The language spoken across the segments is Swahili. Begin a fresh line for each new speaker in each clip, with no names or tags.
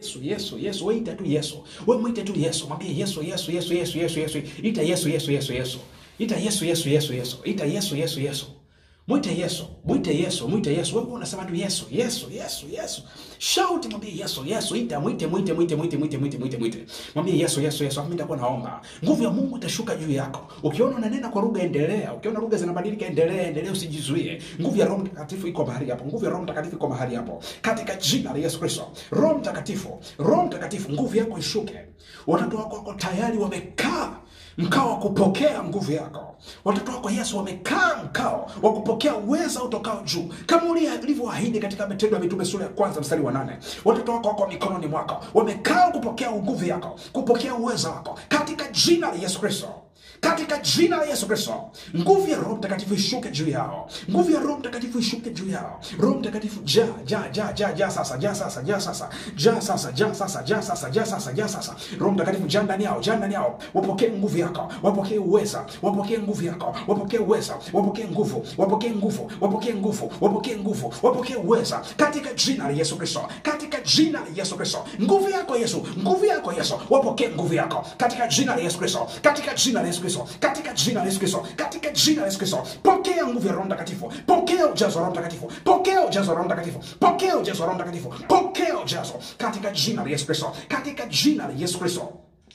Yesu, Yesu, Yesu, wewe ita tu Yesu. Wewe mwite tu Yesu. Mwambie Yesu, Yesu, Yesu, Yesu, Yesu, Yesu. Ita Yesu, Yesu, Yesu, Yesu. Ita Yesu, Yesu, Yesu, Yesu. Ita Yesu, Yesu, Yesu. Mwite Yesu, mwite Yesu, mwite Yesu. Wewe unasema tu Yesu, Yesu, Yesu, Yesu. Shout mwambie Yesu, Yesu. Ita mwite, mwite, mwite, mwite, mwite, mwite, mwite, mwite. Mwambie Yesu, Yesu, Yesu. Mimi nitakuwa naomba. Nguvu ya Mungu itashuka juu yako. Ukiona unanena kwa lugha endelea. Ukiona lugha zinabadilika endelea, endelea usijizuie. Nguvu ya Roho Mtakatifu iko mahali hapo. Nguvu ya Roho Mtakatifu iko mahali hapo. Katika jina la Yesu Kristo. Roho Mtakatifu, Roho Mtakatifu, nguvu yako ishuke. Watoto wako wako tayari wamekaa mkao wa kupokea nguvu yako. Watoto wako Yesu wamekaa mkao wa kupokea uweza utokao juu, kama ulivyoahidi katika Matendo ya Mitume sura ya kwanza mstari wa nane. Watoto wako wako mikononi mwako, wamekaa kupokea nguvu yako, kupokea uweza wako, katika jina la Yesu Kristo katika jina la Yesu Kristo, nguvu ya Roho Mtakatifu ishuke juu yao, nguvu ya Roho Mtakatifu ishuke juu yao. Roho Mtakatifu ja ja ja ja ja sasa ja sasa ja sasa ja sasa ja sasa ja sasa ja sasa ja sasa. Roho Mtakatifu ja ndani yao, ja ndani yao, wapokee nguvu yako, wapokee uweza, wapokee nguvu yako, wapokee uweza, wapokee nguvu, wapokee nguvu, wapokee nguvu, wapokee nguvu, wapokee uweza katika jina la Yesu Kristo, katika jina la Yesu Kristo. Nguvu yako Yesu, nguvu yako Yesu, wapokee nguvu yako katika jina la Yesu Kristo, katika jina la Yesu Kristo, katika jina la Yesu Kristo, katika jina la Yesu Kristo. Pokea nguvu ya Roho Mtakatifu, pokea ujazo wa Roho Mtakatifu, pokea ujazo wa Roho Mtakatifu, pokea ujazo wa Roho Mtakatifu, pokea ujazo katika jina la Yesu Kristo, katika jina la Yesu Kristo.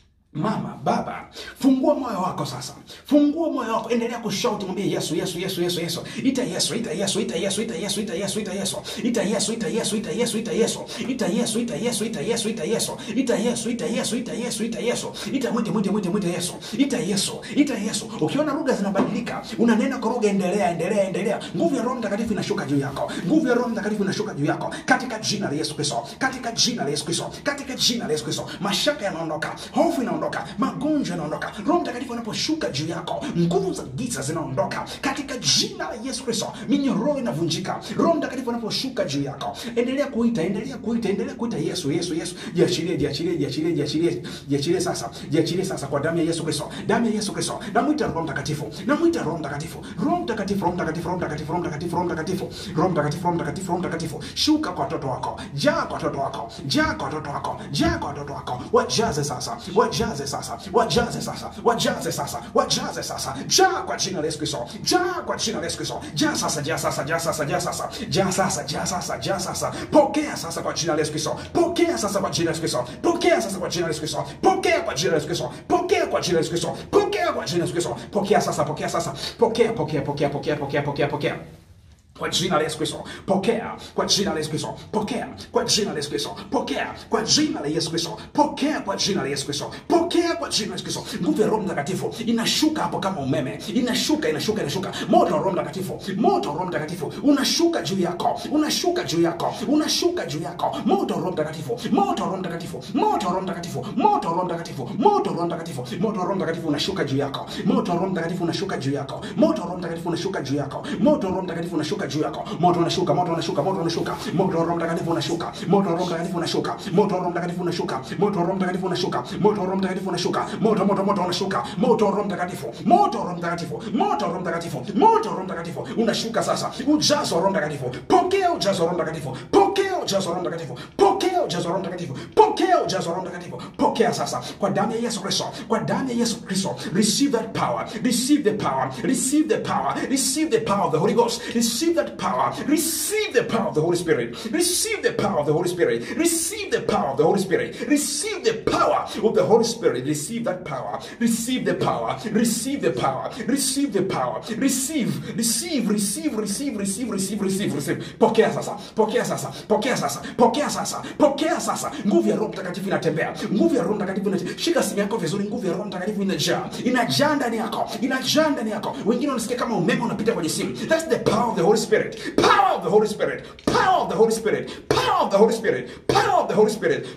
Mama, baba, fungua moyo wako sasa, fungua moyo wako, endelea kushauti, mwambie Yesu, Yesu, Yesu, Yesu, Yesu, ita Yesu, ita Yesu, ita Yesu, ita Yesu, ita Yesu, ita Yesu, ita Yesu, ita Yesu, ita Yesu, ita Yesu, ita Yesu, ita Yesu, ita Yesu, ita Yesu, ita Yesu, ita Yesu, ita Yesu, ita Yesu, ita mwite, mwite, mwite, mwite Yesu, ita Yesu, ita Yesu. Ukiona lugha zinabadilika, unanena kwa lugha, endelea, endelea, endelea. Nguvu ya Roho Mtakatifu inashuka juu yako, nguvu ya Roho Mtakatifu inashuka juu yako, katika jina la Yesu Kristo, katika jina la Yesu Kristo, katika jina la Yesu Kristo. Mashaka yanaondoka, hofu inaondoka, magonjwa magonjwa yanaondoka. Roho Mtakatifu anaposhuka juu yako, nguvu za giza zinaondoka katika jina la Yesu Kristo. Minyororo inavunjika. Roho Mtakatifu anaposhuka juu yako, endelea kuita, endelea kuita, endelea kuita Yesu, Yesu, Yesu. Jiachilie, jiachilie, jiachilie, jiachilie, jiachilie sasa, jiachilie sasa kwa damu ya Yesu Kristo, damu ya Yesu Kristo. Namwita Roho Mtakatifu, namwita Roho Mtakatifu, Roho Mtakatifu, Roho Mtakatifu, Roho Mtakatifu, Roho Mtakatifu, Roho Mtakatifu, Roho Mtakatifu, Roho Mtakatifu, Roho Mtakatifu. Shuka kwa watoto wako, jaa kwa watoto wako, jaa kwa watoto wako, jaa kwa watoto wako, wajaze sasa, wajaze sasa, wajaze sasa, wajaze sasa, wajaze sasa, jaa kwa jina la Yesu Kristo, jaa kwa jina la Yesu Kristo, jaa sasa, jaa sasa, jaa sasa, jaa sasa, jaa sasa, jaa sasa, jaa sasa, pokea sasa kwa jina la Yesu Kristo, pokea sasa kwa jina la Yesu Kristo, pokea sasa kwa jina la Yesu Kristo, pokea kwa jina la Yesu Kristo, pokea kwa jina la Yesu Kristo, pokea kwa jina la Yesu Kristo, pokea sasa, pokea sasa, pokea, pokea, pokea, pokea, pokea, pokea, pokea kwa jina la Yesu Kristo, pokea kwa jina la Yesu Kristo, pokea kwa jina la Yesu Kristo, pokea kwa jina la Yesu Kristo, pokea kwa jina la Yesu Kristo, pokea kwa jina la Yesu Kristo. Nguvu ya Roho Mtakatifu inashuka hapo kama umeme, inashuka, inashuka, inashuka. Moto wa Roho Mtakatifu, moto wa Roho Mtakatifu unashuka juu yako, unashuka juu yako, unashuka juu yako. Moto wa Roho Mtakatifu, moto wa Roho Mtakatifu, moto wa Roho Mtakatifu, moto wa Roho Mtakatifu, moto wa Roho Mtakatifu, moto wa Roho Mtakatifu unashuka juu yako, moto wa Roho Mtakatifu unashuka juu yako, moto wa Roho Mtakatifu unashuka juu yako, moto wa Roho Mtakatifu unashuka juu yako moto unashuka moto unashuka moto unashuka moto wa Roho Mtakatifu unashuka moto wa Roho Mtakatifu unashuka moto wa Roho Mtakatifu unashuka moto wa Roho Mtakatifu unashuka moto wa Roho Mtakatifu unashuka moto moto moto unashuka moto wa Roho Mtakatifu moto wa Roho Mtakatifu moto wa Roho Mtakatifu moto wa Roho Mtakatifu unashuka sasa ujazo wa Roho Mtakatifu pokea ujazo wa Roho Mtakatifu pokea ujazo wa Roho Mtakatifu pokea ujazo wa Roho Mtakatifu pokea ujazo wa Roho Mtakatifu pokea sasa kwa damu ya Yesu Kristo kwa damu ya Yesu Kristo receive that power receive the power receive the power receive the power of the Holy Ghost receive that power receive the power of the Holy Spirit receive the power of the Holy Spirit receive the power of the Holy Spirit receive the power of the Holy Spirit receive that power receive the power receive the power receive the power receive receive receive receive receive receive receive receive pokea sasa pokea sasa pokea sasa pokea sasa pokea sasa nguvu ya Roho Mtakatifu inatembea nguvu ya Roho Mtakatifu inatembea shika simu yako vizuri nguvu ya Roho Mtakatifu inajaa inajaa ndani yako inajaa ndani yako wengine wanasikia kama umeme unapita kwenye simu that's the power of the Holy Spirit power of the Holy Spirit power of the Holy Spirit power of the Holy Spirit power of the Holy Spirit power of the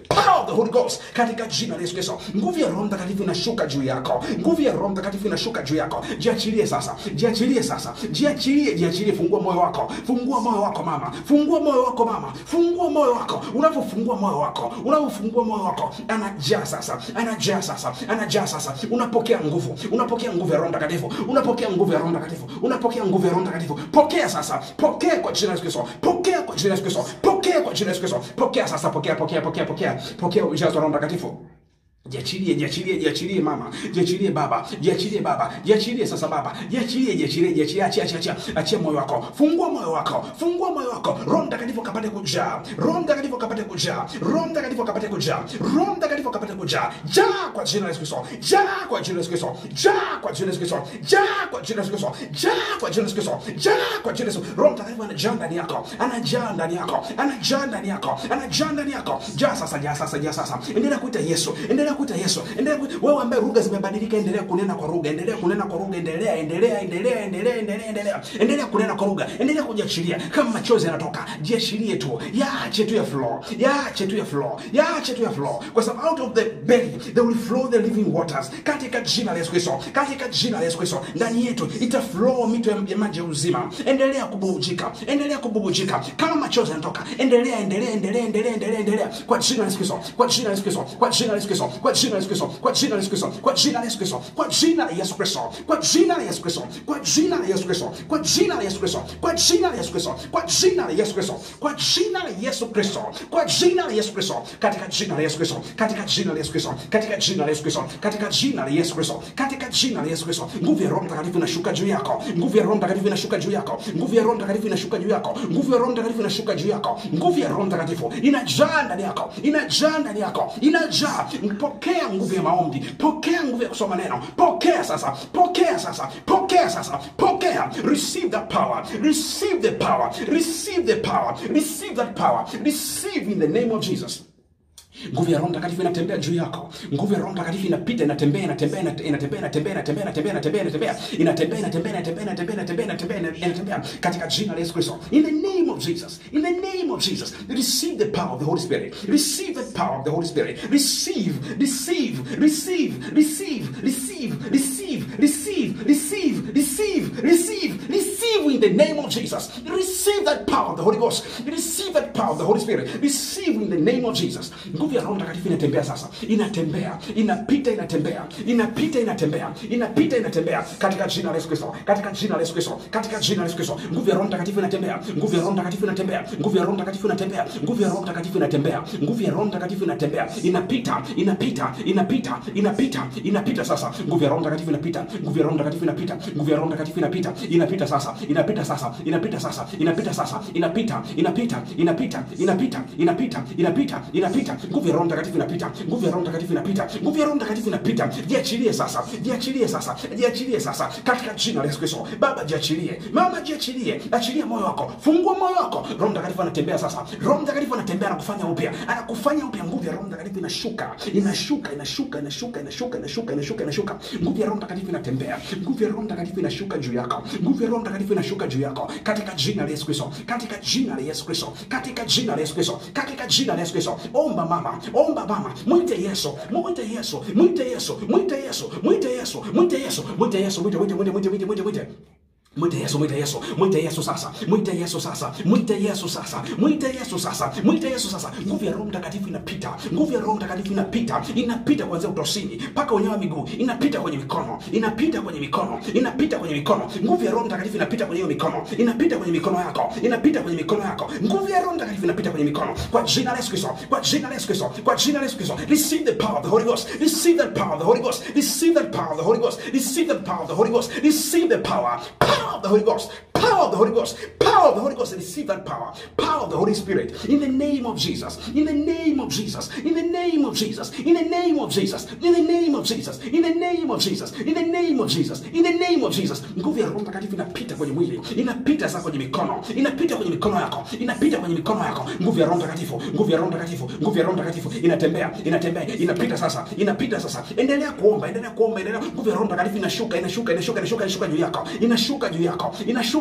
the Holy Ghost katika jina la Yesu Kristo. Nguvu ya Roho Mtakatifu inashuka juu yako, nguvu ya Roho Mtakatifu inashuka juu yako. Jiachilie sasa, jiachilie sasa, jiachilie, jiachilie. Fungua moyo wako, fungua moyo wako mama, fungua moyo wako mama, fungua moyo wako. Unapofungua moyo wako, unapofungua moyo wako, anajaa sasa, anajaa sasa, anajaa sasa. Unapokea nguvu, unapokea nguvu ya Roho Mtakatifu, unapokea nguvu ya Roho Mtakatifu, unapokea nguvu ya Roho Mtakatifu. Pokea sasa, pokea kwa jina la Yesu Kristo, pokea kwa jina la Yesu Kristo, pokea kwa jina la Yesu Kristo, pokea sasa, pokea, pokea, pokea, pokea, pokea ujazo wa Roho Mtakatifu. Jiachilie, jiachilie, jiachilie mama, jiachilie baba, jiachilie baba, jiachilie sasa baba, jiachilie, jiachilie, jiachilie, achia, achia, achia, achia moyo wako, fungua moyo wako, fungua moyo wako, Roho Mtakatifu akapate kujaa, Roho Mtakatifu akapate kujaa, Roho Mtakatifu akapate kujaa, Roho Mtakatifu akapate kujaa, jaa kwa jina la Yesu Kristo, jaa kwa jina la Yesu Kristo, jaa kwa jina la Yesu Kristo, jaa kwa jina la Yesu Kristo, jaa kwa jina la Yesu Kristo, jaa kwa jina la Yesu. Roho Mtakatifu anajaa ndani yako, anajaa ndani yako, anajaa ndani yako, anajaa ndani yako, jaa sasa, jaa sasa, jaa sasa, endelea kuita Yesu, endelea kuita Yesu, endelea kuita wewe ambaye lugha zimebadilika, endelea kunena kwa lugha, endelea kunena kwa lugha, endelea, endelea, endelea, endelea, endelea, endelea, endelea kunena kwa lugha, endelea kujiachilia. Kama machozi yanatoka, jiachilie tu, yaache tu ya flow, yaache tu ya flow, yaache tu ya flow, kwa sababu out of the belly there will flow the living waters, katika jina la Yesu Kristo, katika jina la Yesu Kristo, ndani yetu ita flow mito ya maji ya uzima. Endelea kububujika, endelea kububujika. Kama machozi yanatoka, endelea, endelea, endelea, endelea, endelea, endelea, kwa jina la Yesu Kristo, kwa jina la Yesu Kristo, kwa jina la Yesu Kristo, kwa jina la Yesu Kristo, kwa jina la Yesu Kristo, kwa jina la Yesu Kristo, kwa jina la Yesu Kristo, kwa jina la Yesu Kristo, kwa jina la Yesu Kristo, kwa jina la Yesu Kristo, kwa jina la Yesu Kristo, kwa jina la Yesu Kristo, kwa jina la Yesu Kristo, kwa jina la Yesu Kristo, katika jina la Yesu Kristo, katika jina la Yesu Kristo, katika jina la Yesu Kristo, katika jina la Yesu Kristo, katika jina la Yesu Kristo, nguvu ya Roho Mtakatifu inashuka juu yako, nguvu ya Roho Mtakatifu inashuka juu yako, nguvu ya Roho Mtakatifu inashuka juu yako, nguvu ya Roho Mtakatifu inashuka juu yako, nguvu ya Roho Mtakatifu inajaa ndani yako, inajaa ndani yako, inajaa. Pokea nguvu ya maombi, pokea nguvu ya kusoma neno, pokea sasa, pokea sasa, pokea sasa, pokea. Receive that power, receive the power, receive the power, receive that power, receive in the name of Jesus. Nguvu ya Roho Mtakatifu inatembea juu yako. Nguvu ya Roho Mtakatifu inapita, inatembea, inatembea, inatembea, inatembea, inatembea, inatembea, inatembea, inatembea, inatembea, inatembea, inatembea, inatembea, inatembea, inatembea, inatembea katika jina la Yesu Kristo. In the name of Jesus. In the name of Jesus. Receive the power of the Holy Spirit. Receive the power of the Holy Spirit. Receive, receive, receive, receive, receive, receive, receive, receive, receive, receive, receive in the name of Jesus. Receive that power of the Holy Ghost. Receive that power of the Holy Spirit. Receive in the name of Jesus. Nguvu ya Roho Mtakatifu inatembea sasa, inatembea, inapita, inatembea, inapita, inatembea, inapita, inatembea katika jina la Yesu Kristo, katika jina la Yesu Kristo, katika jina la Yesu Kristo. Nguvu ya Roho Mtakatifu inatembea, nguvu ya Roho Mtakatifu inatembea, nguvu ya Roho Mtakatifu inatembea, nguvu ya Roho Mtakatifu inatembea, nguvu ya Roho Mtakatifu inatembea, inapita, inapita, inapita, inapita, inapita sasa. Nguvu ya Roho Mtakatifu inapita, nguvu ya Roho Mtakatifu inapita, nguvu ya Roho Mtakatifu inapita, inapita sasa, inapita sasa, inapita sasa, inapita sasa, inapita, inapita, inapita, inapita, inapita, inapita, inapita. Nguvu ya Roho Mtakatifu inapita, nguvu ya Roho Mtakatifu inapita, nguvu ya Roho Mtakatifu inapita. Jiachilie sasa, jiachilie sasa, jiachilie sasa katika jina la Yesu Kristo. Baba jiachilie, mama jiachilie, achilia moyo wako, fungua moyo wako. Roho Mtakatifu anatembea sasa, Roho Mtakatifu anatembea na kufanya upya, anakufanya upya. Nguvu ya Roho Mtakatifu inashuka, inashuka, inashuka, inashuka, inashuka, inashuka, inashuka, inashuka. Nguvu ya Roho Mtakatifu inatembea, nguvu ya Roho Mtakatifu inashuka juu yako, nguvu ya Roho Mtakatifu inashuka juu yako katika jina la Yesu Kristo, katika jina la Yesu Kristo, katika jina la Yesu Kristo, katika jina la Yesu Kristo. Omba mama, omba mama, mwite Yesu, mwite Yesu, mwite Yesu, mwite Yesu, mwite Yesu, mwite Yesu, mwite Yesu, mwite, mwite, mwite, mwite, mwite, mwite, mwite. Mwite Yesu, mwite Yesu, mwite Yesu sasa, mwite Yesu sasa, mwite Yesu sasa, mwite Yesu sasa, mwite Yesu sasa. Nguvu ya Roho Mtakatifu inapita, nguvu ya Roho Mtakatifu inapita, inapita kuanzia utosini mpaka wenyewe miguu, inapita kwenye mikono, inapita kwenye mikono, inapita kwenye mikono. Nguvu ya Roho Mtakatifu inapita kwenye hiyo mikono, inapita kwenye mikono yako, inapita kwenye mikono yako. Nguvu ya Roho Mtakatifu inapita kwenye mikono, kwa jina la Yesu Kristo, kwa jina la Yesu Kristo, kwa jina la Yesu Kristo. Receive the power of the Holy Ghost, receive that power of the Holy Ghost, receive that power of the Holy Ghost, receive that power of the Holy Ghost, receive the power, power of the Holy Ghost, power of the Holy Ghost, power of the Holy Ghost, receive that power, power of the Holy Spirit, in the name of Jesus, in the name of Jesus, in the name of Jesus, in the name of Jesus, in the name of Jesus, in the name of Jesus, in the name of Jesus, in the name of Jesus. Nguvu ya Roho Mtakatifu inapita kwenye mwili, inapita sasa kwenye mikono, inapita kwenye mikono yako, inapita kwenye mikono yako. Nguvu ya Roho Mtakatifu, nguvu ya Roho Mtakatifu, nguvu ya Roho Mtakatifu inatembea, inatembea, inapita sasa, inapita sasa. Endelea kuomba, endelea kuomba, endelea. Nguvu ya Roho Mtakatifu inashuka, inashuka, inashuka, inashuka, inashuka juu yako, inashuka juu yako, inashuka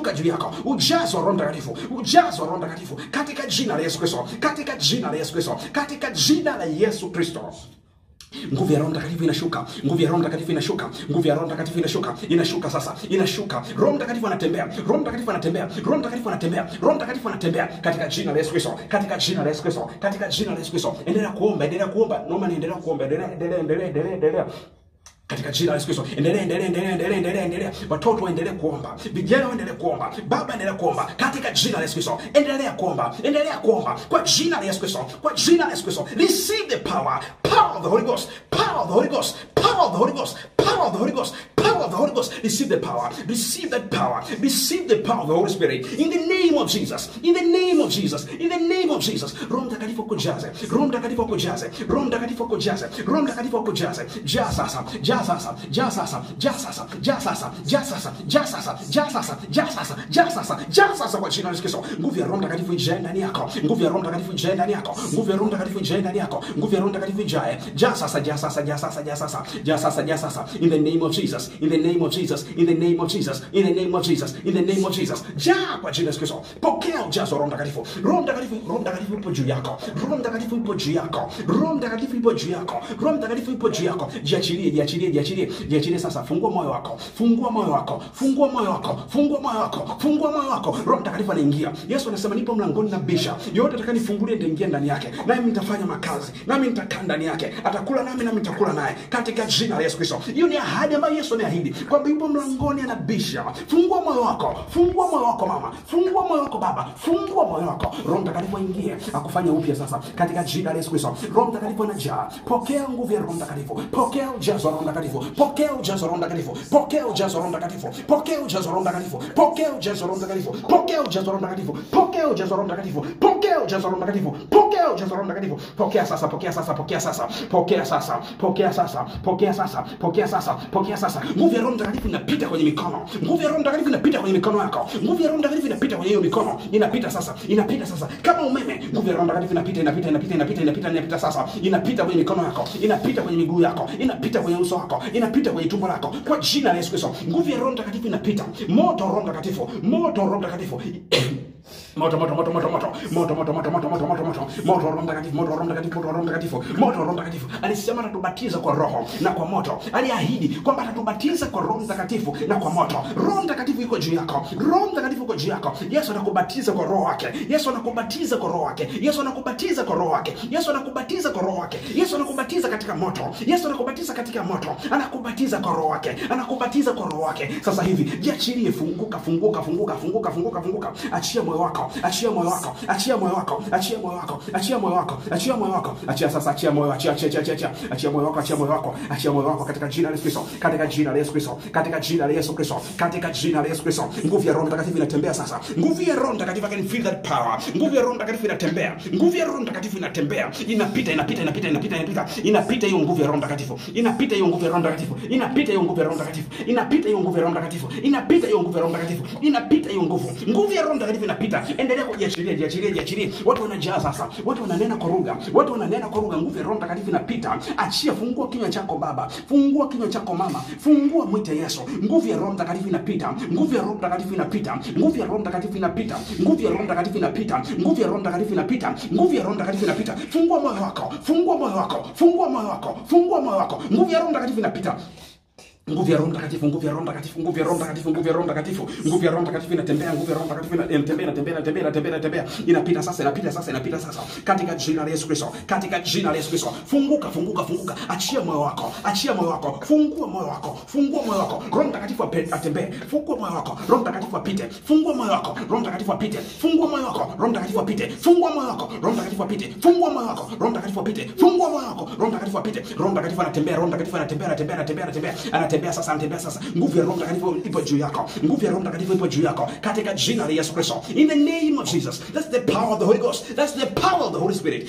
unashuka juu yako ujazo wa roho mtakatifu ujazo wa roho mtakatifu katika jina la yesu kristo katika jina la yesu kristo katika jina la yesu kristo nguvu ya roho mtakatifu inashuka nguvu ya roho mtakatifu inashuka nguvu ya roho mtakatifu inashuka inashuka sasa inashuka roho mtakatifu anatembea roho mtakatifu anatembea roho mtakatifu anatembea roho mtakatifu anatembea katika jina la yesu kristo katika jina la yesu kristo katika jina la yesu kristo endelea kuomba endelea kuomba naomba niendelea kuomba endelea endelea endelea endelea endelea katika jina la Yesu Kristo, endelea endelea endelea endelea endelea endelea. Watoto waendelee kuomba, vijana waendelee kuomba, baba endelea kuomba katika jina la Yesu Kristo. Endelea kuomba, endelea kuomba kwa jina la Yesu Kristo, kwa jina la Yesu Kristo. Receive the power, power of the Holy Ghost, power of the Holy Ghost, power of the Holy Ghost, power of the Holy Ghost, power of the Holy Ghost. Receive the power, receive that power, receive the power of the Holy Spirit in the name of Jesus, in the name of Jesus, in the name of Jesus. Roho Mtakatifu akujaze, Roho Mtakatifu akujaze, Roho Mtakatifu akujaze, Roho Mtakatifu akujaze. Jaa sasa, jaa sasa, jaa sasa, jaa sasa, jaa sasa, jaa sasa, jaa sasa, jaa sasa, jaa sasa, jaa sasa, jaa sasa kwa jina la Yesu Kristo. Nguvu ya Roho Mtakatifu ijae ndani yako, nguvu ya Roho Mtakatifu ijae ndani yako, nguvu ya Roho Mtakatifu ijae ndani yako, nguvu ya Roho Mtakatifu ijae. Jaa sasa, jaa sasa, jaa sasa, jaa sasa, jaa sasa, jaa sasa. In the name of Jesus, in the name of Jesus, in the name of Jesus, in the name of Jesus, in the name of Jesus. Jaa kwa jina la Yesu Kristo. Pokea ujazo wa Roho Mtakatifu. Roho Mtakatifu, Roho Mtakatifu ipo juu yako. Roho Mtakatifu ipo juu yako. Roho Mtakatifu ipo juu yako. Roho Mtakatifu ipo juu yako. Jiachilie, jiachilie, jiachilie, jiachilie sasa. Fungua moyo wako. Fungua moyo wako. Fungua moyo wako. Fungua moyo wako. Fungua moyo wako. Roho Mtakatifu anaingia. Yesu anasema nipo mlangoni na bisha. Yote atakanifungulia nitaingia ndani yake. Nami nitafanya makazi. Nami nitakaa ndani yake. Atakula nami nami nitakula naye. Katika jina la Yesu Kristo. Hiyo ni ahadi ambayo Yesu ameahidi kwamba yupo mlangoni anabisha. Fungua moyo wako. Fungua moyo wako mama. Fungua moyo wako baba. Fungua moyo wako. Roho Mtakatifu aingie akufanye upya sasa katika jina la Yesu Kristo. Roho Mtakatifu anajaa. Pokea nguvu ya Roho Mtakatifu. Pokea ujazo wa Roho Mtakatifu. Pokea ujazo wa Roho Mtakatifu. Pokea ujazo wa Roho Mtakatifu. Pokea ujazo wa Roho Mtakatifu. Pokea ujazo wa Roho Mtakatifu. Pokea ujazo wa Roho Mtakatifu. Pokea ujazo wa Roho Mtakatifu. Pokea ujazo wa Roho Mtakatifu. Pokea ujazo wa Roho Mtakatifu. Pokea sasa, pokea sasa, pokea sasa. Pokea sasa. Pokea sasa. Pokea sasa. Pokea sasa. Pokea sasa. Nguvu ya Roho Mtakatifu inapita kwenye mikono. Nguvu ya Roho Mtakatifu inapita kwenye mikono yako. Nguvu ya Roho Mtakatifu inapita kwenye hiyo mikono. Inapita sasa. Inapita sasa. Kama umeme, nguvu ya Roho Mtakatifu inapita, inapita, inapita, inapita, inapita, inapita sasa. Inapita kwenye mikono yako. Inapita kwenye miguu yako. Inapita kwenye uso wako. Inapita kwenye tumbo lako. Kwa jina la Yesu Kristo. Nguvu ya Roho Mtakatifu inapita. Moto wa Roho Mtakatifu. Moto wa Roho Mtakatifu. Moto moto moto moto moto moto moto moto moto moto moto moto moto wa Roho Mtakatifu moto wa Roho Mtakatifu moto wa Roho Mtakatifu moto wa Roho Mtakatifu alisema atatubatiza kwa roho na kwa moto aliahidi kwamba atatubatiza kwa Roho Mtakatifu na kwa moto Roho Mtakatifu yuko juu yako Roho Mtakatifu yuko juu yako Yesu anakubatiza kwa roho wake Yesu anakubatiza kwa roho wake Yesu anakubatiza kwa roho wake Yesu anakubatiza kwa roho wake Yesu anakubatiza katika moto Yesu anakubatiza katika moto anakubatiza kwa roho wake anakubatiza kwa roho wake sasa hivi jiachilie funguka funguka funguka funguka funguka funguka achia moyo wako achia moyo wako achia moyo wako achia moyo wako achia moyo wako achia moyo wako achia sasa achia moyo achia achia achia achia achia moyo wako achia moyo wako achia moyo wako katika jina la Yesu Kristo katika jina la Yesu Kristo katika jina la Yesu Kristo katika jina la Yesu Kristo nguvu ya Roho Mtakatifu inatembea sasa nguvu ya Roho Mtakatifu I can feel that power nguvu ya Roho Mtakatifu inatembea nguvu ya Roho Mtakatifu inatembea inapita inapita inapita inapita inapita inapita hiyo nguvu ya Roho Mtakatifu inapita hiyo nguvu ya Roho Mtakatifu inapita hiyo nguvu ya Roho Mtakatifu inapita hiyo nguvu ya Roho Mtakatifu inapita hiyo nguvu ya Roho Mtakatifu inapita hiyo nguvu nguvu ya Roho Mtakatifu inapita endelea kujiachilia jiachilie jiachilie watu wanajaa sasa watu wananena kwa lugha watu wananena kwa lugha nguvu ya Roho Mtakatifu inapita achia fungua kinywa chako baba fungua kinywa chako mama fungua mwite Yesu nguvu ya Roho Mtakatifu inapita nguvu ya Roho Mtakatifu inapita nguvu ya Roho Mtakatifu inapita nguvu ya Roho Mtakatifu inapita nguvu ya Roho Mtakatifu inapita nguvu ya Roho Mtakatifu inapita fungua moyo wako fungua moyo wako fungua moyo wako fungua moyo wako nguvu ya Roho Mtakatifu inapita nguvu ya Roho Mtakatifu, nguvu ya Roho Mtakatifu, nguvu ya Roho Mtakatifu, nguvu ya Roho Mtakatifu, nguvu ya Roho Mtakatifu inatembea, nguvu ya Roho Mtakatifu inatembea, inatembea, inatembea, inatembea, inatembea, inapita sasa, inapita sasa, inapita sasa, katika jina la Yesu Kristo, katika jina la Yesu Kristo. Funguka, funguka, funguka, achia moyo wako, achia moyo wako, fungua moyo wako, fungua moyo wako, Roho Mtakatifu ape- atembee, fungua moyo wako, Roho Mtakatifu apite, fungua moyo wako, Roho Mtakatifu apite, fungua moyo wako, Roho Mtakatifu apite, fungua moyo wako, Roho Mtakatifu apite, fungua moyo wako, Roho Mtakatifu apite, fungua moyo wako, Roho Mtakatifu apite, Roho Mtakatifu anatembea, Roho Mtakatifu anatembea, anatembea, anatembea, anatembea, anatembea sasa, anatembea sasa. Nguvu ya Roho Mtakatifu ipo juu yako, nguvu ya Roho Mtakatifu ipo juu yako, katika jina la Yesu Kristo, in the name of Jesus. That's the power of the Holy Ghost. That's the power of the Holy Spirit. Power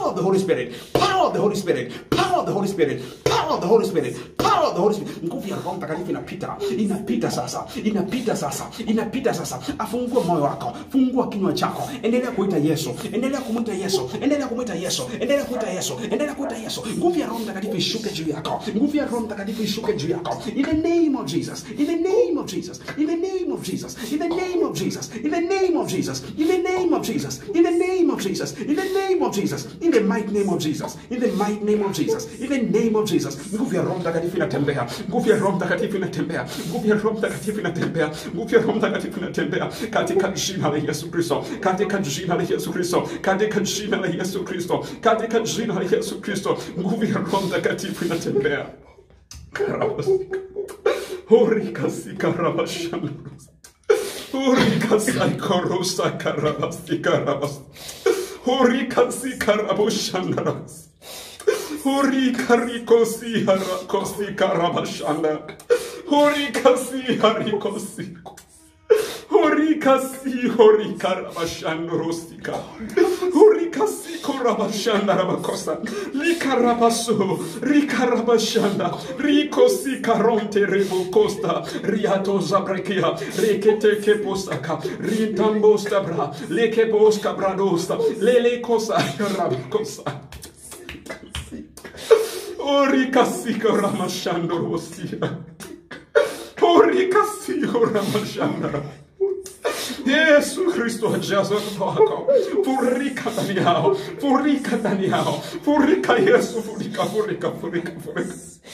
power of the Holy Spirit, power of the Holy Spirit, power of the Holy Spirit, power of the Holy Spirit, power of the Holy Spirit. Nguvu ya Roho Mtakatifu inapita, inapita sasa, inapita sasa, inapita sasa. Afungue moyo wako, fungua kinywa chako, endelea kuita Yesu, endelea kumwita Yesu, endelea kumwita Yesu, endelea kuita Yesu, endelea kuita Yesu. Nguvu ya Roho Mtakatifu ishuke juu yako, nguvu ya Roho Mtakatifu ishuke juu yako. In the name of Jesus, in the name of Jesus, in the name of Jesus, in the name of Jesus, in the name of Jesus, in the name of Jesus, in the name of Jesus, in the name of Jesus, in the mighty name of Jesus, in the mighty name of Jesus, in the name of Jesus. Nguvu ya Roho Mtakatifu inatembea, nguvu ya Roho Mtakatifu inatembea, nguvu ya Roho Mtakatifu inatembea, nguvu ya Roho Mtakatifu inatembea katika jina la Yesu Kristo, katika jina la Yesu Kristo, katika jina la Yesu Kristo, katika jina la Yesu Kristo. Nguvu ya Roho Mtakatifu inatembea. Karabasika. Horikasika rabashana. Horikasika rosa karabasika rabas. Horikasika raboshana rabas. Horikarikosi harakosi karabashana. Horikasi harikosi. Horikasi horikarabashandorosika. Horikasi korabashandarabakosa. Likarabaso. Rikarabashanda. Rikosi karonte rebokosta. Riato zabrekia. Rekete keposaka. Ritambosta bra. Lekeboska bradosta. Lele kosa. Rabakosa. Orikasika ramashandorosia. Orikasika ramashandara. Yesu Kristo ajaza watoto wako. Furika ndani yao. Furika ndani yao. Furika Yesu. Furika, furika, furika, furika.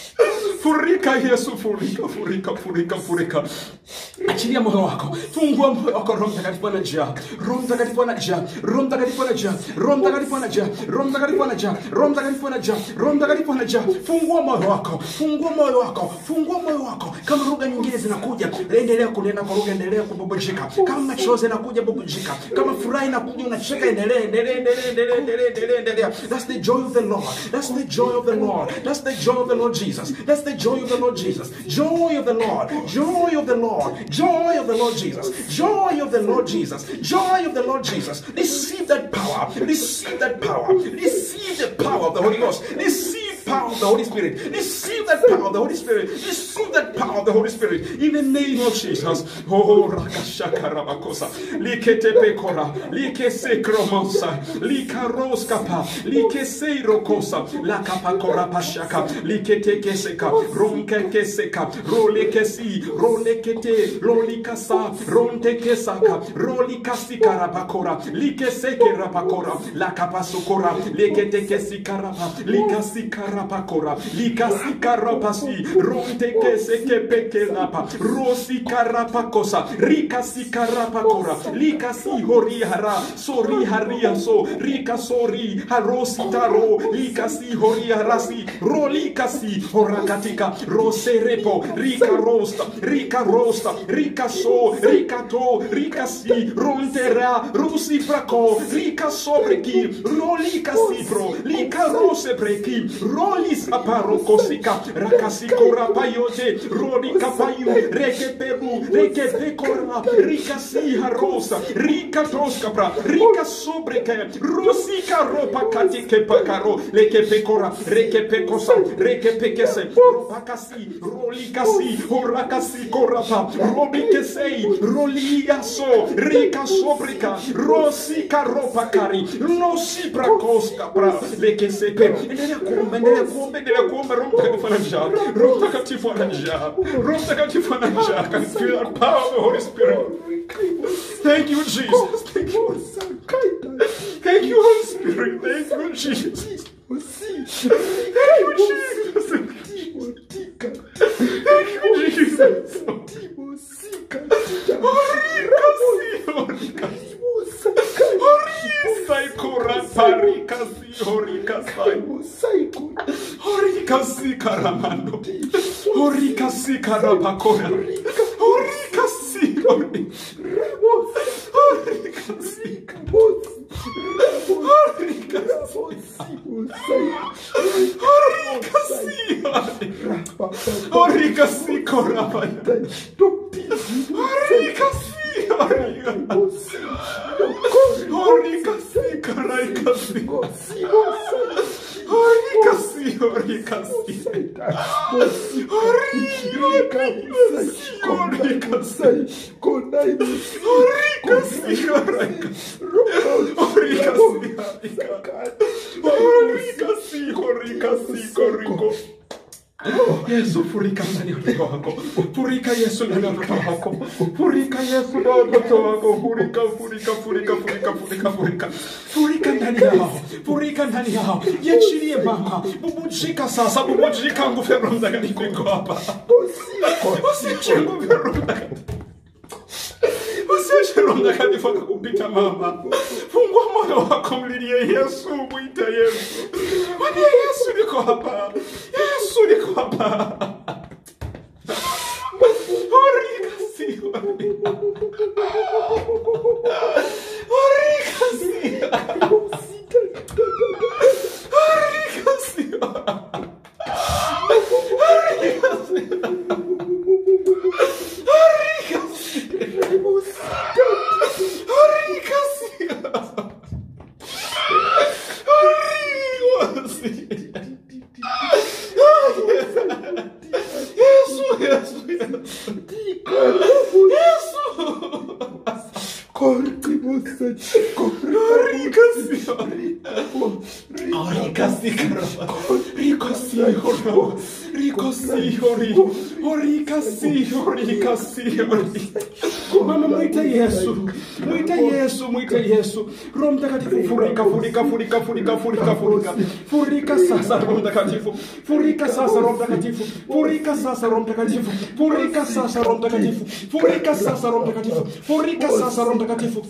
Furika Yesu. Furika, furika, furika, furika. Achilia moyo wako. Fungua moyo wako. Roho Mtakatifu anajaa. Roho Mtakatifu anajaa. Roho Mtakatifu anajaa. Roho Mtakatifu anajaa. Roho Mtakatifu anajaa. Roho Mtakatifu anajaa. Roho Mtakatifu anajaa. Fungua moyo wako. Fungua moyo wako. Fungua moyo wako. Kama lugha nyingine zinakuja, endelea kunena kwa lugha, endelea kububujika. Kama machozi yanakuja, bubujika. Kama furaha inakuja, unacheka, endelea, endelea, endelea, endelea, endelea, endelea, endelea. That's the joy of the Lord. That's the joy of the Lord. That's the joy of the Lord Jesus. That's the joy of the Lord Jesus. Joy of the Lord. Joy of the Lord. Joy of the Lord Jesus. Joy of the Lord Jesus. Joy of the Lord Jesus. Receive that power. Receive that power. Receive the power of the Holy Ghost. Receive power of the Holy Spirit. Receive that power of the Holy Spirit. Receive that power of the Holy Spirit. In the name of Jesus. Oh, rakashaka rabakosa. Likete pekora. Likese kromosa. Likaroskapa. Likese rokosa. Lakapakora pashaka. Likete keseka. Ronke keseka. Rolekesi. Rolekete. Rolikasa. Ronte kesaka. Rolikasi karabakora. Likeseke rabakora. Lakapasokora. Lekete kesi karaba. Likasi karabakora. Likasi karapasi. Ronte keseke pekelapa. Rosi karapakosa. Rikasi karapakora. Likasi horihara. Sori haria so. Rika sori. Harosi taro. Likasi horiharasi. Rolikasi. Horakatika. Roserepo. Rika rosta. Rika rosta. Rika so. Rika to. Rikasi. Rontera. Rusi frako. Rika sobreki. Rolika sipro. Lika rose breki. Rolis aparo kosika. Rakasi korapayote. Rolika payu. Reke peru. Reke pekora. Rika si harosa. Rika toskapra. Rika sobreke. Rusika ropa katike pakaro. Leke pekora. Reke pekosa. Reke pekese. Ropakasi. Rolikasi. Horakasi korapa. Robikesei. Roliaso. Rika sobrika. Rosika ropa kari. Losi prakoska pra. Leke sepe. Endelea kuomba, endelea kuomba, endelea kuomba. Roho Mtakatifu anajaa. Roho Mtakatifu anajaa. Roho Mtakatifu anajaa. Can feel the power of the Holy Spirit. Thank you, Jesus. Thank you. Thank you, Holy Spirit. Thank you, Jesus. Thank you, Jesus. Thank you, Jesus. Orikasi, orikasi. Orisai korapari kasi orikasai. Orikasi karamando. Orikasi karapakora. Orikasi ori. Orikasi. Orikasi ori. Orikasi korapaya. Orikasi ori. Orikasi karaikasi. Yesu, furika ndani ya watoto wako, furika Yesu ndani ya watoto wako, furika Yesu ndani ya watoto wako, furika, furika, furika, furika, furika, furika, furika ndani yao, furika ndani yao, jiachilie mama, bubujika sasa, bubujika, nguvu ya Roho Mtakatifu iko hapa, usiache nguvu ya Roho Mtakatifu Usiache Roho Mtakatifu akakupita mama. Fungua moyo wako, mlilie Yesu, mwite Yesu. Mwambie Yesu niko hapa. Yesu niko hapa. Orika si orika. Orika si. Orika si. Orika si. Orika si. Orika si. Orika si. Yesu, Yesu, Yesu. Yesu. Orika si. Orika si, caramba. Rico si, oro. Rico si, ori. Orika si, orika si, ori. Mama mwite Yesu. Mwite Yesu, mwite Yesu. Roho Mtakatifu furika, furika, furika, furika, furika, furika. Furika sasa Roho Mtakatifu. Furika sasa Roho Mtakatifu. Furika sasa Roho Mtakatifu. Furika sasa Roho Mtakatifu. Furika sasa Roho Mtakatifu. Furika sasa Roho Mtakatifu.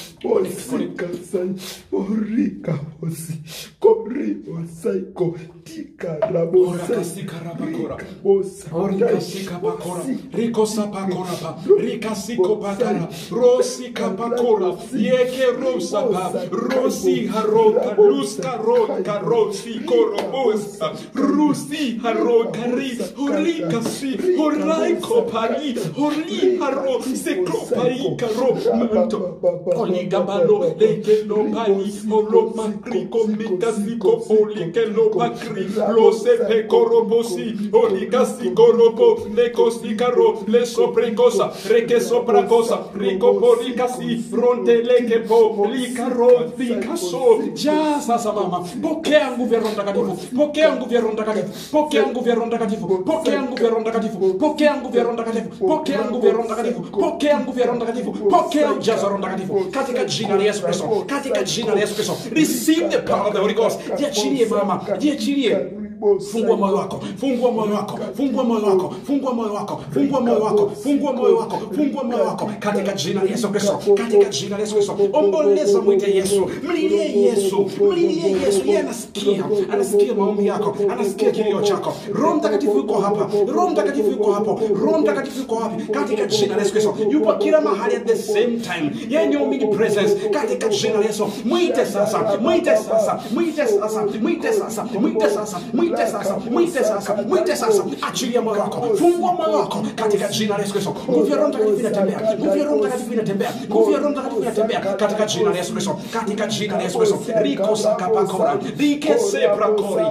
Orikasika Rikosa pakorapa, rikasiko patara, rosi kapakora, yeke rosa pa, rosi haroka, luska roka, rosi korobosa, rusi haroka ri, horikasi, horaiko pari, hori haro, seko pari karo, manto, oligabalo, leke lo pari, holo makriko, mikasiko, olike lo pakri, lo sepe korobosi, oligasi korobo, lekosi karo, le soprecosa, reke sopracosa, rico policasi, fronte leke po, licaro, licaso, ya sasa mama, pokea nguvu ya Roho Mtakatifu, pokea nguvu ya Roho Mtakatifu, pokea nguvu ya Roho Mtakatifu, pokea nguvu ya Roho Mtakatifu, pokea nguvu ya Roho Mtakatifu, pokea nguvu ya Roho Mtakatifu, pokea nguvu ya Roho Mtakatifu, pokea ujazo wa Roho Mtakatifu, katika jina la Yesu Kristo, katika jina la Yesu Kristo, receive the power of the Holy Ghost, jiachilie mama, jiachilie fungua moyo wako fungua moyo wako fungua moyo wako fungua moyo wako fungua moyo wako fungua moyo wako fungua moyo wako katika jina la Yesu Kristo katika jina la Yesu Kristo omboleza mwite Yesu mlilie Yesu mlilie Yesu yeye anasikia anasikia maombi yako anasikia kilio chako Roho Mtakatifu yuko hapa Roho Mtakatifu yuko hapo Roho Mtakatifu yuko wapi katika jina la Yesu Kristo yupo kila mahali at the same time yeye ni omnipresence katika jina la Yesu mwite sasa mwite sasa mwite sasa mwite sasa mwite sasa mwite sasa mwite sasa mwite sasa achilia moyo wako fungua moyo wako katika jina la Yesu Kristo nguvu ya Roho Mtakatifu inatembea nguvu ya Roho Mtakatifu inatembea nguvu ya Roho Mtakatifu inatembea katika jina la Yesu Kristo katika jina la Yesu Kristo riko sakapakora rike seprakori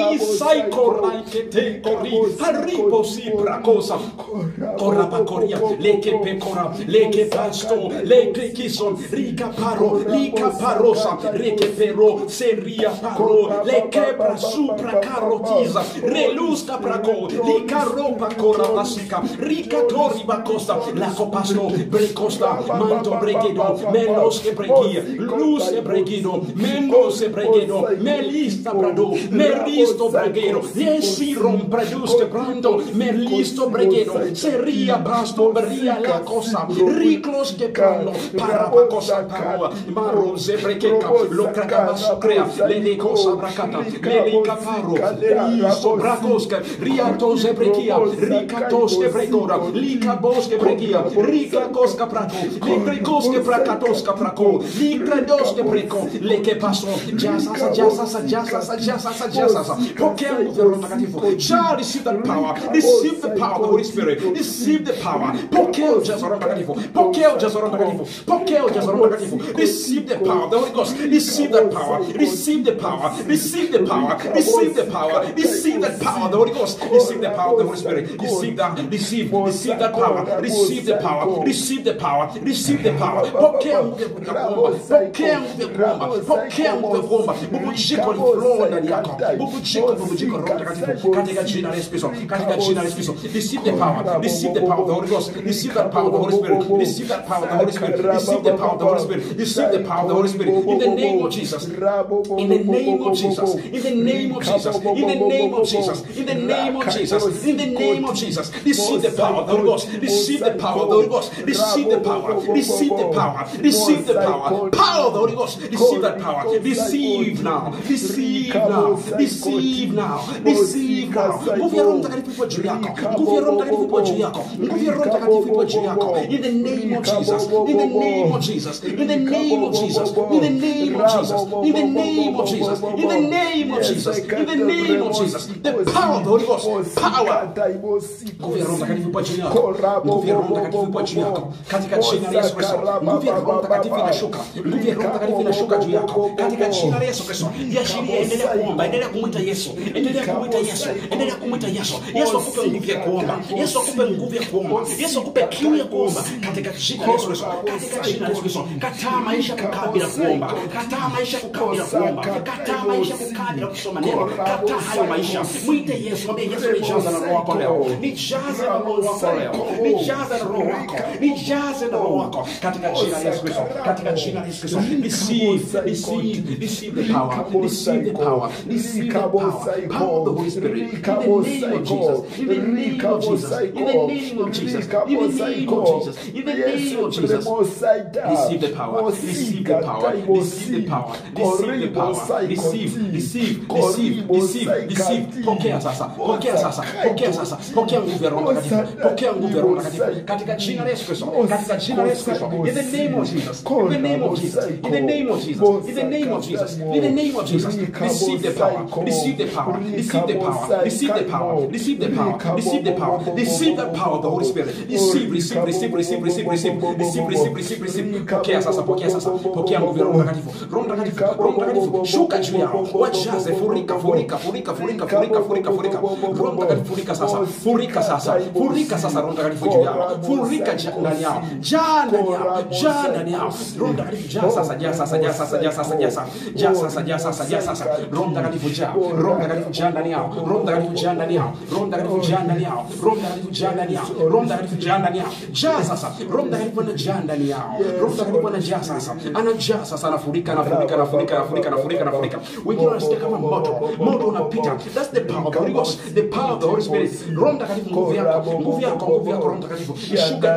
risaikora iketekori haripo siprakosa korapakoria leke pekora leke pasto leke kison rika paro lika parosa reke pero seria paro leke prasupra karotiza reluska prako lika ropa kora pasika rika tori bakosta la copasto brecosta manto bregedo melos que bregia luz que bregido mendos que bregedo melista brado meristo bregedo yesi rompredus que brando melisto bregedo seria basto beria la cosa riclos que brando para pacosa paroa maro zebrekeka lo cracamaso crea le le cosa bracata le le caparo Iso brakoska, riato zebrekia, rikatoske bregora, lika boske bregia, rika koska prako, likrekoske prakatoska prako, likredoske breko, leke paso, jasasa, jasasa, jasasa, jasasa, jasasa. Pokea nguvu ya Roho Mtakatifu. Shall receive that power. Receive the power of the Holy Spirit. Receive the power. Pokea ujazo wa Roho Mtakatifu. Pokea ujazo wa Roho Mtakatifu. Pokea ujazo wa Roho Mtakatifu. Receive the power of the Holy Ghost. Receive that power. Receive the power. Receive the power. Receive the power. power. Receive that power of the Holy Ghost. Receive the power of the Holy Spirit. Receive that. Receive. Receive that power. Receive the power. Receive the power. Receive the power. Pokea nguvu ya kuomba. Pokea nguvu ya kuomba. Pokea nguvu ya kuomba. Bubujiko liflow ndani yako. Bubujiko, bubujiko Roho Mtakatifu katika jina la Yesu Kristo. Katika jina la Yesu Kristo. Receive the power. Receive the power of the Holy Ghost. Receive that power of the Holy Spirit. Receive that power of the Holy Spirit. Receive the power of the Holy Spirit. Receive the power of the Holy Spirit. In the name of Jesus. In the name of Jesus. In the name of Jesus. In the name of Jesus. In the name of Jesus. In the name of Jesus. Receive the power of the Holy Ghost. Receive the power of the Holy Ghost. Receive the power. Receive the power. Receive the power. Power of the Holy Ghost. Receive that power. Receive now. Receive now. Receive now. Receive now. Nguvu ya Roho Mtakatifu ipo juu yako. Nguvu ya Roho Mtakatifu ipo juu yako. Nguvu ya Roho Mtakatifu ipo juu yako. In the name of Jesus. In the name of Jesus. In the name of Jesus. In the name of Jesus. In the name of Jesus. In the name of Jesus. In the name of Jesus. The power of the Holy Ghost. Power. Nguvu ya Roho Mtakatifu ipo juu yako. Nguvu ya Roho Mtakatifu ipo juu yako. Katika jina la Yesu Kristo. Nguvu ya Roho Mtakatifu inashuka. Nguvu ya Roho Mtakatifu inashuka juu yako. Katika jina la Yesu Kristo. Jiashirie, endelea kuomba, endelea kumwita Yesu. Endelea kumwita Yesu. Endelea kumwita Yesu. Yesu akupe nguvu ya kuomba. Yesu akupe nguvu ya kuomba. Yesu akupe kiu ya kuomba katika jina la Yesu Kristo. Katika jina la Yesu Kristo. Kataa maisha kukaa bila kuomba. Kataa maisha kukaa bila kuomba. Kataa maisha kukaa bila kusoma neno. Kataa hayo maisha. Mwite Yesu, mwambie Yesu nijaze na roho wako leo. Nijaze na roho wako leo. Nijaze na roho wako. Nijaze na roho wako katika jina la Yesu Kristo. Katika jina la Yesu Kristo. Receive, receive, receive the power. Receive the power. Receive the power. Power of the Holy Spirit. In the name of Jesus. In the name of Jesus. In the name of Jesus. In the name of Jesus. In the name of Jesus. Receive the power. Receive the power. Receive the power. Receive the power. Receive, receive, receive, receive, receive. Pokea sasa. Pokea sasa. Pokea sasa. Pokea nguvu ya Roho Mtakatifu. Pokea nguvu ya Roho Mtakatifu katika jina la Yesu Kristo. Katika jina la Yesu Kristo. In the name of Jesus. In the name of Jesus. In the name of Jesus. In the name of Jesus. In the name of Jesus. Receive the power. Receive the power. Receive the power. Receive the power. Receive the power. Receive the power. Receive the power of the Holy Spirit. Receive, receive, receive, receive, receive, receive, receive, receive, receive, receive. Pokea sasa, pokea sasa. Pokea nguvu ya Roho Mtakatifu. Roho Mtakatifu, Roho Mtakatifu, shuka juu yao. Wajaze, furika, furika, furika, furika, furika, furika, furika. Roho Mtakatifu, furika sasa. Furika sasa. Furika sasa Roho Mtakatifu juu yao. Furika ja- ndani yao. Jaa ndani yao. Jaa ndani yao. Roho Mtakatifu jaa sasa, jaa sasa, jaa sasa, jaa sasa, jaa sasa. Jaa sasa, jaa sasa, jaa sasa. Roho Mtakatifu jaa. Roho Mtakatifu jaa ndani yao. Roho Mtakatifu jaa ndani yao. Roho Mtakatifu jaa ndani yao. Roho Mtakatifu jaa ndani yao. Roho Mtakatifu jaa ndani yao. Jaa sasa. Roho Mtakatifu anajaa ndani yao. Roho Mtakatifu anajaa sasa. Anajaa sasa, anafurika, anafurika, anafurika, anafurika, anafurika, anafurika. Wengine wanasikia kama moto. Moto unapita. That's the power of the Holy Ghost. The power of the Holy Spirit. Roho Mtakatifu nguvu yako. Nguvu yako, nguvu yako Roho Mtakatifu. Ishuke.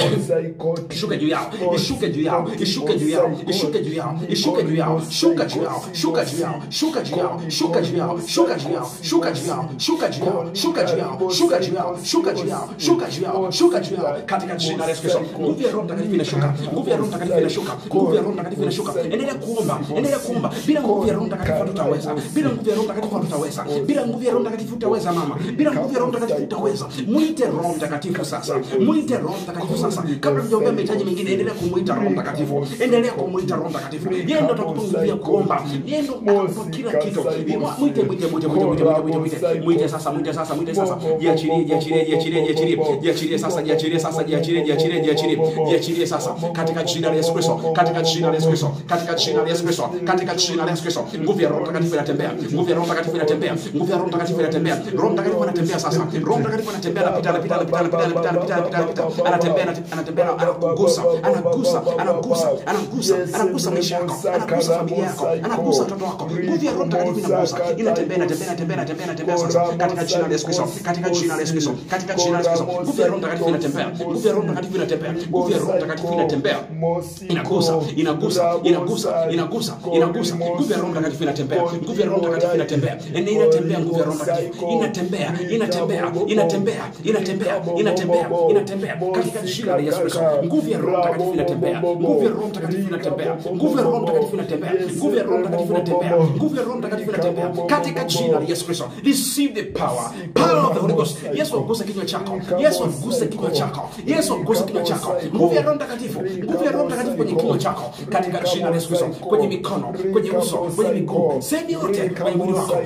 Ishuke juu yao. Ishuke juu yao. Ishuke juu yao. Ishuke juu yao. Ishuke juu yao. Shuka juu yao. Shuka juu yao. Shuka juu yao. Shuka juu yao. Shuka juu yao. Shuka juu yao. Shuka juu yao. Shuka juu yao. Shuka juu yao. Shuka juu yao. Shuka juu yao. Shuka juu yao. Katika jina la Yesu Kristo. Nguvu ya Roho Mtakatifu inashuka. Nguvu ya Roho Mtakatifu inashuka. Nguvu ya Roho Mtakatifu inashuka. Endelea kuomba. Endelea kuomba. Bila nguvu ya Roho Mtakatifu hatutaweza. Bila nguvu ya Roho Mtakatifu hatutaweza. Bila nguvu ya Roho Mtakatifu utaweza mama. Bila nguvu ya Roho Mtakatifu utaweza. Mwite Roho Mtakatifu sasa. Mwite Roho Mtakatifu sasa. Kabla tujaombea mahitaji mengine, endelea kumuita Roho Mtakatifu. Endelea kumuita Roho Mtakatifu. Yeye ndo atakupa nguvu ya kuomba. Yeye ndo atakupa kila kitu. Mwite, mwite, mwite, mwite, mwite, mwite, mwite, mwite. Mwite sasa, mwite sasa, mwite sasa. Jiachilie, jiachilie, jiachilie, jiachilie. Jiachilie sasa, jiachilie sasa, jiachilie, jiachilie, jiachilie. Jiachilie sasa katika jina la Yesu Kristo. Katika jina la Yesu Kristo. Katika jina la Yesu Kristo. Katika jina la Yesu Kristo. Nguvu ya Roho Mtakatifu inatembea. Nguvu ya Roho Mtakatifu inatembea. Nguvu ya Roho Mtakatifu inatembea. Roho Mtakatifu anatembea sasa. Roho Mtakatifu anatembea, anapita, anapita, anapita, anapita, anapita, anapita, anapita, anapita. Anatembea, anatembea, anatembea, anakugusa, anagusa, anagusa, anagusa, anagusa maisha yako, anagusa familia yako, anagusa watoto wako. Nguvu ya Roho Mtakatifu inagusa, inatembea, inatembea, inatembea, inatembea, inatembea sasa katika jina la Yesu Kristo. Katika jina la Yesu Kristo. Katika jina la Yesu Kristo. Nguvu ya Roho Mtakatifu inatembea. Nguvu ya Roho Mtakatifu inatembea. Nguvu ya Roho Mtakatifu inatembea. Inagusa, inagusa, inagusa, inagusa, inagusa. Nguvu ya Roho Mtakatifu inatembea. Nguvu ya Roho Mtakatifu inatembea. Ene inatembea nguvu ya Roho Mtakatifu. Inatembea, inatembea, inatembea, inatembea, inatembea, inatembea katika jina la Yesu Kristo. Nguvu ya Roho Mtakatifu inatembea. Nguvu ya Roho Mtakatifu inatembea. Nguvu ya Roho Mtakatifu inatembea. Nguvu ya Roho Mtakatifu inatembea. Nguvu ya Roho Mtakatifu inatembea katika jina la Yesu Kristo. Receive the power. Power of the Holy Ghost. Yesu aguse kinywa chako. Yesu aguse kinywa chako. Yesu aguse kinywa chako. Nguvu ya Roho Mtakatifu. Nguvu ya Roho Mtakatifu kwenye kinywa chako katika jina la Yesu Kristo. Kwenye mikono, kwenye uso, kwenye miguu, sehemu yote kwenye mwili wako.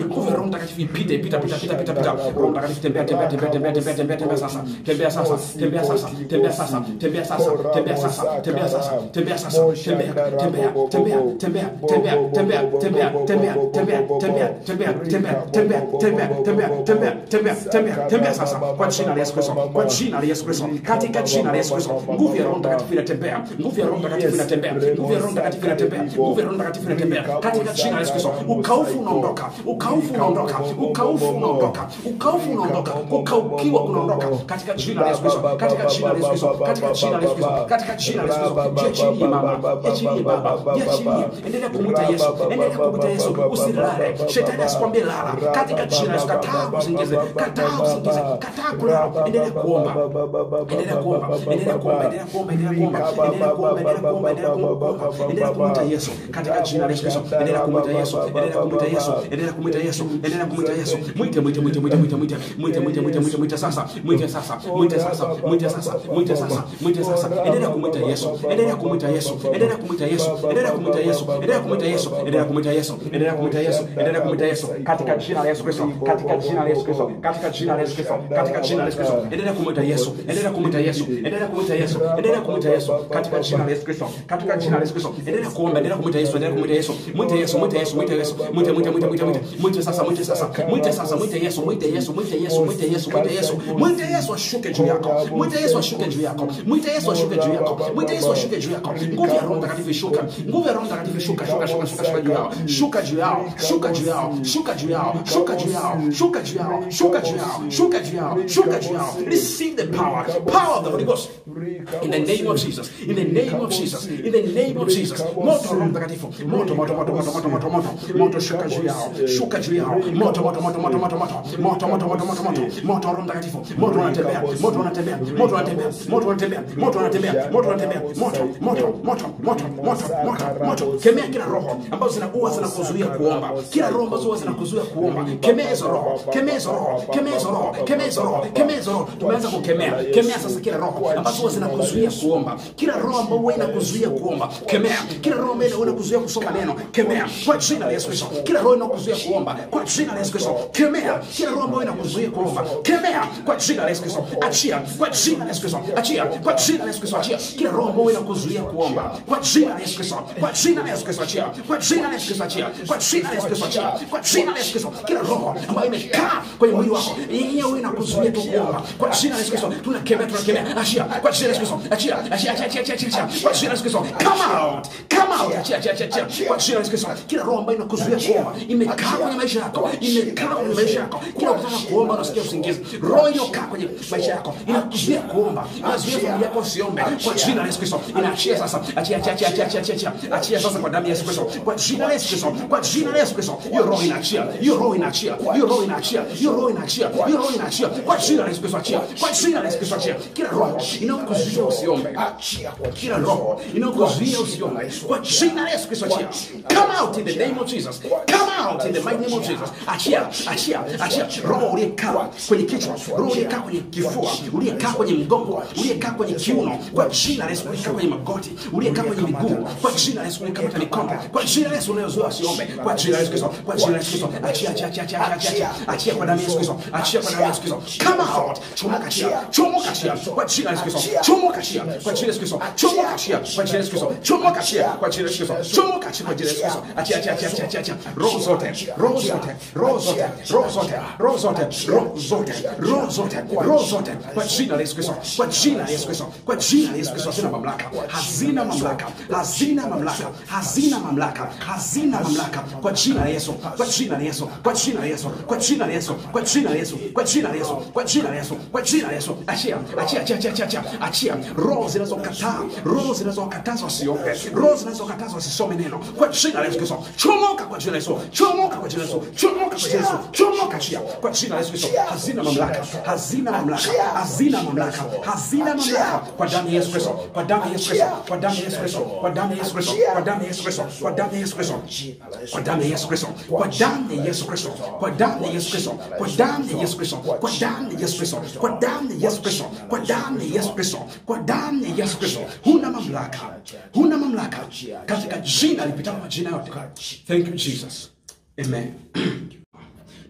nguvu ya Roho Mtakatifu ipite ipita pita pita pita pita Roho Mtakatifu tembea tembea tembea tembea tembea tembea tembea sasa tembea sasa tembea sasa tembea sasa tembea sasa tembea sasa tembea sasa tembea sasa tembea tembea tembea tembea tembea tembea tembea tembea tembea tembea tembea tembea tembea tembea tembea tembea tembea tembea tembea sasa kwa jina la Yesu Kristo kwa jina la Yesu Kristo katika jina la Yesu Kristo nguvu ya Roho Mtakatifu inatembea nguvu ya Roho Mtakatifu inatembea nguvu ya Roho Mtakatifu inatembea nguvu ya Roho Mtakatifu inatembea katika jina la Yesu Kristo ukaufu unaondoka ukaufu unaondoka ukaufu unaondoka ukaufu unaondoka kukaukiwa kunaondoka katika jina la Yesu Kristo katika jina la Yesu Kristo katika jina la Yesu Kristo katika jina la Yesu Kristo jiachilie mama jiachilie baba jiachilie endelea kumwita Yesu endelea kumwita Yesu usilale shetani asikwambie lala katika jina la Yesu kataa usingize kataa usingize kataa kulala endelea kuomba endelea kuomba endelea kuomba endelea kuomba endelea kuomba endelea kuomba endelea kuomba endelea kuomba endelea kumwita Yesu katika jina la Yesu Kristo endelea kumwita Yesu endelea kumwita Yesu endelea kumwita Yesu endelea kumwita Yesu mwite mwite mwite mwite mwite mwite mwite mwite mwite mwite mwite sasa mwite sasa mwite sasa mwite sasa mwite sasa mwite sasa endelea kumwita Yesu endelea kumwita Yesu endelea kumwita Yesu endelea kumwita Yesu endelea kumwita Yesu endelea kumwita Yesu endelea kumwita Yesu endelea kumwita Yesu katika jina la Yesu Kristo katika jina la Yesu Kristo katika jina la Yesu Kristo katika jina la Yesu Kristo endelea kumwita Yesu endelea kumwita Yesu endelea kumwita Yesu endelea kumwita Yesu katika jina la Yesu Kristo katika jina la Yesu Kristo endelea kuomba endelea kumwita Yesu endelea kumwita Yesu mwite Yesu mwite Yesu mwite Yesu mwite mwite mwite mwite mwite mwite sasa mwite sasa mwite sasa mwite Yesu mwite Yesu mwite Yesu mwite Yesu mwite Yesu mwite Yesu ashuke juu yako mwite Yesu ashuke juu yako mwite Yesu ashuke juu yako mwite Yesu ashuke juu yako nguvu ya Roho Mtakatifu ishuka nguvu ya Roho Mtakatifu shuka shuka shuka shuka shuka juu yao shuka juu yao shuka juu yao shuka juu yao shuka juu yao shuka juu yao shuka juu yao shuka juu yao shuka juu yao receive the power power of the Holy Ghost in the name of Jesus in the name of Jesus in the name of Jesus moto Roho Mtakatifu moto moto moto moto moto moto moto moto shuka juu yao shuka juu yao moto moto moto moto moto moto moto moto moto moto moto moto Roho Mtakatifu moto unatembea moto unatembea moto unatembea moto unatembea moto unatembea moto unatembea moto moto moto moto moto moto moto kemea kila roho ambazo zinakuwa zinakuzuia kuomba kila roho ambazo huwa zinakuzuia kuomba kemea hizo roho kemea hizo roho kemea hizo roho kemea hizo roho kemea hizo roho tumeanza kukemea kemea sasa kila roho ambazo huwa zinakuzuia kuomba kila roho ambayo huwa inakuzuia kuomba kemea kila roho ambayo huwa inakuzuia kusoma neno kemea kwa jina la Yesu Kristo kila roho inakuzuia kuomba kwa jina la Yesu Kristo kemea kila roho ambayo inakuzuia kuomba kemea kwa jina la Yesu Kristo achia kwa jina la Yesu Kristo achia kwa jina la Yesu Kristo achia kila roho ambayo inakuzuia kuomba kwa jina la Yesu Kristo kwa jina la Yesu Kristo achia kwa jina la Yesu Kristo achia kwa jina la Yesu Kristo achia kwa jina la Yesu Kristo kila roho ambayo imekaa kwenye mwili wako yenyewe inakuzuia tu kuomba kwa jina la Yesu Kristo tunakemea tunakemea achia kwa jina la Yesu Kristo achia achia achia achia achia achia kwa jina la Yesu Kristo come out come out achia achia achia achia kwa jina la Yesu Kristo kila roho ambayo inakuzuia kuomba imekaa kwenye maisha yako imekaa kwenye maisha yako kila ukitaka kuomba unasikia usingizi roho iliyokaa kwenye maisha yako inakuzuia kuomba inazuia familia yako usiombe kwa jina la Yesu Kristo inaachia sasa achia achia achia achia achia achia achia sasa kwa damu ya Yesu Kristo kwa jina la Yesu Kristo kwa jina la Yesu Kristo hiyo roho inaachia hiyo roho inaachia hiyo roho inaachia hiyo roho inaachia hiyo roho inaachia kwa jina la Yesu Kristo achia kwa jina la Yesu Kristo achia kila roho inayokuzuia usiombe kila roho inayokuzuia usiombe kwa jina la Yesu Kristo achia come out in the name of Jesus come out in the mighty name of Jesus achia achia achia roho uliyekaa kwenye kichwa roho uliyekaa kwenye kifua uliyekaa kwenye mgongo uliyekaa kwenye kiuno kwa jina la Yesu uliyekaa kwenye magoti uliyekaa kwenye miguu kwa jina la Yesu uliyekaa kwenye mikono kwa jina la Yesu unayozoea usiombe kwa jina la Yesu Kristo kwa jina la Yesu Kristo achia achia achia achia achia achia achia kwa damu ya Yesu Kristo achia kwa damu ya Yesu Kristo come out chomoka achia chomoka achia kwa jina la Yesu Kristo chomoka achia kwa jina la Yesu Kristo chomoka achia kwa jina la Yesu Kristo chomoka achia kwa jina la Yesu Kristo chomoka achia kwa jina la Yesu Kristo achia achia achia achia achia achia roho zote roho zote roho zote roho zote roho zote roho zote roho zote roho zote kwa jina la Yesu Kristo kwa jina la Yesu Kristo kwa jina la Yesu Kristo hazina mamlaka hazina mamlaka hazina mamlaka hazina mamlaka hazina mamlaka kwa jina la Yesu kwa jina la Yesu kwa jina la Yesu kwa jina la Yesu kwa jina la Yesu kwa jina la Yesu kwa jina la Yesu kwa jina la Yesu achia achia achia achia achia achia roho zinazokataa roho zinazokataza wasiombe roho zinazokataza wasisome neno kwa jina la Yesu Kristo chomoka kwa jina la Yesu chomoka kwa jina la Yesu chomoka kwa jina la Yesu chomoka achia kwa jina la Yesu Kristo hazina mamlaka hazina mamlaka hazina mamlaka hazina mamlaka kwa damu ya Yesu Kristo kwa damu ya Yesu Kristo kwa damu ya Yesu Kristo kwa damu ya Yesu Kristo kwa damu ya Yesu Kristo kwa damu ya Yesu Kristo kwa damu ya Yesu Kristo kwa damu ya Yesu Kristo kwa damu ya Yesu Kristo kwa damu ya Yesu Kristo kwa damu ya Yesu Kristo kwa damu ya Yesu Kristo kwa damu ya Yesu Kristo kwa damu ya Yesu Kristo huna mamlaka huna mamlaka katika jina lipitalo majina yote thank you Jesus amen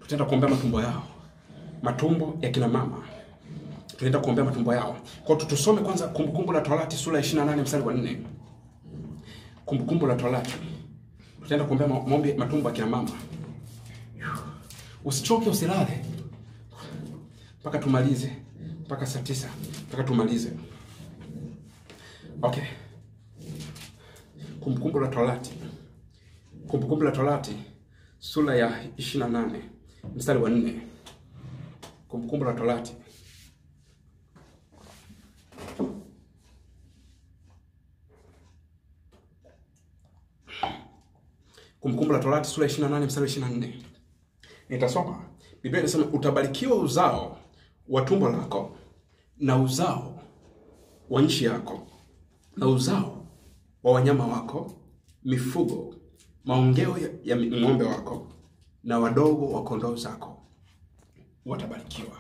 tutaenda kuombea matumbo yao, matumbo ya kina mama tunaenda kuombea matumbo yao. Kwa hiyo tusome kwanza Kumbukumbu la Torati sura ya 28 mstari wa 4. Kumbukumbu la Torati. Tutaenda kuombea ma- maombi matumbo ya kina mama. Usichoke, usilale mpaka tumalize, mpaka saa tisa, mpaka tumalize. Okay. Kumbukumbu la Torati. Kumbukumbu la Torati sura ya 28 mstari wa 4. Kumbukumbu la Torati Kumbukumbu la Torati sura ya 28 mstari wa 24. Nitasoma. Biblia inasema utabarikiwa uzao wa tumbo lako na uzao wa nchi yako na uzao wa wanyama wako, mifugo, maongeo ya, ya ng'ombe wako na wadogo wa kondoo zako watabarikiwa.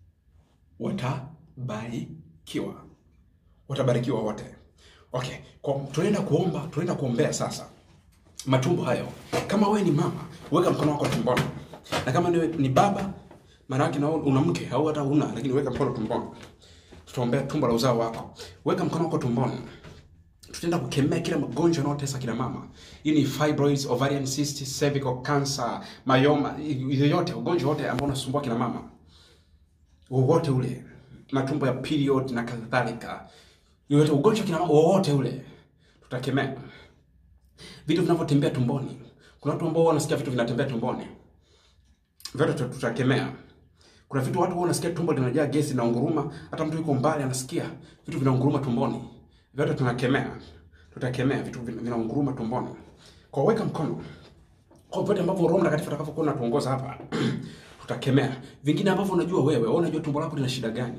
Watabarikiwa. Watabarikiwa wote. Okay, kwa tunaenda kuomba, tunaenda kuombea sasa matumbo hayo. Kama wewe ni mama, weka mkono wako tumboni, na kama ni, ni baba, maana yake na wewe una mke au hata una, lakini weka mkono tumboni. Tutaombea tumbo la uzao wako. Weka mkono wako tumboni. Tutaenda kukemea kila magonjwa yanayotesa kina mama. Hii ni fibroids, ovarian cyst, cervical cancer, myoma, yoyote ugonjwa wote ambao unasumbua kina mama wowote ule, matumbo ya period na kadhalika, yoyote ugonjwa kina mama wowote ule, tutakemea vitu vinavyotembea tumboni. Kuna watu ambao wanasikia vitu vinatembea tumboni, vyote tuta- tutakemea. Kuna vitu watu huwa wanasikia tumbo linajaa gesi na unguruma, hata mtu yuko mbali anasikia vitu vinaunguruma tumboni, vyote tunakemea, tutakemea vitu vina- vinaunguruma tumboni. Kwa weka mkono kwa vyote ambavyo Roho Mtakatifu atakavyokuwa anatuongoza hapa tutakemea. Vingine ambavyo unajua wewe, wewe unajua tumbo lako lina shida gani,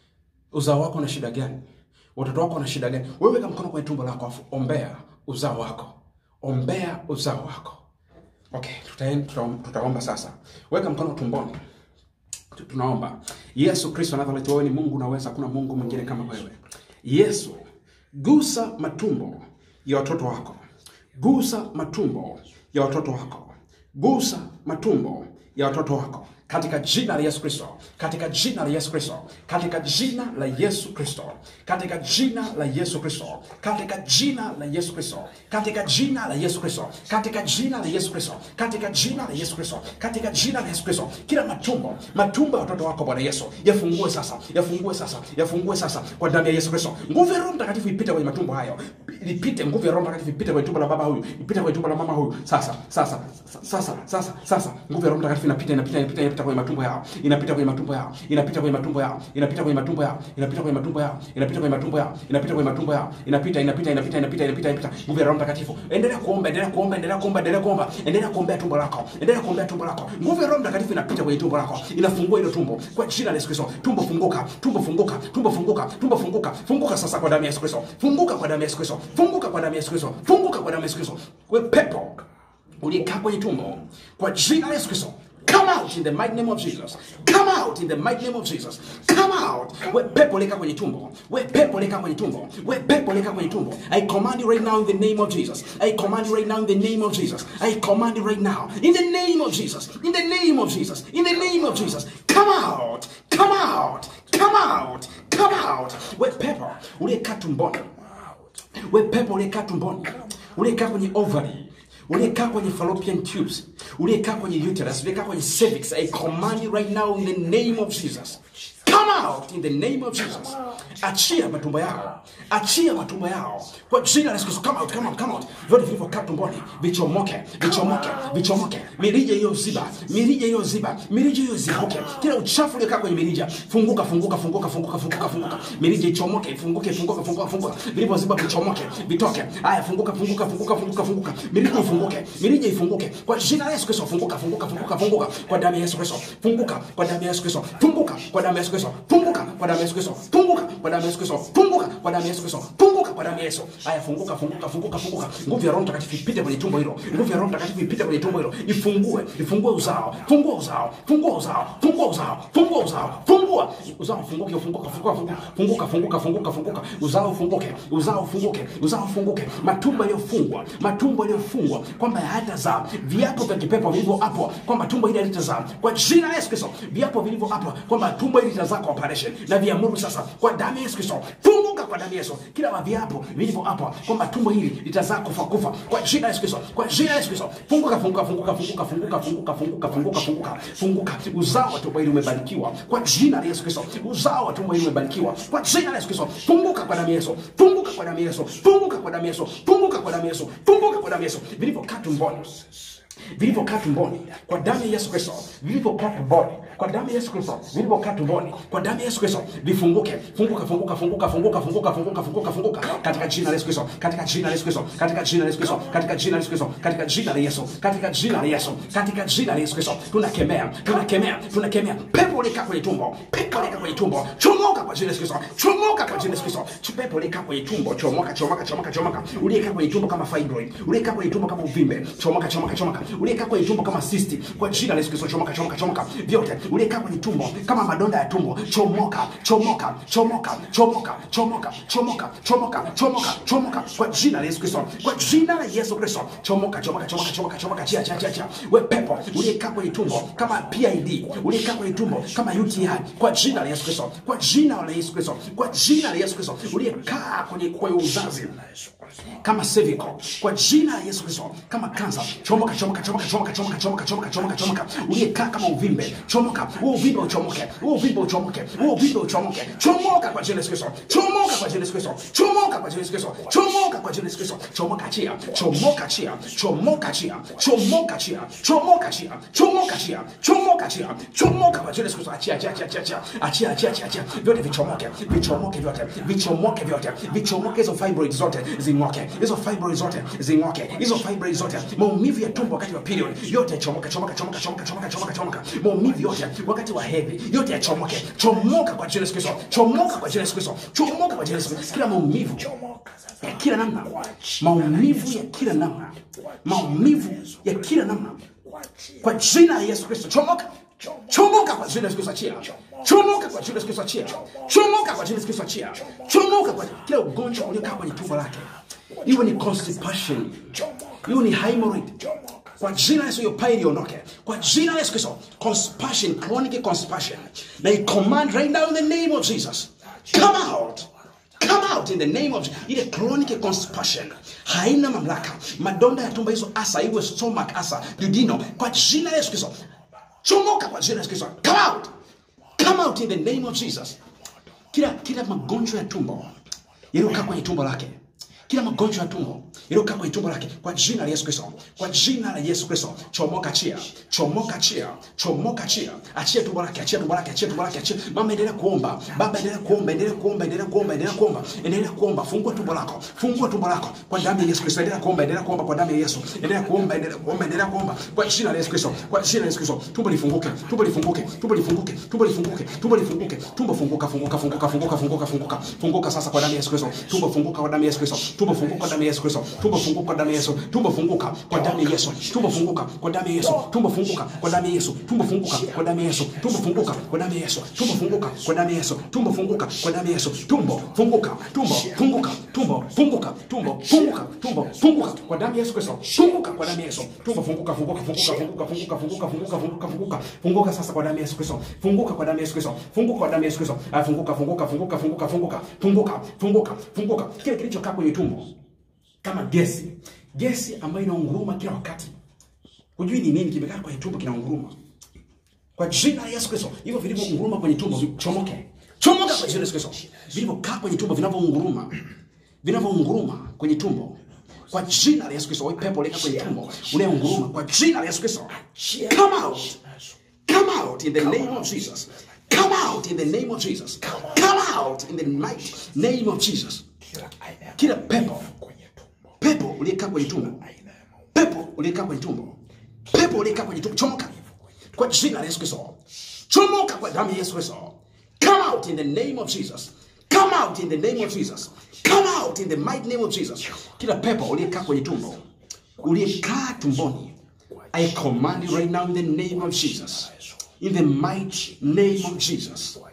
uzao wako una shida gani, watoto wako wana shida gani. Wewe weka mkono kwenye tumbo lako, afu ombea uzao wako, ombea uzao wako. Okay, tutaen- tuta, tutaomba sasa. Weka mkono tumboni. Tu- Tunaomba. Yesu Kristo Nazareti, wewe ni Mungu unaweza, hakuna Mungu mwingine kama wewe. Yesu, gusa matumbo ya watoto wako, gusa matumbo ya watoto wako, gusa matumbo ya watoto wako katika jina la Yesu Kristo, katika jina la Yesu Kristo, katika jina la Yesu Kristo, katika jina la Yesu Kristo, katika jina la Yesu Kristo, katika jina la Yesu Kristo, katika jina la Yesu Kristo, katika jina la Yesu Kristo, katika jina la Yesu Kristo, kila matumbo, matumbo ya watoto wako Bwana Yesu, yafungue sasa, yafungue sasa, yafungue sasa kwa damu ya Yesu Kristo. Nguvu ya Roho Mtakatifu ipite kwenye matumbo hayo, lipite nguvu ya Roho Mtakatifu ipite kwenye tumbo la baba huyu, ipite kwenye tumbo la mama huyu. Sasa, sasa, sasa, sasa, sasa, nguvu ya Roho Mtakatifu inapita, inapita, inapita, inapita kwenye matumbo yao, inapita kwenye matumbo yao, inapita kwenye matumbo yao, inapita kwenye matumbo yao, inapita kwenye matumbo yao, inapita kwenye matumbo yao, inapita kwenye matumbo yao, inapita, inapita, inapita, inapita, inapita, inapita. Nguvu ya Roho Mtakatifu, endelea kuomba, endelea kuomba, endelea kuomba, endelea kuomba, endelea kuombea tumbo lako, endelea kuombea tumbo lako. Nguvu ya Roho Mtakatifu inapita kwenye tumbo lako, inafungua hilo tumbo kwa jina la Yesu Kristo. Tumbo funguka, tumbo funguka, tumbo funguka, tumbo funguka, funguka sasa kwa damu ya Yesu Kristo, funguka kwa damu ya Yesu Kristo, funguka kwa damu ya Yesu Kristo, funguka kwa damu ya Yesu Kristo. Wewe pepo uliyekaa kwenye tumbo, kwa jina la Yesu Kristo Come out in the mighty name of Jesus. Come out in the mighty name of Jesus. Come out. We pepo leka kwenye tumbo. We pepo leka kwenye tumbo. We pepo leka kwenye tumbo. I command you right now in the name of Jesus. I command you right now in the name of Jesus. I command you right now in the name of Jesus. In the name of Jesus. In the name of Jesus. Come out. Come out. Come out. Come out. We pepo uliyekaa tumboni. We pepo uliyekaa tumboni. Uliyekaa kwenye ovary uliyekaa kwenye fallopian tubes, uliyekaa kwenye uterus, uliyekaa kwenye cervix, I command you right now in the name of Jesus. Come out in the name of Jesus. Achia matumbo yao, achia matumbo yao kwa jina la Yesu Kristo. Come out, come out, come out. Vyote vilivyokaa tumboni vichomoke, vichomoke, vichomoke. Mirija hiyo ziba, mirija hiyo ziba, mirija hiyo zibuke. Kila uchafu uliokaa kwenye mirija, funguka, funguka, funguka, funguka, funguka, funguka. Mirija ichomoke, ifunguke, funguka, funguka, funguka. Vilivyoziba vichomoke, vitoke. Haya, funguka, funguka, funguka, funguka, funguka. Mirija ifunguke, mirija ifunguke kwa jina la Yesu Kristo. Funguka, funguka, funguka, funguka kwa damu ya Yesu Kristo. Funguka kwa damu ya Yesu Kristo. Funguka kwa damu ya Yesu Kristo. Funguka kwa damu ya Yesu Kristo. Funguka kwa damu ya Yesu Kristo. Funguka kwa damu ya Yesu Kristo. Funguka kwa damu ya Yesu. Haya, funguka, funguka, funguka, funguka. Nguvu ya Roho Mtakatifu ipite kwenye tumbo hilo. Nguvu ya Roho Mtakatifu ipite kwenye tumbo hilo. Ifungue, ifungue uzao. Fungua uzao. Fungua uzao. Fungua uzao. Fungua uzao. Fungua fungua uzao ufunguke ufunguka funguka funguka funguka funguka funguka uzao ufunguke uzao ufunguke uzao ufunguke matumbo yaliyofungwa matumbo yaliyofungwa kwamba hayatazaa viapo vya kipepo vilivyo hapo kwamba tumbo hili halitazaa kwa jina la Yesu Kristo viapo vilivyo hapo kwamba tumbo hili litazaa kwa operation na viamuru sasa kwa damu ya Yesu Kristo funguka kwa damu ya Yesu kila viapo vilivyo hapo kwamba tumbo hili litazaa kufa kufa kwa jina la Yesu Kristo kwa jina la Yesu Kristo funguka funguka funguka funguka funguka funguka funguka funguka funguka funguka uzao wa tumbo hili umebarikiwa kwa jina la Yesu Kristo uzao wa tumbo hili umebarikiwa kwa jina la Yesu Kristo funguka kwa damu ya Yesu funguka kwa damu ya Yesu funguka kwa damu ya Yesu funguka kwa damu ya Yesu funguka kwa damu ya Yesu vilivyokaa tumboni vilivyokaa tumboni kwa damu ya Yesu Kristo, vilivyokaa tumboni kwa damu ya Yesu Kristo, vilivyokaa tumboni kwa damu ya Yesu Kristo, vifunguke, funguka, funguka, funguka, funguka, funguka, funguka, funguka, funguka katika jina la Yesu Kristo, katika jina la Yesu Kristo, katika jina la Yesu Kristo, katika jina la Yesu Kristo, katika jina la Yesu, katika jina la Yesu, katika jina la Yesu Kristo, tunakemea, tunakemea, tunakemea pepo likaa kwenye tumbo, pepo likaa kwenye tumbo, chomoka kwa jina la Yesu Kristo, chomoka kwa jina la Yesu Kristo, pepo likaa kwenye tumbo, chomoka, chomoka, chomoka, chomoka, uliyekaa kwenye tumbo kama fibroid, uliyekaa kwenye tumbo kama uvimbe, chomoka, chomoka, chomoka, uliyekaa kwenye tumbo kama cyst, kwa jina la Yesu Kristo, chomoka, chomoka, chomoka, vyote uliyekaa kwenye tumbo kama madonda ya tumbo, chomoka, chomoka, chomoka, chomoka, chomoka, chomoka, chomoka, chomoka, chomoka, kwa jina la Yesu Kristo, kwa jina la Yesu Kristo, chomoka, chomoka, chomoka, chomoka, chomoka, chia, chia, chia, chia, we pepo uliyekaa kwenye tumbo kama PID, uliyekaa kwenye tumbo kama UTI, kwa jina la Yesu Kristo, kwa jina la Yesu Kristo, kwa jina la Yesu Kristo, uliyekaa kwenye kwenye uzazi kama cervical kwa jina la Yesu Kristo, kama kansa, chomoka, chomoka, chomoka, chomoka, chomoka, chomoka, chomoka, chomoka, chomoka, uliyekaa kama uvimbe, chomoka, huo uvimbe uchomoke, huo uvimbe uchomoke, huo uvimbe uchomoke, chomoka kwa jina la Yesu Kristo, chomoka kwa jina la Yesu Kristo, chomoka kwa jina la Yesu Kristo, chomoka kwa jina la Yesu Kristo, chomoka chia, chomoka chia, chomoka chia, chomoka chia, chomoka chia, chomoka chia, chomoka chia, chomoka kwa jina la Yesu Kristo, achia, achia, achia, achia, achia, achia, achia, achia, vyote vichomoke, vichomoke vyote, vichomoke vyote, vichomoke hizo fibroid zote zing'oke, hizo fibroid zote zing'oke, hizo fibroid zote, maumivu ya tumbo wakati wa period yote chomoka, chomoka, chomoka, chomoka, chomoka, chomoka, chomoka, maumivu yote wakati wa hedhi yote yachomoke, chomoka kwa jina la Yesu Kristo, chomoka kwa jina la Yesu Kristo, chomoka kwa jina la Yesu Kristo, kila maumivu ya kila namna, maumivu ya kila namna, maumivu ya kila namna, kwa jina la Yesu Kristo, chomoka chomoka kwa jina la Yesu Kristo, achia chomoka kwa jina la Yesu Kristo, achia chomoka kwa jina la Yesu Kristo, achia chomoka kwa kila ugonjwa uliokaa kwenye tumbo lake, iwe ni constipation, iwe ni hemorrhoid kwa jina la Yesu hiyo pain iondoke kwa jina la Yesu Kristo constipation chronic constipation na i command right now in the name of Jesus come out come out in the name of ile chronic constipation haina mamlaka madonda ya tumbo hizo asa iwe stomach asa duodeno kwa jina la Yesu Kristo chomoka kwa jina la Yesu Kristo come out come out in the name of Jesus kila kila magonjwa ya tumbo yaliyokaa kwenye tumbo lake kila magonjwa ya tumbo yaliyokaa kwenye tumbo lake kwa jina la Yesu Kristo, kwa jina la Yesu Kristo, chomoka chia, chomoka chia, chomoka chia, achia tumbo lake, achia tumbo lake, achia tumbo lake, achia. Mama, endelea kuomba, baba, endelea kuomba, endelea kuomba, endelea kuomba, endelea kuomba, endelea kuomba, fungua tumbo lako, fungua tumbo lako kwa damu ya Yesu Kristo, endelea kuomba, endelea kuomba kwa damu ya Yesu, endelea kuomba, endelea kuomba, endelea kuomba kwa jina la Yesu Kristo, kwa jina la Yesu Kristo, tumbo lifunguke, tumbo lifunguke, tumbo lifunguke, tumbo lifunguke, tumbo lifunguke, tumbo funguka, funguka, funguka, funguka, funguka, funguka, funguka sasa kwa damu ya Yesu Kristo, tumbo funguka kwa damu ya Yesu Kristo, tumbo funguka kwa damu ya Yesu Kristo, tumbo funguka kwa damu ya Yesu, tumbo funguka kwa damu ya Yesu, tumbo funguka kwa damu ya Yesu, tumbo funguka kwa damu ya Yesu, tumbo funguka kwa damu ya Yesu, tumbo funguka kwa damu ya Yesu, tumbo funguka kwa damu ya Yesu, tumbo funguka kwa damu ya Yesu, tumbo funguka, tumbo funguka, tumbo funguka, tumbo funguka, tumbo funguka kwa damu ya Yesu Kristo, funguka kwa damu ya Yesu, tumbo funguka, funguka, funguka, funguka, funguka, funguka, funguka, funguka, funguka, funguka sasa kwa damu ya Yesu Kristo, funguka kwa damu ya Yesu Kristo, funguka kwa damu ya Yesu Kristo, Ah, funguka, funguka, funguka, funguka, funguka, funguka, funguka, funguka, kile kilichokaa kwenye tumbo kama gesi gesi ambayo inaunguruma kila wakati hujui ni nini kimekaa kwenye tumbo kinaunguruma kwa jina la yesu kristo hivyo vilivyounguruma kwenye tumbo chomoke chomoka kwa jina la yesu kristo vilivyokaa kwenye tumbo vinavyounguruma vinavyounguruma kwenye tumbo kwa jina la yesu kristo wewe pepo leka kwenye tumbo unayeunguruma kwa jina la yesu kristo come out come out in the name of jesus come out in the name of jesus come out in the mighty name of jesus
kila aina ya
kila pepo
kwenye tumbo
pepo uliyekaa kwenye tumbo
aina ya maumivu
pepo uliyekaa kwenye tumbo pepo uliyekaa kwenye tumbo chomoka kwa jina la yesu kristo chomoka kwa damu ya yesu kristo come out in the name of jesus come out in the name of jesus come out in the mighty name of jesus kila pepo uliyekaa kwenye tumbo uliyekaa tumboni i command you right now in the name of jesus in the mighty name of jesus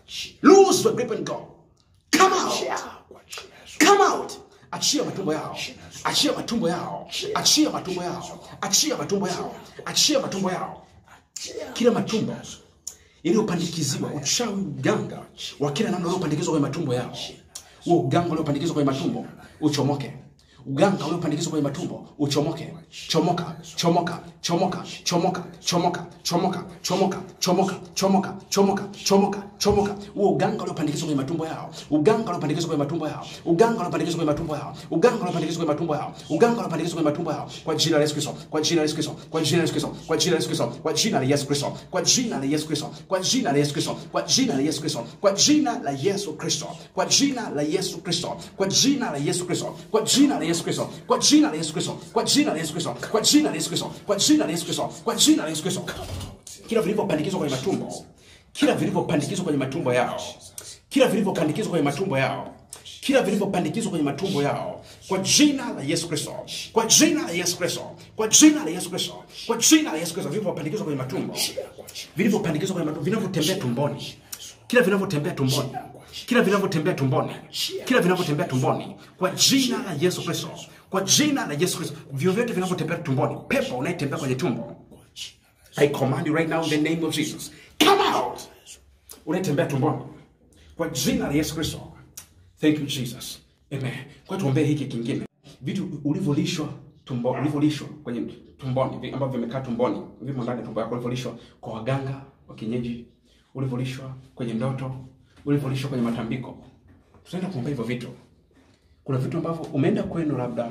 lose your grip and go come out
Achia kwa jina la Yesu.
come out achia matumbo yao achia matumbo yao achia matumbo yao achia matumbo yao achia matumbo yao
Achia.
kila matumbo iliyopandikiziwa uchawi uganga wa kila namna uliopandikizwa kwenye matumbo yao huo uganga uliopandikizwa kwenye matumbo uchomoke uganga uliopandikizwa kwenye matumbo uchomoke chomoka chomoka chomoka chomoka chomoka chomoka chomoka chomoka chomoka chomoka chomoka chomoka huo uganga uliopandikizwa kwenye matumbo yao uganga uliopandikizwa kwenye matumbo yao uganga uliopandikizwa kwenye matumbo yao uganga uliopandikizwa kwenye matumbo yao uganga uliopandikizwa kwenye matumbo yao kwa jina la Yesu Kristo kwa jina la Yesu Kristo kwa jina la Yesu Kristo kwa jina la Yesu Kristo kwa jina la Yesu Kristo kwa jina la Yesu Kristo kwa jina la Yesu Kristo kwa jina la Yesu Kristo kwa jina la Yesu Kristo kwa jina la Yesu Kristo kwa jina la Yesu Kristo kwa jina la Yesu Kristo kwa jina la Yesu Kristo kwa jina la Yesu Kristo kwa jina la Yesu Kristo kwa jina la Yesu Kristo kwa jina la Yesu Kristo kila vilivyopandikizwa kwenye matumbo kila vilivyopandikizwa kwenye matumbo yao kila vilivyopandikizwa kwenye matumbo yao kila vilivyopandikizwa kwenye matumbo yao kwa jina la Yesu Kristo kwa jina la Yesu Kristo kwa jina la Yesu Kristo kwa jina la Yesu Kristo vilivyopandikizwa kwenye matumbo vilivyopandikizwa kwenye matumbo vinavyotembea tumboni kila vinavyotembea tumboni kila vinavyotembea tumboni kila vinavyotembea tumboni kwa jina la Yesu Kristo kwa jina la Yesu Kristo vyovyote vinavyotembea tumboni pepo unayetembea kwenye tumbo I command you right now in the name of Jesus come out unayetembea tumboni kwa jina la Yesu Kristo thank you Jesus amen kwa tuombee hiki kingine vitu ulivyolishwa tumbo ulivyolishwa kwenye tumboni vi- ambavyo vimekaa tumboni vimo ndani ya tumbo yako ulivyolishwa kwa waganga wa kienyeji ulivyolishwa kwenye ndoto ulivyolishwa kwenye matambiko tutaenda kuombea hivyo vitu kuna vitu ambavyo umeenda kwenu labda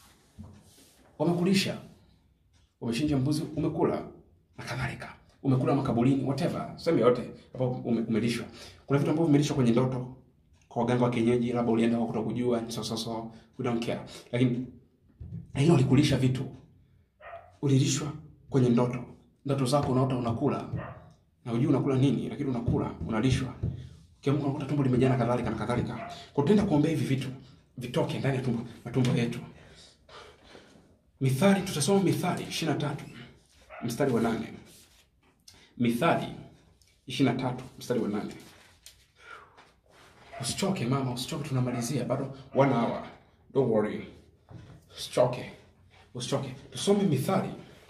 wamekulisha umechinja mbuzi umekula na kadhalika umekula makaburini whatever sehemu yote ambapo ume, umelishwa kuna vitu ambavyo vimelishwa kwenye ndoto kwa waganga wa kienyeji labda ulienda kwa kutokujua so so so we don't care lakini lakini walikulisha vitu ulilishwa kwenye ndoto ndoto zako unaota unakula na hujui unakula nini lakini unakula unalishwa ukiamka unakuta tumbo limejaa na kadhalika na kadhalika kwa tutaenda kuombea hivi vitu vitoke ndani ya tumbo matumbo yetu Mithali, tutasoma Mithali 23 mstari wa nane. Mithali 23 mstari wa nane. Usichoke mama, usichoke, tunamalizia bado one hour. Don't worry, usichoke, usichoke. Tusome Mithali,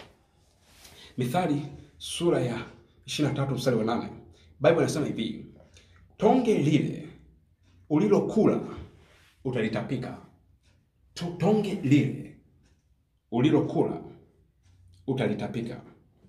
Mithali sura ya 23 mstari wa nane. Bible inasema hivi, tonge lile ulilokula utalitapika. To- Tonge lile ulilokula utalitapika.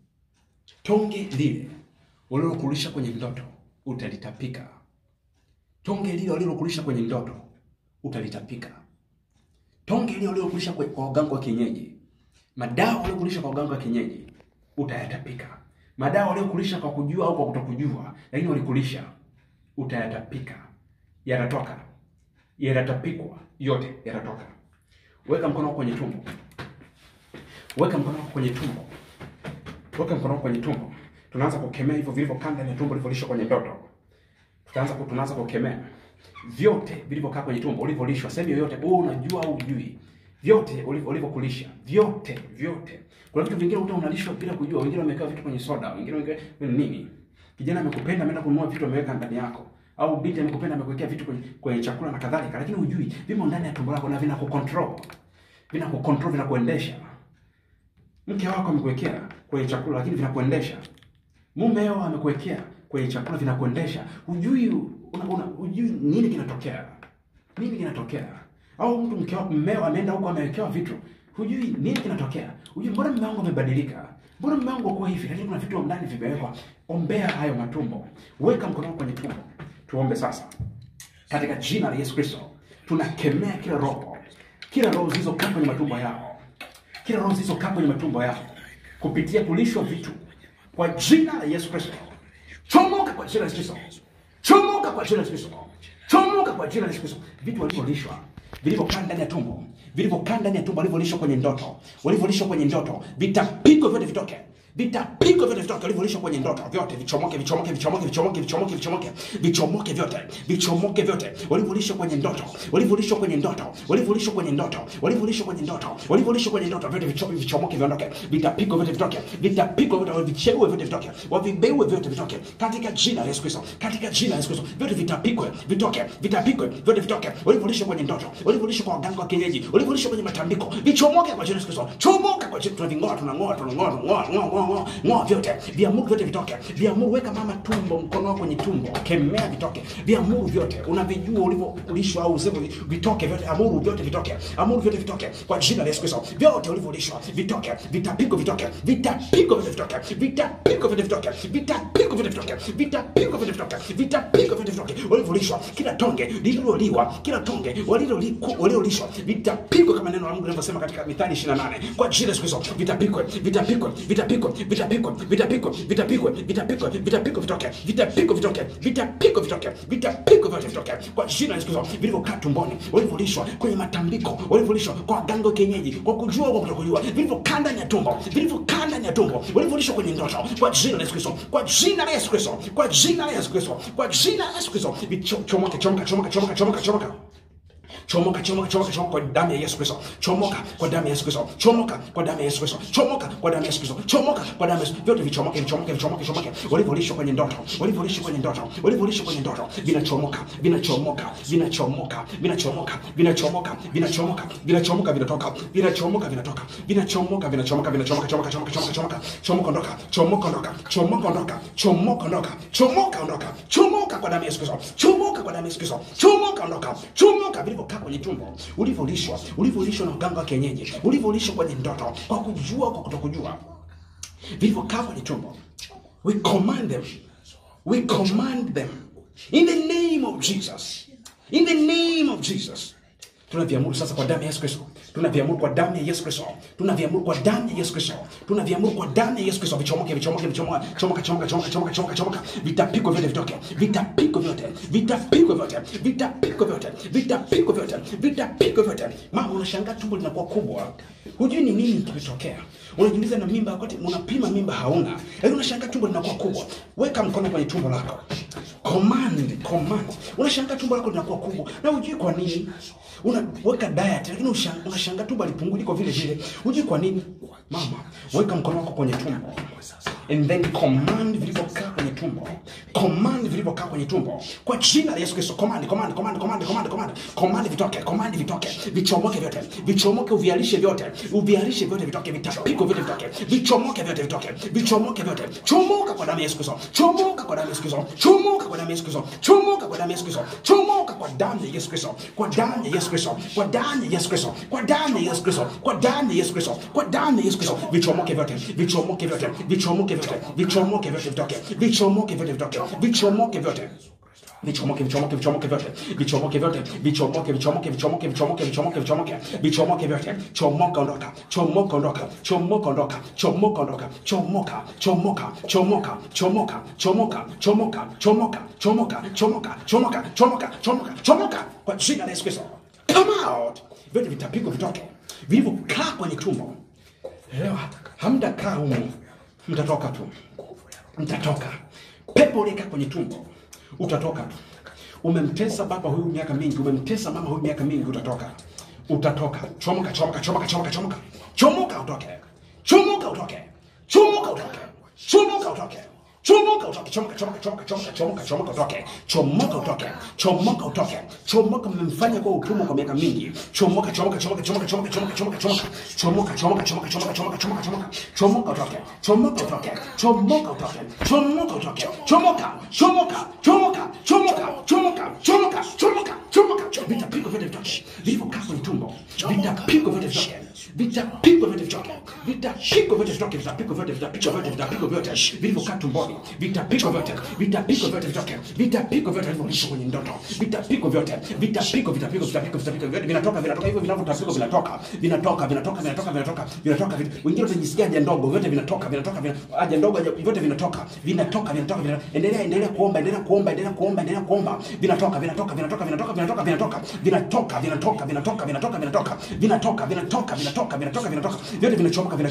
Tonge lile ulilokulisha kwenye ndoto utalitapika. Tonge lile ulilokulisha kwenye ndoto utalitapika. Tonge lile ulilokulisha kwe- kwa waganga wa kienyeji, madawa uliokulisha kwa waganga wa kienyeji utayatapika. Madawa waliokulisha kwa kujua au kwa kutokujua, lakini walikulisha, utayatapika, yatatoka, yatatapikwa, yote yatatoka. Weka mkono wako kwenye tumbo. Weka mkono wako kwenye tumbo. Weka mkono wako kwenye tumbo. Tunaanza kukemea hivyo vilivyokaa ndani ya tumbo ulivyolishwa kwenye ndoto. Tutaanza ku- tunaanza kukemea vyote vilivyokaa kwenye tumbo ulivyolishwa, sehemu yoyote wewe unajua au hujui, vyote ulivyo- ulivyokulisha, vyote vyote. Kuna vitu vingine uta unalishwa bila kujua. Wengine wameweka vitu kwenye soda, wengine wameweka nini. Kijana amekupenda ameenda kununua vitu ameweka ndani yako, au binti amekupenda amekuwekea vitu kwenye, kwenye chakula na kadhalika, lakini hujui vimo ndani ya tumbo lako na vinakucontrol, vinakucontrol, vinakuendesha mke wako amekuwekea kwenye chakula lakini vinakuendesha. Mumeo amekuwekea kwenye chakula vinakuendesha. Hujui una, una, hujui nini kinatokea. Nini kinatokea? Au mtu mke wako mmeo ameenda huko amewekewa vitu. Hujui nini kinatokea. Hujui mbona mume wangu amebadilika? Mbona mume wangu kwa hivi? Lakini kuna vitu ndani vimewekwa. Ombea hayo matumbo. Weka mkono wako kwenye tumbo. Tuombe sasa. Katika jina la Yesu Kristo, tunakemea kila roho, kila roho zilizokaa kwenye matumbo yao kila roho zilizokaa kwenye matumbo yao kupitia kulishwa vitu kwa jina la Yesu Kristo. Chomoka kwa jina la Yesu Kristo. Chomoka kwa jina la Yesu Kristo. Chomoka kwa jina la Yesu Kristo. Vitu walivyolishwa vilivyokaa ndani ya tumbo, vilivyokaa ndani ya tumbo, walivyolishwa kwenye ndoto, walivyolishwa kwenye ndoto, vitapigwa vyote vitoke. vitapigwa vyote vitoke ulivyolishwa kwenye ndoto vyote vichomoke vichomoke vichomoke vichomoke vichomoke vichomoke vichomoke vyote vichomoke vyote ulivyolishwa kwenye ndoto ulivyolishwa kwenye ndoto ulivyolishwa kwenye ndoto ulivyolishwa kwenye ndoto ulivyolishwa kwenye ndoto vyote vicho- vichomoke viondoke vitapigwa vyote vitoke vitapigwa vyote vicheue vyote vitoke wavibeue vyote vitoke katika jina la Yesu Kristo katika jina la Yesu Kristo vyote vitapigwe vitoke vitapigwe vyote vitoke ulivyolishwa kwenye ndoto ulivyolishwa kwa waganga wa kienyeji ulivyolishwa kwenye matambiko vichomoke kwa jina la Yesu Kristo chomoka kwa jina tunaving'oa tunang'oa tunang'oa tunang'oa ng'oa ng'oa ng'oa ng'oa vyote viamuru vyote vitoke viamuru weka mama tumbo mkono wako kwenye tumbo kemea vitoke viamuru vyote unavijua ulivyolishwa au usivyo vitoke vyote amuru vyote vitoke amuru vyote vitoke kwa jina la Yesu Kristo vyote ulivyolishwa vitoke vitapigwa vitoke vitapigwa vyote vitoke vitapigwa vyote vitoke vitapigwa vyote vitoke vitapigwa vyote vitoke vitapigwa vyote vitoke ulivyolishwa kila tonge lililoliwa kila tonge waliloliku- waliolishwa vitapigwa kama neno la Mungu linavyosema katika Mithali 28 kwa jina la Yesu Kristo vitapigwe vitapigwe vitapigwe vitapigwe vitapigwe vitapigwe vitapigwe vitapigwe vitoke vitapigwe vitoke vitapigwe vitoke vitapigwe vyote vitoke kwa jina la Yesu Kristo vilivyokaa tumboni walivyolishwa kwenye matambiko walivyolishwa kwa waganga wa kienyeji kwa kujua kwa kutokujua vilivyokaa ndani ya tumbo vilivyokaa ndani ya tumbo walivyolishwa kwenye ndoto kwa jina la Yesu Kristo kwa jina la Yesu Kristo kwa jina la Yesu Kristo kwa jina la Yesu Kristo vichomoke chomoka chomoka chomoka chomoka chomoka chomoka chomoka chomoka chomoka kwa damu ya Yesu Kristo chomoka kwa damu ya Yesu Kristo chomoka kwa damu ya Yesu Kristo chomoka kwa damu ya Yesu Kristo chomoka kwa damu ya Yesu vyote vichomoke vichomoke vichomoke vichomoke walivyolishwa kwenye ndoto walivyolishwa kwenye ndoto walivyolishwa kwenye ndoto vinachomoka vinachomoka vinachomoka vinachomoka vinachomoka vinachomoka vinachomoka vinatoka vinachomoka vinatoka vinachomoka vinachomoka vinachomoka chomoka chomoka chomoka chomoka chomoka ondoka chomoka ondoka chomoka ondoka chomoka ondoka chomoka ondoka chomoka kwa damu ya Yesu Kristo chomoka kwa damu ya Yesu Kristo chomoka ondoka chomoka vilivyokaa kwenye tumbo ulivyolishwa ulivyolishwa na uganga wa kienyeji ulivyolishwa kwenye ndoto kwa kujua kwa kutokujua vilivyokaa kwenye tumbo we command them we command them in the name of Jesus in the name of Jesus tunaviamuru sasa kwa damu ya Yesu Kristo tunaviamuru kwa damu ya Yesu Kristo tunaviamuru kwa damu ya Yesu Kristo tunaviamuru kwa damu ya Yesu Kristo vichomoke vichomoke vichomoke chomoka chomoka chomoka chomoka chomoka chomoka vitapigwa vyote vitoke vitapigwa vyote vitapigwa vyote vitapigwa vyote vitapigwa vyote vitapigwa vyote mama unashangaa tumbo linakuwa kubwa hujui ni nini kimetokea unajiuliza na mimba wakati unapima mimba hauna lakini unashangaa tumbo linakuwa kubwa weka mkono kwenye tumbo lako command command unashangaa tumbo lako linakuwa kubwa na hujui kwa nini unaweka diet lakini usha- unashangaa tumbo alipungui liko vile vile hujui kwa nini mama weka mkono wako kwenye tumbo and then command vilivyokaa kwenye tumbo command vilivyokaa kwenye tumbo kwa jina la Yesu Kristo command command command command command command command vitoke command vitoke vichomoke vyote vichomoke uvialishe vyote uvialishe vyote vitoke vitapiko vyote vitoke vichomoke vyote vitoke vichomoke vyote chomoka kwa damu ya Yesu Kristo chomoka kwa damu ya Yesu Kristo chomoka kwa damu ya Yesu Kristo chomoka kwa damu ya Yesu Kristo chomoka kwa damu ya Yesu Kristo kwa damu ya Yesu Kristo kwa damu ya Yesu Kristo kwa damu ya Yesu Kristo kwa damu ya Yesu Kristo kwa damu ya Yesu Kristo vichomoke vyote vichomoke vyote vichomoke vyote vichomoke vyote vitoke vichomoke vyote vitoke vichomoke vyote vichomoke vichomoke vichomoke vyote vichomoke vyote vichomoke vichomoke vichomoke vichomoke vichomoke vichomoke vichomoke vyote chomoka ondoka chomoka ondoka chomoka ondoka chomoka ondoka chomoka chomoka chomoka chomoka chomoka chomoka chomoka chomoka chomoka chomoka chomoka chomoka chomoka kwa jina la Yesu Kristo come out vyote vitapigwa vitoke vilivyokaa kwenye tumbo leo hamtakaa humu mtatoka tu mtatoka pepo uliyekaa kwenye tumbo utatoka tu umemtesa baba huyu miaka mingi umemtesa mama huyu miaka mingi utatoka utatoka chomoka chomoka chomoka chomoka chomoka chomoka utoke chomoka utoke chomoka utoke chomoka utoke chomoka utoke chomoka chomoka chomoka chomoka chomoka chomoka utoke chomoka utoke chomoka utoke chomoka mmemfanya kwa utumwa kwa miaka mingi chomoka chomoka chomoka chomoka chomoka chomoka chomoka chomoka chomoka chomoka chomoka chomoka chomoka chomoka chomoka chomoka utoke chomoka utoke chomoka utoke chomoka utoke chomoka chomoka chomoka chomoka chomoka chomoka chomoka chomoka vitapigwa vyote vitoke vilivyokaa kwenye tumbo vitapigwa vyote vitoke vitapigwa vyote vitoke vitapigwa vyote vitoke vitapigwa vyote vitapigwa vyote vitapigwa vyote vilivyokaa tumboni vitapigwa vyote vitapigwa vyote vitoke vitapigwa vyote vilivyolisha kwenye ndoto vitapigwa vyote vitapigwa vitapigwa vitapigwa vitapigwa vyote vinatoka vinatoka hivyo vinavyotapigwa vinatoka vinatoka vinatoka vinatoka vinatoka vinatoka vin- wengine watajisikia haja ndogo vyote vinatoka vinatoka vina- haja ndogo haja- vyote vinatoka vinatoka vinatoka vinatoka endelea endelea kuomba endelea kuomba endelea kuomba endelea kuomba vinatoka vinatoka vinatoka vinatoka vinatoka vinatoka vinatoka vinatoka vinatoka vinatoka vinatoka vinatoka vinatoka vinatoka vinatoka vinatoka vyote vinachomoka vinachomoka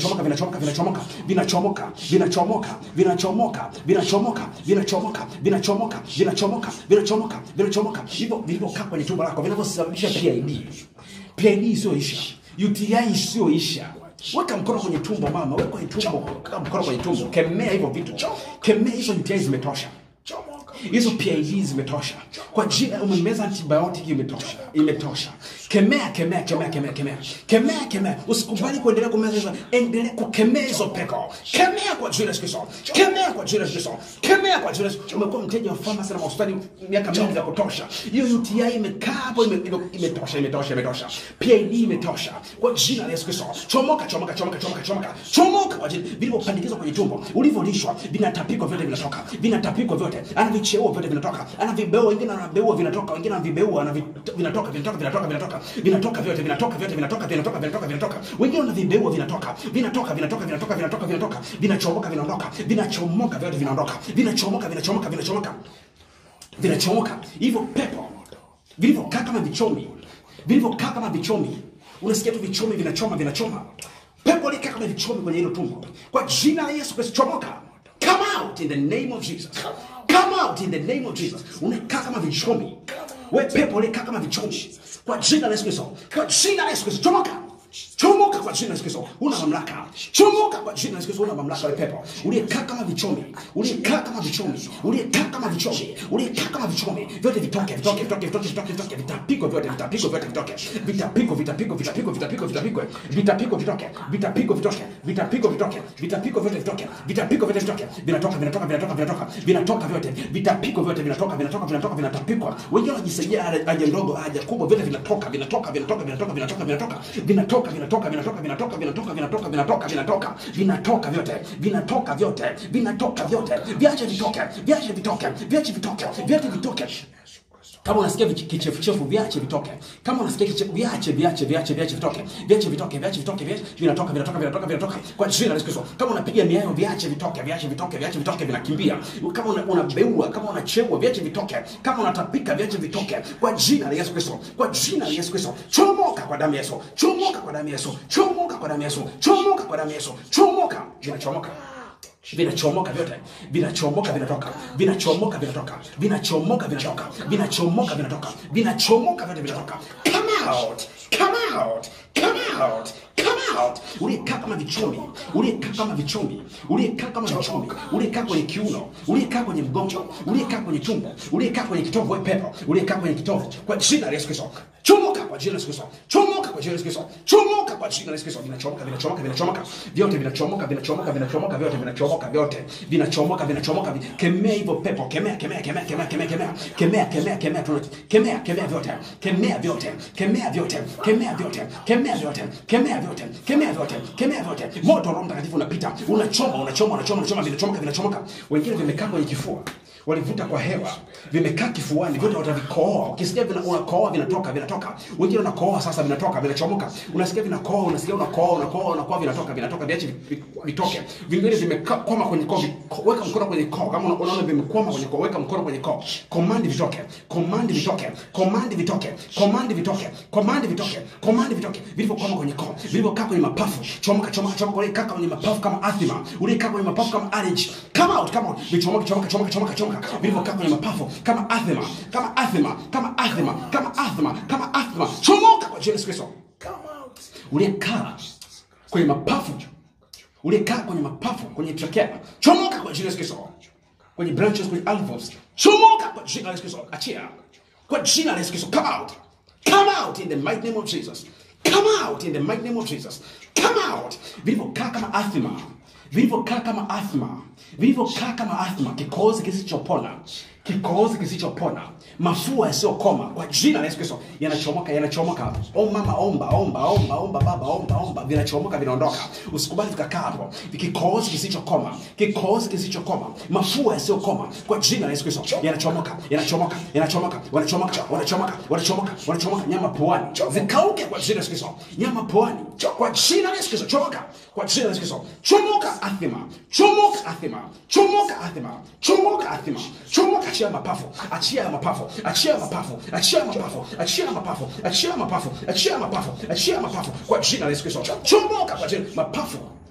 vinachomoka vinachomoka vinachomoka vinachomoka vinachomoka vinachomoka vinachomoka vinachomoka vinachomoka vinachomoka vinachomoka vinachomoka hivyo vilivyokaa kwenye tumbo lako vinavyosababisha PID PID isiyoisha UTI isiyoisha weka mkono kwenye tumbo mama weka kwenye tumbo weka mkono kwenye tumbo kemea hivyo vitu kemea hizo UTI zimetosha
Chomoka.
hizo PID zimetosha kwa jina umemeza antibiotic imetosha imetosha kemea kemea kemea kemea kemea kemea kemea usikubali kuendelea kumeza hizo endelea kukemea hizo pepo kemea kwa jina la Yesu Kristo kemea kwa jina la Yesu Kristo kemea kwa jina la Yesu umekuwa mteja wa pharmacy na hospitali miaka mingi ya kutosha hiyo UTI imekaa hapo ime- ime- imetosha imetosha imetosha PID imetosha kwa jina la Yesu Kristo chomoka chomoka chomoka chomoka chomoka chomoka kwa jina vilivyopandikizwa kwenye tumbo ulivyolishwa vinatapikwa vyote vinatoka vinatapikwa vyote ana vicheo vyote vinatoka ana vibeo wengine ana vibeua vinatoka wengine ana vibeua ana vi- vinatoka vinatoka vinatoka vinatoka vinatoka vyote vinatoka vyote vinatoka vinatoka vinatoka vinatoka wengine ana vibeua vinatoka vinatoka vinatoka vinatoka vinatoka vinatoka vinachomoka vinaondoka vinachomoka vyote vinaondoka vinachomoka vinachomoka vinachomoka vinachomoka hivyo pepo vilivyokaa kama vichomi vilivyokaa kama vichomi unasikia tu vichomi vinachoma vinachoma pepo likaa kama vichomi kwenye hilo tumbo kwa jina la yesu kristo chomoka come out in the name of jesus come out in the name of jesus unakaa kama vichomi we pepo likaa kama vichomi kwa jina la yesu kristo kwa jina la yesu kristo chomoka chomoka kwa jina la Yesu Kristo una mamlaka chomoka kwa jina la Yesu Kristo una mamlaka wewe pepo uliyekaa kama vichomi uliyekaa kama vichomi uliyekaa kama vichomi uliyekaa kama vichomi vyote vitoke vitoke vitoke vitoke vitoke vitoke vitapiko vyote vitapiko vyote vitoke vitapiko vitapiko vitapiko vitapiko vitapiko vitapiko vitoke vitapiko vitoke vitapiko vitoke vitapiko vyote vitoke vitapiko vyote vitoke vinatoka vinatoka vinatoka vinatoka vinatoka vyote vitapiko vyote vinatoka vinatoka vinatoka vinatapikwa wengine wanajisaidia haja ndogo haja kubwa vyote vinatoka vinatoka vinatoka vinatoka vinatoka vinatoka vinatoka vinatoka vinatoka vinatoka vinatoka vinatoka vinatoka vinatoka vinatoka vyote vinatoka vyote vinatoka vyote viache vitoke viache vitoke viache vitoke viache vitoke kama unasikia vichi- kichefuchefu viache vitoke kama unasikia kichefu viache viache viache viache vitoke viache vitoke viache vitoke viache vinatoka vinatoka vinatoka vinatoka kwa jina la Yesu Kristo kama unapiga miayo viache vitoke viache vitoke viache vitoke vinakimbia kama una- unabeua kama unacheua viache vitoke kama unatapika viache vitoke kwa jina la Yesu Kristo kwa jina la Yesu Kristo chomoka kwa damu ya Yesu chomoka kwa damu ya Yesu chomoka kwa damu ya Yesu chomoka kwa damu ya Yesu chomoka vinachomoka vinachomoka vyote vinachomoka vinatoka vinachomoka vinatoka vinachomoka vinatoka vinachomoka vinatoka vinachomoka vyote vinatoka come out come out come out come out uliyekaa kama vichomi uliyekaa kama vichomi uliyekaa kama vichomi uliyekaa kwenye kiuno uliyekaa kwenye mgongo uliyekaa kwenye tumbo uliyekaa kwenye kitovu wewe pepo uliyekaa kwenye kitovu kwa jina la Yesu Kristo chomoka kwa jina la Yesu Kristo chomoka kwa jina la Yesu Kristo chomoka kwa jina la Yesu Kristo vinachomoka vinachomoka vinachomoka vyote vinachomoka vinachomoka vinachomoka vyote vinachomoka vyote vinachomoka vinachomoka vi- kemea hivyo pepo kemea kemea kemea kemea kemea kemea kemea kemea kemea tuna kemea kemea vyote kemea vyote kemea vyote kemea vyote kemea vyote kemea vyote kemea vyote kemea vyote moto wa Roho Mtakatifu unapita unachoma unachoma unachoma unachoma vinachomoka vinachomoka wengine vimekaa kwenye kifua walivuta kwa hewa vimekaa kifuani vyote watavikohoa ukisikia vina, unakohoa vinatoka vinatoka wengine unakohoa sasa vinatoka vinachomoka unasikia vinakohoa unasikia unakohoa unakohoa unakohoa vinatoka vinatoka viache vi- vi- vitoke vingine vimekwama kwenye koo vi- weka mkono kwenye koo kama una- unaona vimekwama kwenye koo weka mkono kwenye koo komandi vitoke komandi vitoke komandi vitoke komandi vitoke komandi vitoke komandi vitoke vilivyokwama kwenye koo vilivyokaa kwenye mapafu chomoka chomoka chomoka uliyekaa kwenye mapafu kama athma uliyekaa kwenye mapafu kama allergy come out come out vichomoke chomoka chomoka chomoka chomoka vilivyokaa kwenye mapafu kama athma kama athma kama athma kama athma kama athma chomoka kwa jina la Yesu Kristo
Come out.
uliyekaa kwenye mapafu uliyekaa kwenye mapafu kwenye trachea chomoka kwa jina la Yesu Kristo kwenye branches kwenye alveoles chomoka kwa jina la Yesu Kristo achia kwa jina la Yesu Kristo come out come out in the mighty name of Jesus come out in the mighty name of Jesus come out vilivyokaa kama athma vilivyokaa kama athma vilivyokaa kama athma kikohozi kisichopona kikohozi kisichopona mafua yasiyokoma kwa jina la Yesu Kristo yanachomoka yanachomoka o mama omba omba omba omba baba omba omba vinachomoka vinaondoka usikubali vikakaa hapo kikohozi kisichokoma kikohozi kisichokoma mafua yasiyokoma kwa jina la Yesu Kristo yanachomoka yanachomoka yanachomoka wanachomoka wanachomoka wanachomoka wanachomoka nyama puani zikauke kwa jina la Yesu Kristo nyama puani kwa jina la Yesu Kristo chomoka kwa jina la Yesu Kristo chomoka athima chomoka athima chomoka athima chomoka athima chomoka achia mapafu achia mapafu achia mapafu achia mapafu achia mapafu achia mapafu achia mapafu achia mapafu kwa jina la Yesu Kristo chomoka kwa jina mapafu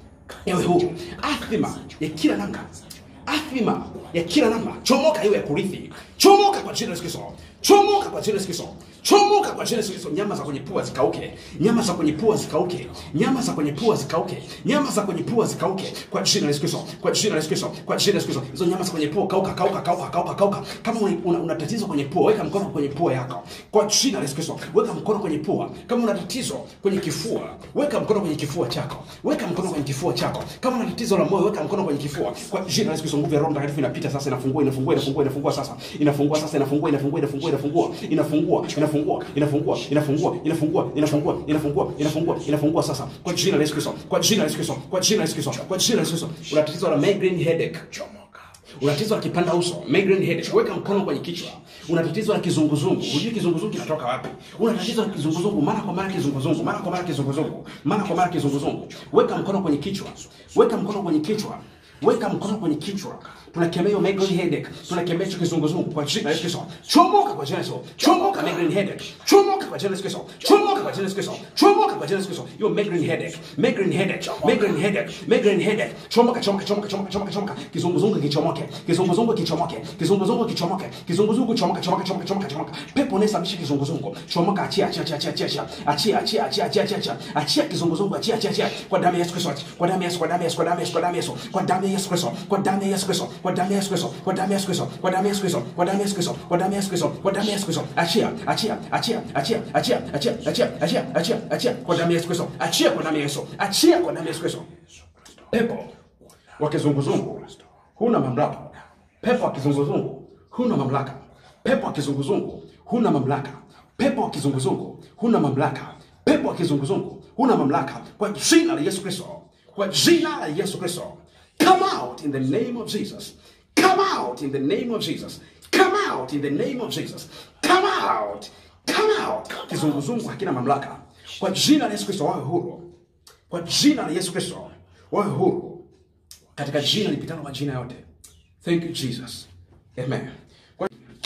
ewe huru. Athima ya kila namna, athima ya kila namna, chomoka iwe ya kurithi, chomoka kwa jina la Yesu Kristo, chomoka kwa jina la Yesu Kristo, chomoka kwa jina la Yesu Kristo. Nyama za kwenye pua zikauke, nyama za kwenye pua zikauke, nyama za kwenye pua zikauke, nyama za kwenye pua zikauke kwa jina la Yesu Kristo, kwa jina la Yesu Kristo, kwa jina la Yesu Kristo. Hizo nyama za kwenye pua kauka, kauka, kauka, kauka, kauka. Kama una, una, una tatizo kwenye pua, weka mkono kwenye pua yako kwa jina la Yesu Kristo, weka mkono kwenye pua. Kama una tatizo kwenye kifua, weka mkono kwenye kifua chako, weka mkono kwenye kifua chako. Kama una tatizo la moyo, weka mkono kwenye kifua kwa jina la Yesu Kristo. Nguvu ya Roho Mtakatifu inapita sasa, inafungua, inafungua, inafungua, inafungua sasa, inafungua sasa, inafungua, inafungua, inafungua, inafungua, inafungua, inafungua, inafungua, inafungua, inafungua, inafungua, inafungua, inafungua, inafungua sasa kwa jina la Yesu Kristo, kwa jina la Yesu Kristo, kwa jina la Yesu Kristo, kwa jina la Yesu Kristo. Una tatizo la migraine headache,
Chomoka.
una tatizo la kipanda uso migraine headache, weka mkono kwenye kichwa. Una tatizo la kizunguzungu, hujui kizunguzungu kinatoka wapi. Una tatizo la kizunguzungu, mara kwa mara kizunguzungu, mara kwa mara kizunguzungu, mara kwa mara kizunguzungu, weka mkono kwenye kichwa, weka mkono kwenye kichwa, weka mkono kwenye kichwa. Tunakemea hiyo migraine headache, tunakemea hicho kizunguzungu kwa jina la Yesu Kristo. Chomoka kwa jina la Yesu, chomoka migraine headache, chomoka kwa jina la Yesu Kristo, chomoka kwa jina la Yesu Kristo, chomoka kwa jina la Yesu Kristo. Hiyo migraine headache, migraine headache, migraine headache, migraine headache, chomoka, chomoka, chomoka, chomoka, chomoka, chomoka. Kizunguzungu kichomoke, kizunguzungu kichomoke, kizunguzungu kichomoke, kizunguzungu chomoka, chomoka, chomoka, chomoka, chomoka. Pepo unayesababisha kizunguzungu, chomoka, achia, achia, achia, achia, achia, achia, achia, achia, achia, achia, achia, achia kizunguzungu, achia, achia, achia, kwa damu ya Yesu Kristo, kwa damu ya Yesu, kwa damu ya Yesu, kwa damu ya Yesu, kwa damu ya Yesu, kwa damu ya Yesu Kristo, kwa damu ya Yesu Kristo, kwa damu ya Yesu Kristo, kwa damu ya Yesu Kristo, kwa damu ya Yesu Kristo, kwa damu ya Yesu Kristo, kwa damu ya Yesu Kristo, kwa damu ya Yesu Kristo, achia, achia, achia, achia, achia, achia, achia, achia, achia, achia, kwa damu ya Yesu Kristo, achia kwa damu ya Yesu, achia kwa damu ya Yesu Kristo. Pepo wa kizunguzungu huna mamlaka. Pepo wa kizunguzungu huna mamlaka. Pepo wa kizunguzungu huna mamlaka. Pepo wa kizunguzungu huna mamlaka. Pepo wa kizunguzungu huna mamlaka, kwa jina la Yesu Kristo, kwa jina la Yesu Kristo. Come out in the name of Jesus. Come out in the name of Jesus. Come out in the name of Jesus. Come out. Come out. Kizunguzungu hakina mamlaka. Kwa jina la Yesu Kristo wawe huru. Kwa jina la Yesu Kristo wawe huru katika jina lipitalo majina yote. Thank you Jesus. Amen. Kwa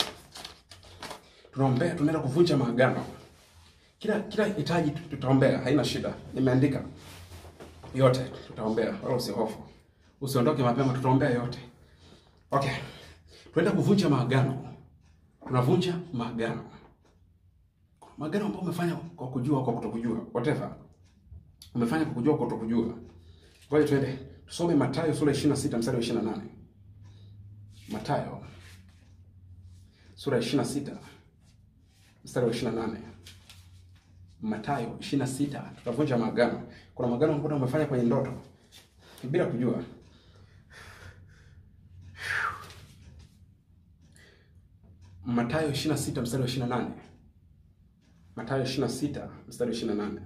tunaombea, tunaenda kuvunja maagano. Kila kila hitaji tutaombea, haina shida. Nimeandika yote, tutaombea, wala usihofu. Usiondoke mapema, tutaombea yote. Okay. Tunaenda kuvunja maagano. Tunavunja maagano. Maagano ambayo umefanya kwa kujua au kwa kutokujua, whatever. Umefanya kwa kujua au kwa kutokujua. Ngoja tuende tusome Mathayo sura ya 26 mstari wa 28. Mathayo sura ya 26 mstari wa 28. Mathayo 26 tutavunja maagano. Kuna maagano ambayo umefanya kwenye ndoto bila kujua. Mathayo 26 mstari wa 28. Mathayo 26 mstari wa 28.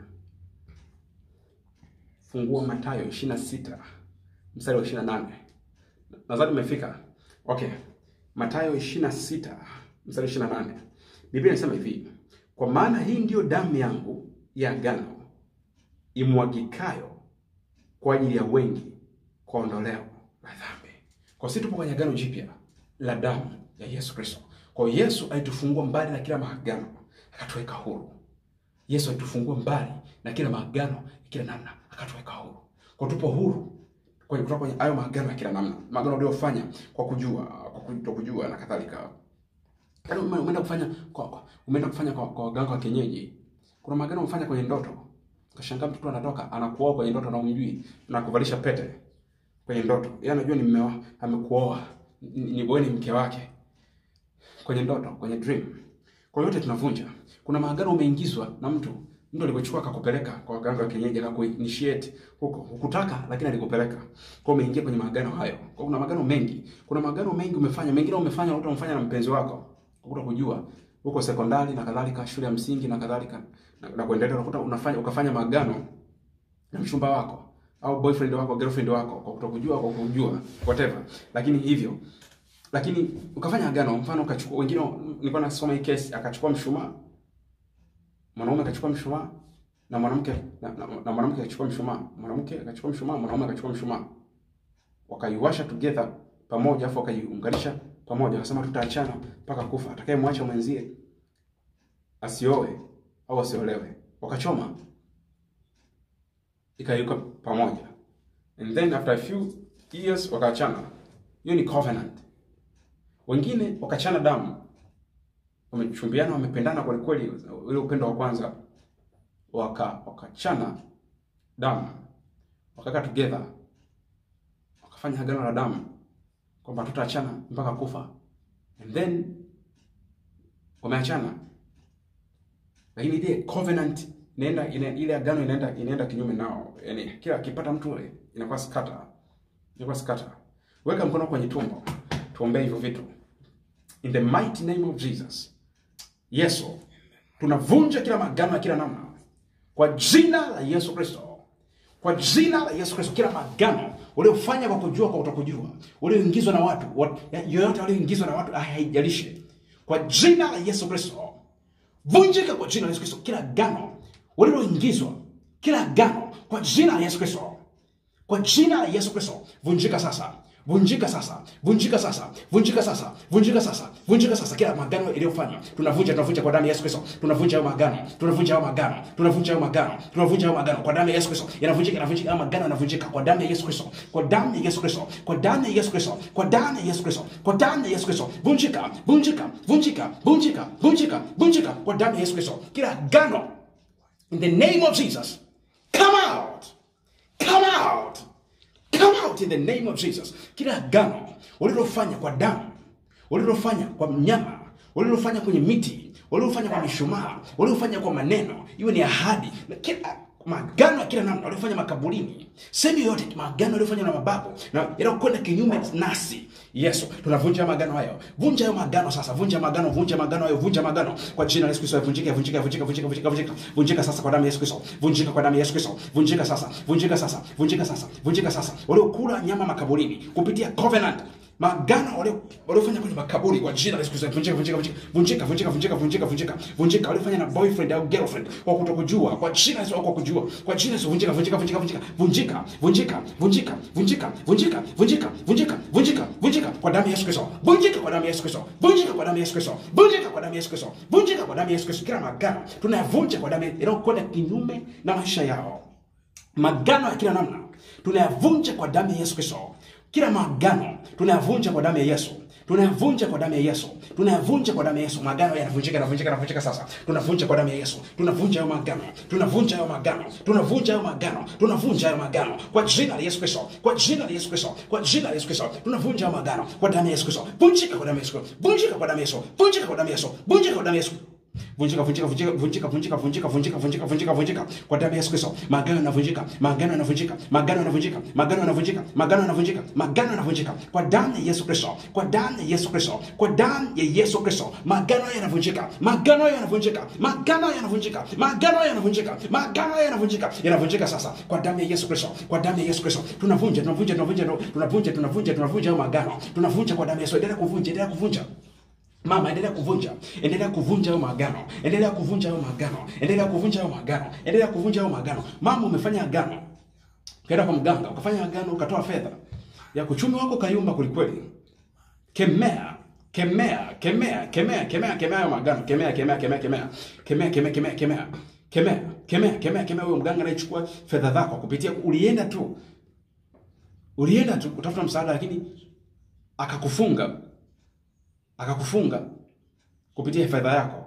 Fungua Mathayo 26 mstari wa 28. Nadhani umefika. Okay. Mathayo 26 mstari wa 28. Biblia inasema hivi, kwa maana hii ndiyo damu yangu ya agano imwagikayo kwa ajili ya wengi kwa ondoleo la dhambi. Kwa sisi tupo kwenye agano jipya la damu ya Yesu Kristo. Kwa hiyo Yesu alitufungua mbali na kila maagano, akatuweka huru. Yesu alitufungua mbali na kila maagano kila namna, akatuweka huru. Kwa tupo huru kwenye kutoka kwenye hayo maagano ya kila namna, maagano uliyofanya kwa kujua, kwa kutokujua na kadhalika. Yaani ume- umeenda kufanya kwa kwa- umeenda kufanya kwa, kwa waganga wa kienyeji. Kuna maagano umefanya kwenye ndoto. Kashangaa mtoto anatoka anakuoa kwenye ndoto na umjui na kuvalisha pete kwenye ndoto. Yeye anajua ni mume wa- amekuoa. Ni, ni wewe ni mke wake. Kwenye ndoto, kwenye dream. Kwa yote tunavunja. Kuna maagano umeingizwa na mtu. Mtu alikuchukua akakupeleka kwa waganga wa kienyeji akakuinitiate huko. Hukutaka lakini alikupeleka. Kwa hiyo umeingia kwenye maagano hayo. Kwa kuna maagano mengi. Kuna maagano mengi umefanya. Mengine umefanya uta umefanya na mpenzi wako. Ukuta kujua huko sekondari na kadhalika, shule ya msingi na kadhalika na, na kuendelea, unakuta unafanya ukafanya maagano na mchumba wako au boyfriend wako girlfriend wako kwa kutokujua, kwa kujua whatever, lakini hivyo lakini ukafanya agano. Mfano ukachukua, wengine nilikuwa nasoma hii case, akachukua mshumaa, mwanaume akachukua mshumaa na mwanamke na, na, na mwanamke akachukua mshumaa, mwanamke akachukua mshumaa, mwanaume akachukua mshumaa, wakaiwasha together pamoja, afu wakaiunganisha pamoja, wakasema tutaachana mpaka kufa, atakayemwacha mwenzie asioe au asiolewe. Wakachoma ikaiweka pamoja, and then after a few years wakaachana. Hiyo ni covenant. Wengine wakachana damu, wamechumbiana, wamependana kweli kweli, ule upendo wa kwanza, waka wakachana damu, wakakaa together, wakafanya agano la damu kwamba tutaachana mpaka kufa, and then wameachana, lakini ile covenant inaenda ina, ile agano inaenda inaenda kinyume nao, yani kila akipata mtu ule inakuwa skata, inakuwa skata. Weka mkono kwenye tumbo, tuombee hivyo vitu in the mighty name of Jesus. Yesu, tunavunja kila magano ya kila namna kwa jina la Yesu Kristo, kwa jina la Yesu Kristo, kila magano uliofanya kwa kujua, kwa kutokujua, ulioingizwa na watu wat, yoyote walioingizwa na watu, haijalishi, kwa jina la Yesu Kristo vunjika kwa jina la Yesu Kristo, kila gano uliloingizwa, kila gano kwa jina la Yesu Kristo, kwa jina la Yesu Kristo, vunjika sasa, vunjika sasa, vunjika sasa, vunjika sasa, vunjika sasa, vunjika sasa. Kila magano iliyofanywa tunavunja, tunavunja kwa damu ya Yesu Kristo, tunavunja hayo magano, tunavunja hayo magano, tunavunja hayo magano, tunavunja hayo magano kwa damu ya Yesu Kristo, yanavunjika, yanavunjika, hayo magano yanavunjika kwa damu ya Yesu Kristo, kwa damu ya Yesu Kristo, kwa damu ya Yesu Kristo, kwa damu ya Yesu Kristo, kwa damu ya Yesu Kristo, vunjika, vunjika, vunjika, vunjika, vunjika, vunjika kwa damu ya Yesu Kristo, kila gano in the name of Jesus, come out, come out, come out in the name of Jesus. Kila agano ulilofanya kwa damu, ulilofanya kwa mnyama, ulilofanya kwenye miti, ulilofanya kwa mishumaa, ulilofanya kwa maneno, iwe ni ahadi na kila magano ya kila namna waliofanya makaburini, sehemu yoyote, magano yaliyofanywa na mababu na yanayokwenda kinyume nasi. Yesu, tunavunja magano hayo, vunja hayo magano sasa, vunja magano, vunja magano hayo, vunja magano kwa jina la Yesu Kristo, vunjika, vunjika, vunjika, vunjika, vunjika, vunjika, vunjika sasa kwa damu ya Yesu Kristo, vunjika kwa damu ya Yesu Kristo, vunjika sasa, vunjika sasa, vunjika sasa, vunjika sasa, waliokula nyama makaburini kupitia covenant magano walio waliofanya kwenye makaburi kwa jina la Yesu Kristo, vunjika, vunjika, vunjika, vunjika, vunjika, vunjika, vunjika, vunjika, vunjika, waliofanya na boyfriend au girlfriend kwa kutokujua, kwa jina la Yesu, au kwa kujua, kwa jina la Yesu, vunjika, vunjika, vunjika, vunjika, vunjika, vunjika, vunjika, vunjika, vunjika, vunjika, vunjika, vunjika, vunjika kwa damu ya Yesu Kristo, vunjika kwa damu ya Yesu Kristo, vunjika kwa damu ya Yesu Kristo, vunjika kwa damu ya Yesu Kristo, vunjika kwa damu ya Yesu Kristo, kila magano tunayavunja kwa damu inayokwenda kinyume na maisha yao magano ya kila namna tunayavunja kwa damu ya Yesu Kristo. Kila magano tunayavunja kwa damu ya Yesu, tunayavunja kwa damu ya Yesu, tunayavunja kwa damu ya Yesu. Magano yanavunjika, yanavunjika, yanavunjika sasa. Tunavunja kwa damu ya Yesu, tunavunja hayo magano, tunavunja hayo magano, tunavunja hayo magano, tunavunja hayo magano kwa jina la Yesu Kristo, kwa jina la Yesu Kristo, kwa jina la Yesu Kristo, tunavunja hayo magano kwa damu ya Yesu Kristo. Vunjika kwa damu ya Yesu, vunjika kwa damu ya Yesu, vunjika kwa damu ya Yesu, vunjika kwa damu ya Yesu vunjika vunjika vunjika vunjika vunjika vunjika vunjika vunjika vunjika vunjika kwa damu ya Yesu Kristo. Magano yanavunjika, magano yanavunjika, magano yanavunjika, magano yanavunjika, magano yanavunjika, magano yanavunjika kwa damu ya Yesu Kristo, kwa damu ya Yesu Kristo, kwa damu ya Yesu Kristo. Magano yanavunjika, magano yanavunjika, magano yanavunjika, magano yanavunjika, magano yanavunjika, yanavunjika sasa kwa damu ya Yesu Kristo, kwa damu ya Yesu Kristo. Tunavunja, tunavunja, tunavunja, tunavunja, tunavunja, tunavunja hayo magano, tunavunja kwa damu ya Yesu. Endelea kuvunja, endelea kuvunja. Mama, endelea kuvunja, endelea kuvunja hayo magano, endelea kuvunja hayo magano, endelea kuvunja hayo magano, endelea kuvunja hayo magano. Mama, umefanya agano, ukaenda kwa mganga, ukafanya agano, ukatoa fedha ya kuchumi wako kayumba kwelikweli. Kemea, kemea, kemea, kemea, kemea, kemea hayo magano, kemea, kemea, kemea, kemea, kemea, kemea, kemea, kemea, kemea, kemea, kemea, kemea. Huyo mganga anayechukua fedha zako kupitia, ulienda tu, ulienda tu kutafuta msaada, lakini akakufunga akakufunga kupitia fedha yako.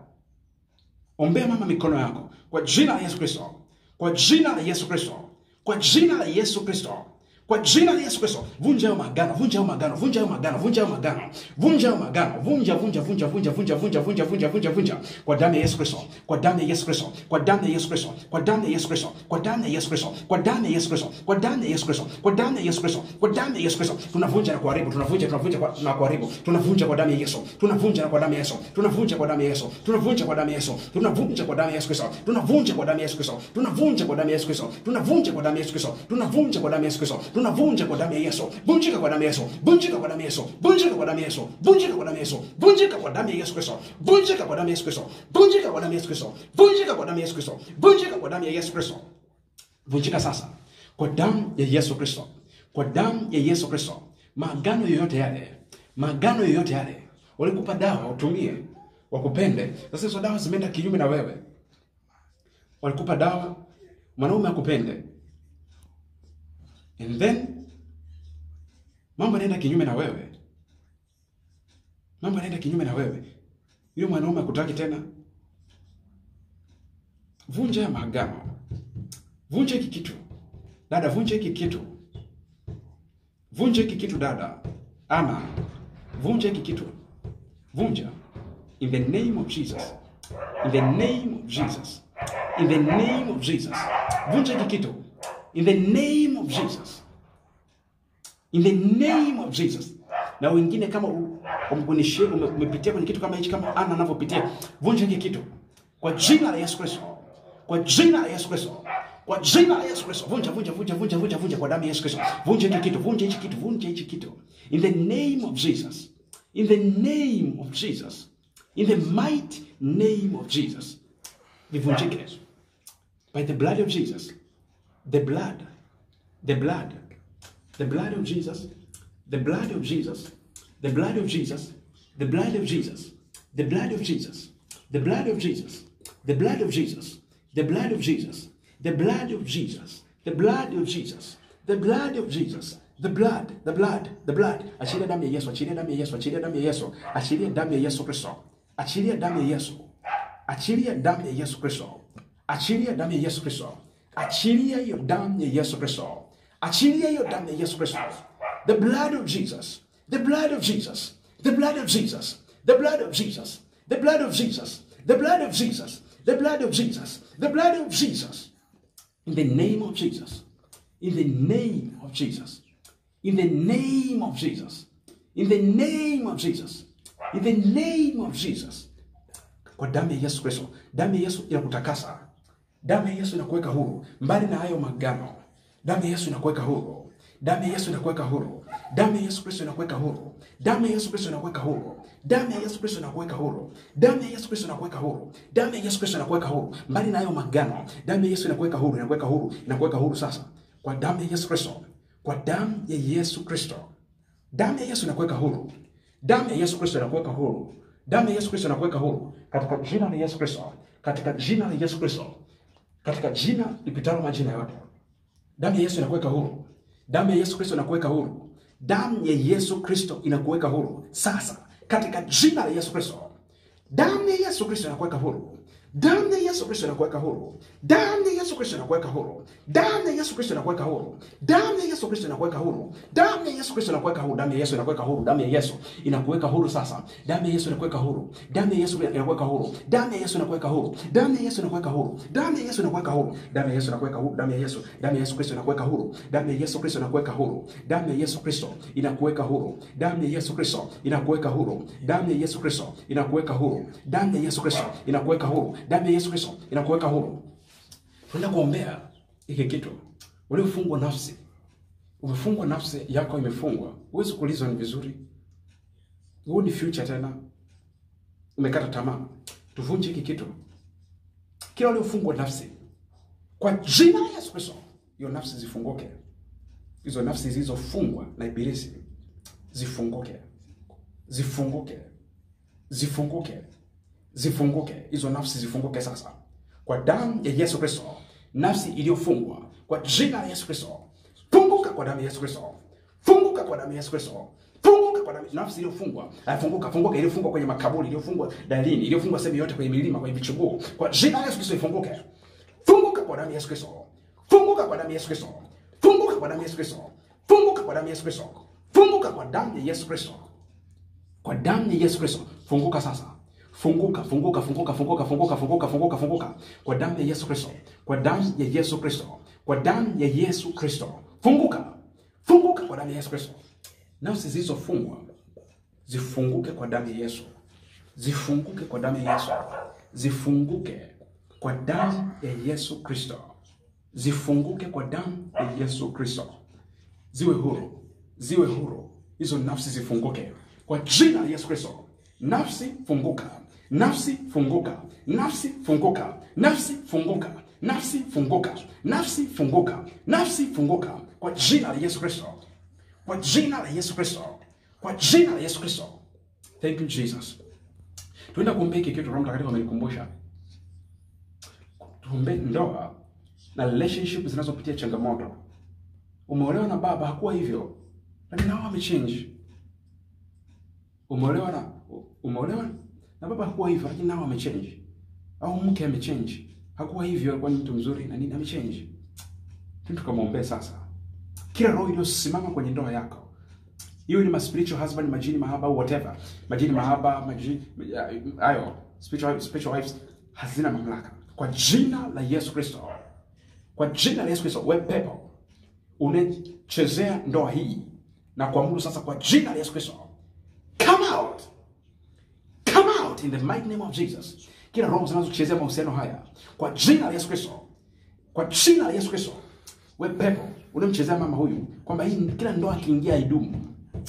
Ombea mama mikono yako kwa jina la Yesu Kristo, kwa jina la Yesu Kristo, kwa jina la Yesu Kristo, kwa jina la Yesu Kristo. Vunja hayo magano, vunja hayo magano, vunja hayo magano, vunja hayo magano, vunja hayo magano, vunja vunja vunja vunja vunja vunja vunja vunja vunja vunja kwa damu ya Yesu Kristo, kwa damu ya Yesu Kristo, kwa damu ya Yesu Kristo, kwa damu ya Yesu Kristo, kwa damu ya Yesu Kristo, kwa damu ya Yesu Kristo, kwa damu ya Yesu Kristo, kwa damu ya Yesu Kristo, kwa damu ya Yesu Kristo. Tunavunja na kuharibu, tunavunja, tunavunja kwa- na kuharibu, tunavunja kwa damu ya Yesu, tunavunja na kwa damu ya Yesu, tunavunja kwa damu ya Yesu, tunavunja kwa damu ya Yesu, tunavunja kwa damu ya Yesu Kristo, tunavunja kwa damu ya Yesu Kristo, tunavunja kwa damu ya Yesu Kristo, tunavunja kwa damu ya Yesu Kristo, tunavunja kwa damu ya Yesu Kristo, tunavunja kwa damu ya Yesu, vunjika kwa damu ya Yesu, vunjika kwa damu ya Yesu, vunjika kwa damu ya Yesu, vunjika kwa damu ya Yesu, vunjika kwa damu ya Yesu Kristo, vunjika kwa damu ya Yesu Kristo, vunjika kwa damu ya Yesu Kristo, vunjika kwa damu ya Yesu Kristo, vunjika kwa damu ya Yesu Kristo vunjika sasa kwa damu ya Yesu Kristo, kwa damu ya Yesu Kristo. Maagano yoyote yale, maagano yoyote yale, walikupa dawa utumie, wakupende. Sasa hizo dawa zimeenda kinyume na wewe. Walikupa dawa mwanaume akupende, and then mambo yanaenda kinyume na wewe, mambo yanaenda kinyume na wewe, yule mwanaume akutaki tena, vunja ya maagano, vunja hiki kitu dada, vunja hiki kitu, vunja hiki kitu dada, ama vunja hiki kitu, vunja in the name of Jesus, in the name of Jesus, in the name of Jesus, vunja hiki kitu in the name of Jesus, in the name of Jesus. Na wengine kama u- umkunishie ume- umepitia kwenye kitu kama hichi, kama Ana anavyopitia, vunja hiki kitu kwa jina la Yesu Kristo, kwa jina la Yesu Kristo, kwa jina la Yesu Kristo, vunja vunja vunja vunja vunja vunja kwa damu ya Yesu Kristo, vunja hiki kitu, vunja hiki kitu, vunja hiki kitu, in the name of Jesus, in the name of Jesus, in the mighty name of Jesus, vivunjike by the blood of Jesus, the blood, the blood, the blood of Jesus, the blood of Jesus, the blood of Jesus, the blood of Jesus, the blood of Jesus, the blood of Jesus, the blood of Jesus, the blood of Jesus, the blood of Jesus, the blood of Jesus, the blood of Jesus, the blood, the blood, the blood. Achilia damu ya Yesu, achilia damu ya Yesu, achilia damu ya Yesu, achilia damu ya Yesu Kristo, achilia damu ya Yesu, achilia damu ya Yesu Kristo, achilia damu ya Yesu Kristo, achilia hiyo damu ya Yesu Kristo, achilia hiyo damu ya Yesu Kristo, the blood of Jesus, the blood of Jesus, the blood of Jesus, the blood of Jesus, the blood of Jesus, the blood of Jesus, the blood of Jesus, the blood of Jesus, in the name of Jesus, in the name of Jesus, in the name of Jesus, in the name of Jesus, in the name of Jesus, kwa damu ya Yesu Kristo. Damu ya Yesu inakutakasa, damu ya Yesu inakuweka huru, mbali na hayo magano. Damu ya Yesu inakuweka huru, damu ya Yesu inakuweka huru, damu ya Yesu Kristo inakuweka huru, damu ya Yesu Kristo inakuweka huru, damu ya Yesu Kristo inakuweka huru, damu ya Yesu Kristo inakuweka huru, damu ya Yesu Kristo inakuweka huru, mbali na hayo magano. Damu ya Yesu inakuweka huru, inakuweka huru, inakuweka huru sasa, kwa damu ya Yesu Kristo, kwa damu ya Yesu Kristo. Damu ya Yesu inakuweka huru. Damu ya Yesu Kristo inakuweka huru. Damu ya Yesu Kristo inakuweka huru katika jina la Yesu Kristo, katika jina la Yesu Kristo, katika jina lipitalo majina yote. Damu ya Yesu inakuweka huru. Damu ya Yesu Kristo inakuweka huru. Damu ya Yesu Kristo inakuweka huru sasa, katika jina la Yesu Kristo. Damu ya Yesu Kristo inakuweka huru. Damu ya Yesu Kristo inakuweka huru. Damu ya Yesu Kristo inakuweka huru. Damu ya Yesu Kristo inakuweka huru. Damu ya Yesu Kristo inakuweka huru. Damu ya Yesu Kristo inakuweka huru. Damu ya Yesu inakuweka huru. Damu ya Yesu inakuweka huru sasa. Damu ya Yesu inakuweka huru. Damu ya Yesu inakuweka huru. Damu ya Yesu inakuweka huru. Damu ya Yesu inakuweka huru. Damu ya Yesu inakuweka huru. Damu ya Yesu inakuweka huru. Damu ya Yesu. Damu ya Yesu Kristo inakuweka huru. Damu ya Yesu Kristo inakuweka huru. Damu ya Yesu Kristo inakuweka huru. Damu ya Yesu Kristo inakuweka huru. Damu ya Yesu Kristo inakuweka huru. Damu ya Yesu Kristo inakuweka huru. Damu ya Yesu Kristo inakuweka huru. Tunaenda kuombea hiki kitu. Uliofungwa nafsi, umefungwa nafsi yako imefungwa, huwezi kuulizwa ni vizuri, huu ni future tena, umekata tamaa. Tuvunje hiki kitu, kila uliofungwa nafsi kwa jina la Yesu Kristo, hiyo nafsi zifunguke, hizo nafsi zilizofungwa na Ibilisi zifunguke, zifunguke, zifunguke, zifunguke, hizo nafsi zifunguke sasa kwa damu ya Yesu Kristo. Nafsi iliyofungwa kwa jina la Yesu Kristo, funguka kwa damu ya Yesu Kristo, funguka kwa damu ya Yesu Kristo, funguka kwa damu. Nafsi iliyofungwa, ah, funguka, funguka, iliyofungwa kwenye makaburi, iliyofungwa dalini, iliyofungwa sehemu yote, kwenye milima, kwenye vichuguu, kwa jina la Yesu Kristo ifunguke, funguka kwa damu ya Yesu Kristo, funguka kwa damu ya Yesu Kristo, funguka kwa damu ya Yesu Kristo, funguka kwa damu ya Yesu Kristo, funguka kwa damu ya Yesu Kristo kwa damu ya Yesu Kristo funguka sasa funguka funguka funguka funguka funguka funguka funguka funguka kwa damu ya Yesu Kristo kwa damu ya Yesu Kristo kwa damu ya Yesu Kristo funguka funguka kwa damu ya Yesu Kristo nafsi zilizofungwa zifunguke kwa damu ya Yesu zifunguke kwa damu ya Yesu zifunguke kwa damu ya Yesu Kristo zifunguke kwa damu ya Yesu Kristo ziwe huru, ziwe huru, hizo nafsi zifunguke kwa jina la Yesu Kristo. Nafsi funguka, nafsi funguka, nafsi funguka, nafsi funguka, nafsi funguka, nafsi funguka, nafsi funguka kwa jina la Yesu Kristo, kwa jina la Yesu Kristo, kwa jina la Yesu Kristo. Thank you Jesus. Tuenda kuombea hiki kitu, Roho Mtakatifu amenikumbusha tuombe ndoa na relationship zinazopitia changamoto Umeolewa na baba hakuwa hivyo, lakini nao amechange. Umeolewa na umeolewa na baba hakuwa hivyo, lakini nao amechange. Au mke amechange, hakuwa hivyo, alikuwa ni mtu mzuri na nini, amechange. Tukamwombee sasa, kila roho iliyosimama kwenye ndoa yako iwe ni ma spiritual husband, majini mahaba au whatever, majini mahaba, majini hayo spiritual spiritual wives hazina mamlaka kwa jina la Yesu Kristo, kwa jina la Yesu Kristo. Wewe pepo unachezea ndoa hii na kuamuru sasa, kwa jina la Yesu Kristo, come out, come out in the mighty name of Jesus. Kila roho zinazochezea mahusiano haya kwa jina la Yesu Kristo, kwa jina la Yesu Kristo. Wewe pepo unamchezea mama huyu kwamba hii kila ndoa akiingia haidumu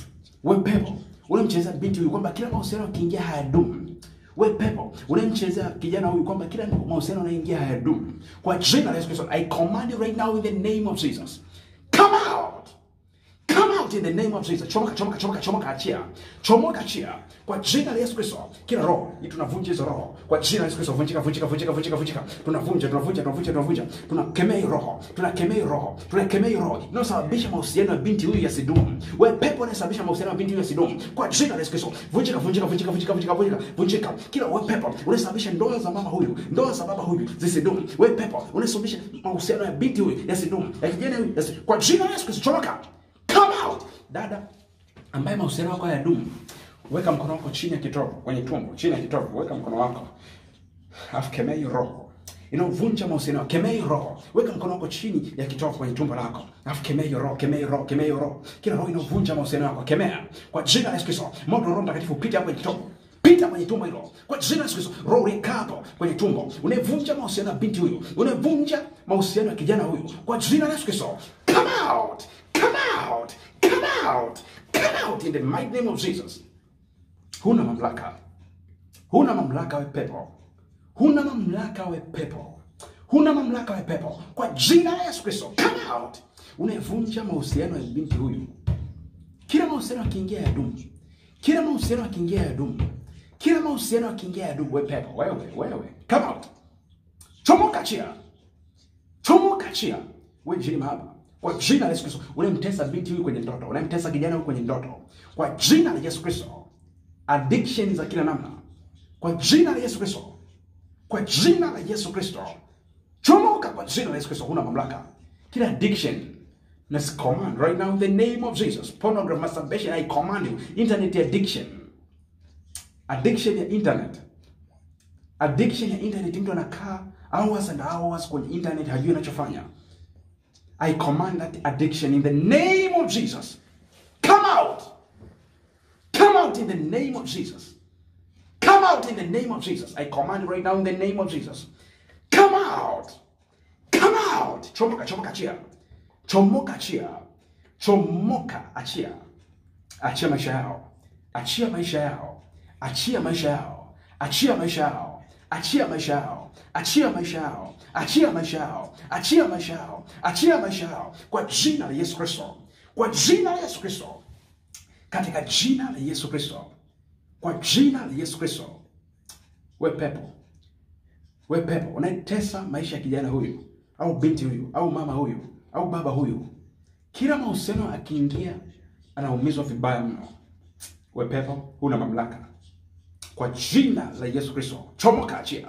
we pepo unamchezea binti huyu kwamba kila mahusiano akiingia hayadumu. We pepo unamchezea kijana huyu kwamba kila mahusiano anaingia hayadumu. Kwa jina la Yesu Kristo, I command you right now in the name of Jesus, come out, come out in the name of Jesus. Chomoka, chomoka, chomoka, chomoka, achia, chomoka, achia kwa jina la Yesu Kristo. Kila roho hii tunavunja hizo roho kwa jina la Yesu Kristo, vunjika, vunjika, vunjika, vunjika, vunjika. Tunavunja, tunavunja, tunavunja, tunavunja, tunakemea hiyo roho, tunakemea hiyo roho, tunakemea hiyo roho inayosababisha mahusiano ya binti huyu yasidumu. Wewe pepo unayesababisha mahusiano ya binti huyu yasidumu, kwa jina la Yesu Kristo, vunjika, vunjika, vunjika, vunjika, vunjika, vunjika, vunjika. Kila wewe pepo unayesababisha ndoa za mama huyu, ndoa za baba huyu zisidumu. Wewe pepo unayesababisha mahusiano ya binti huyu yasidumu, ya kijana huyu yasi, kwa jina la Yesu Kristo, chomoka, come out. Dada ambaye mahusiano yako hayadumu Weka mkono wako chini ya kitovu, kwenye tumbo, chini ya kitovu, weka mkono wako. Alafu kemea hiyo roho. Inaovunja mahusiano, kemea hiyo roho. Weka mkono wako chini ya kitovu kwenye tumbo lako. Alafu kemea hiyo roho, kemea hiyo roho, kemea hiyo roho. Kila roho inaovunja mahusiano yako, kemea. Kwa jina la Yesu Kristo, moto wa Roho Mtakatifu pita hapo kwenye kitovu. Pita kwenye tumbo hilo. Kwa jina la Yesu Kristo, roho ikaa hapo kwenye tumbo. Unavunja mahusiano ya binti huyu. Unavunja mahusiano ya kijana huyu. Kwa jina la Yesu Kristo, come out. Come out. Come out. Come out in the mighty name of Jesus. Huna mamlaka, huna mamlaka we pepo, huna mamlaka we pepo, huna mamlaka we pepo, kwa jina la Yesu Kristo, come out. Unavunja mahusiano ya binti huyu. Kila mahusiano akiingia ya dumu, kila mahusiano akiingia ya dumu, kila mahusiano akiingia ya dumu. We pepo, wewe, wewe, come out, chomoka, chia, chomoka, chia, we jini mahaba kwa jina la Yesu Kristo, unamtesa binti huyu kwenye ndoto, unamtesa kijana huyu kwenye ndoto, kwa jina la Yesu Kristo addiction za kila namna kwa jina la Yesu Kristo, kwa jina la Yesu Kristo, chomoka kwa jina la Yesu Kristo. Huna mamlaka kila addiction na command right now in the name of Jesus. Pornography, masturbation, I command you. Internet addiction, addiction ya internet, addiction ya internet. Mtu anakaa hours and hours kwenye internet, hajui anachofanya. I command that addiction in the name of Jesus, come out. Come out in the name of Jesus. Come out in the name of Jesus. I command right now in the name of Jesus. Come out. Come out. Chomoka, chomoka, achia. Chomoka, achia. Chomoka, achia. Achia maisha yao. Achia maisha yao. Achia maisha yao. Achia maisha yao. Achia maisha yao. Achia maisha yao. Achia maisha yao. Achia maisha yao. Achia maisha yao. Kwa jina la Yesu Kristo. Kwa jina la Yesu Kristo katika jina la Yesu Kristo, kwa jina la Yesu Kristo. We pepo, we pepo unaitesa maisha ya kijana huyu au binti huyu au mama huyu au baba huyu, kila mahusiano akiingia anaumizwa vibaya mno. We pepo, huna mamlaka kwa jina la Yesu Kristo. Chomoka, achia,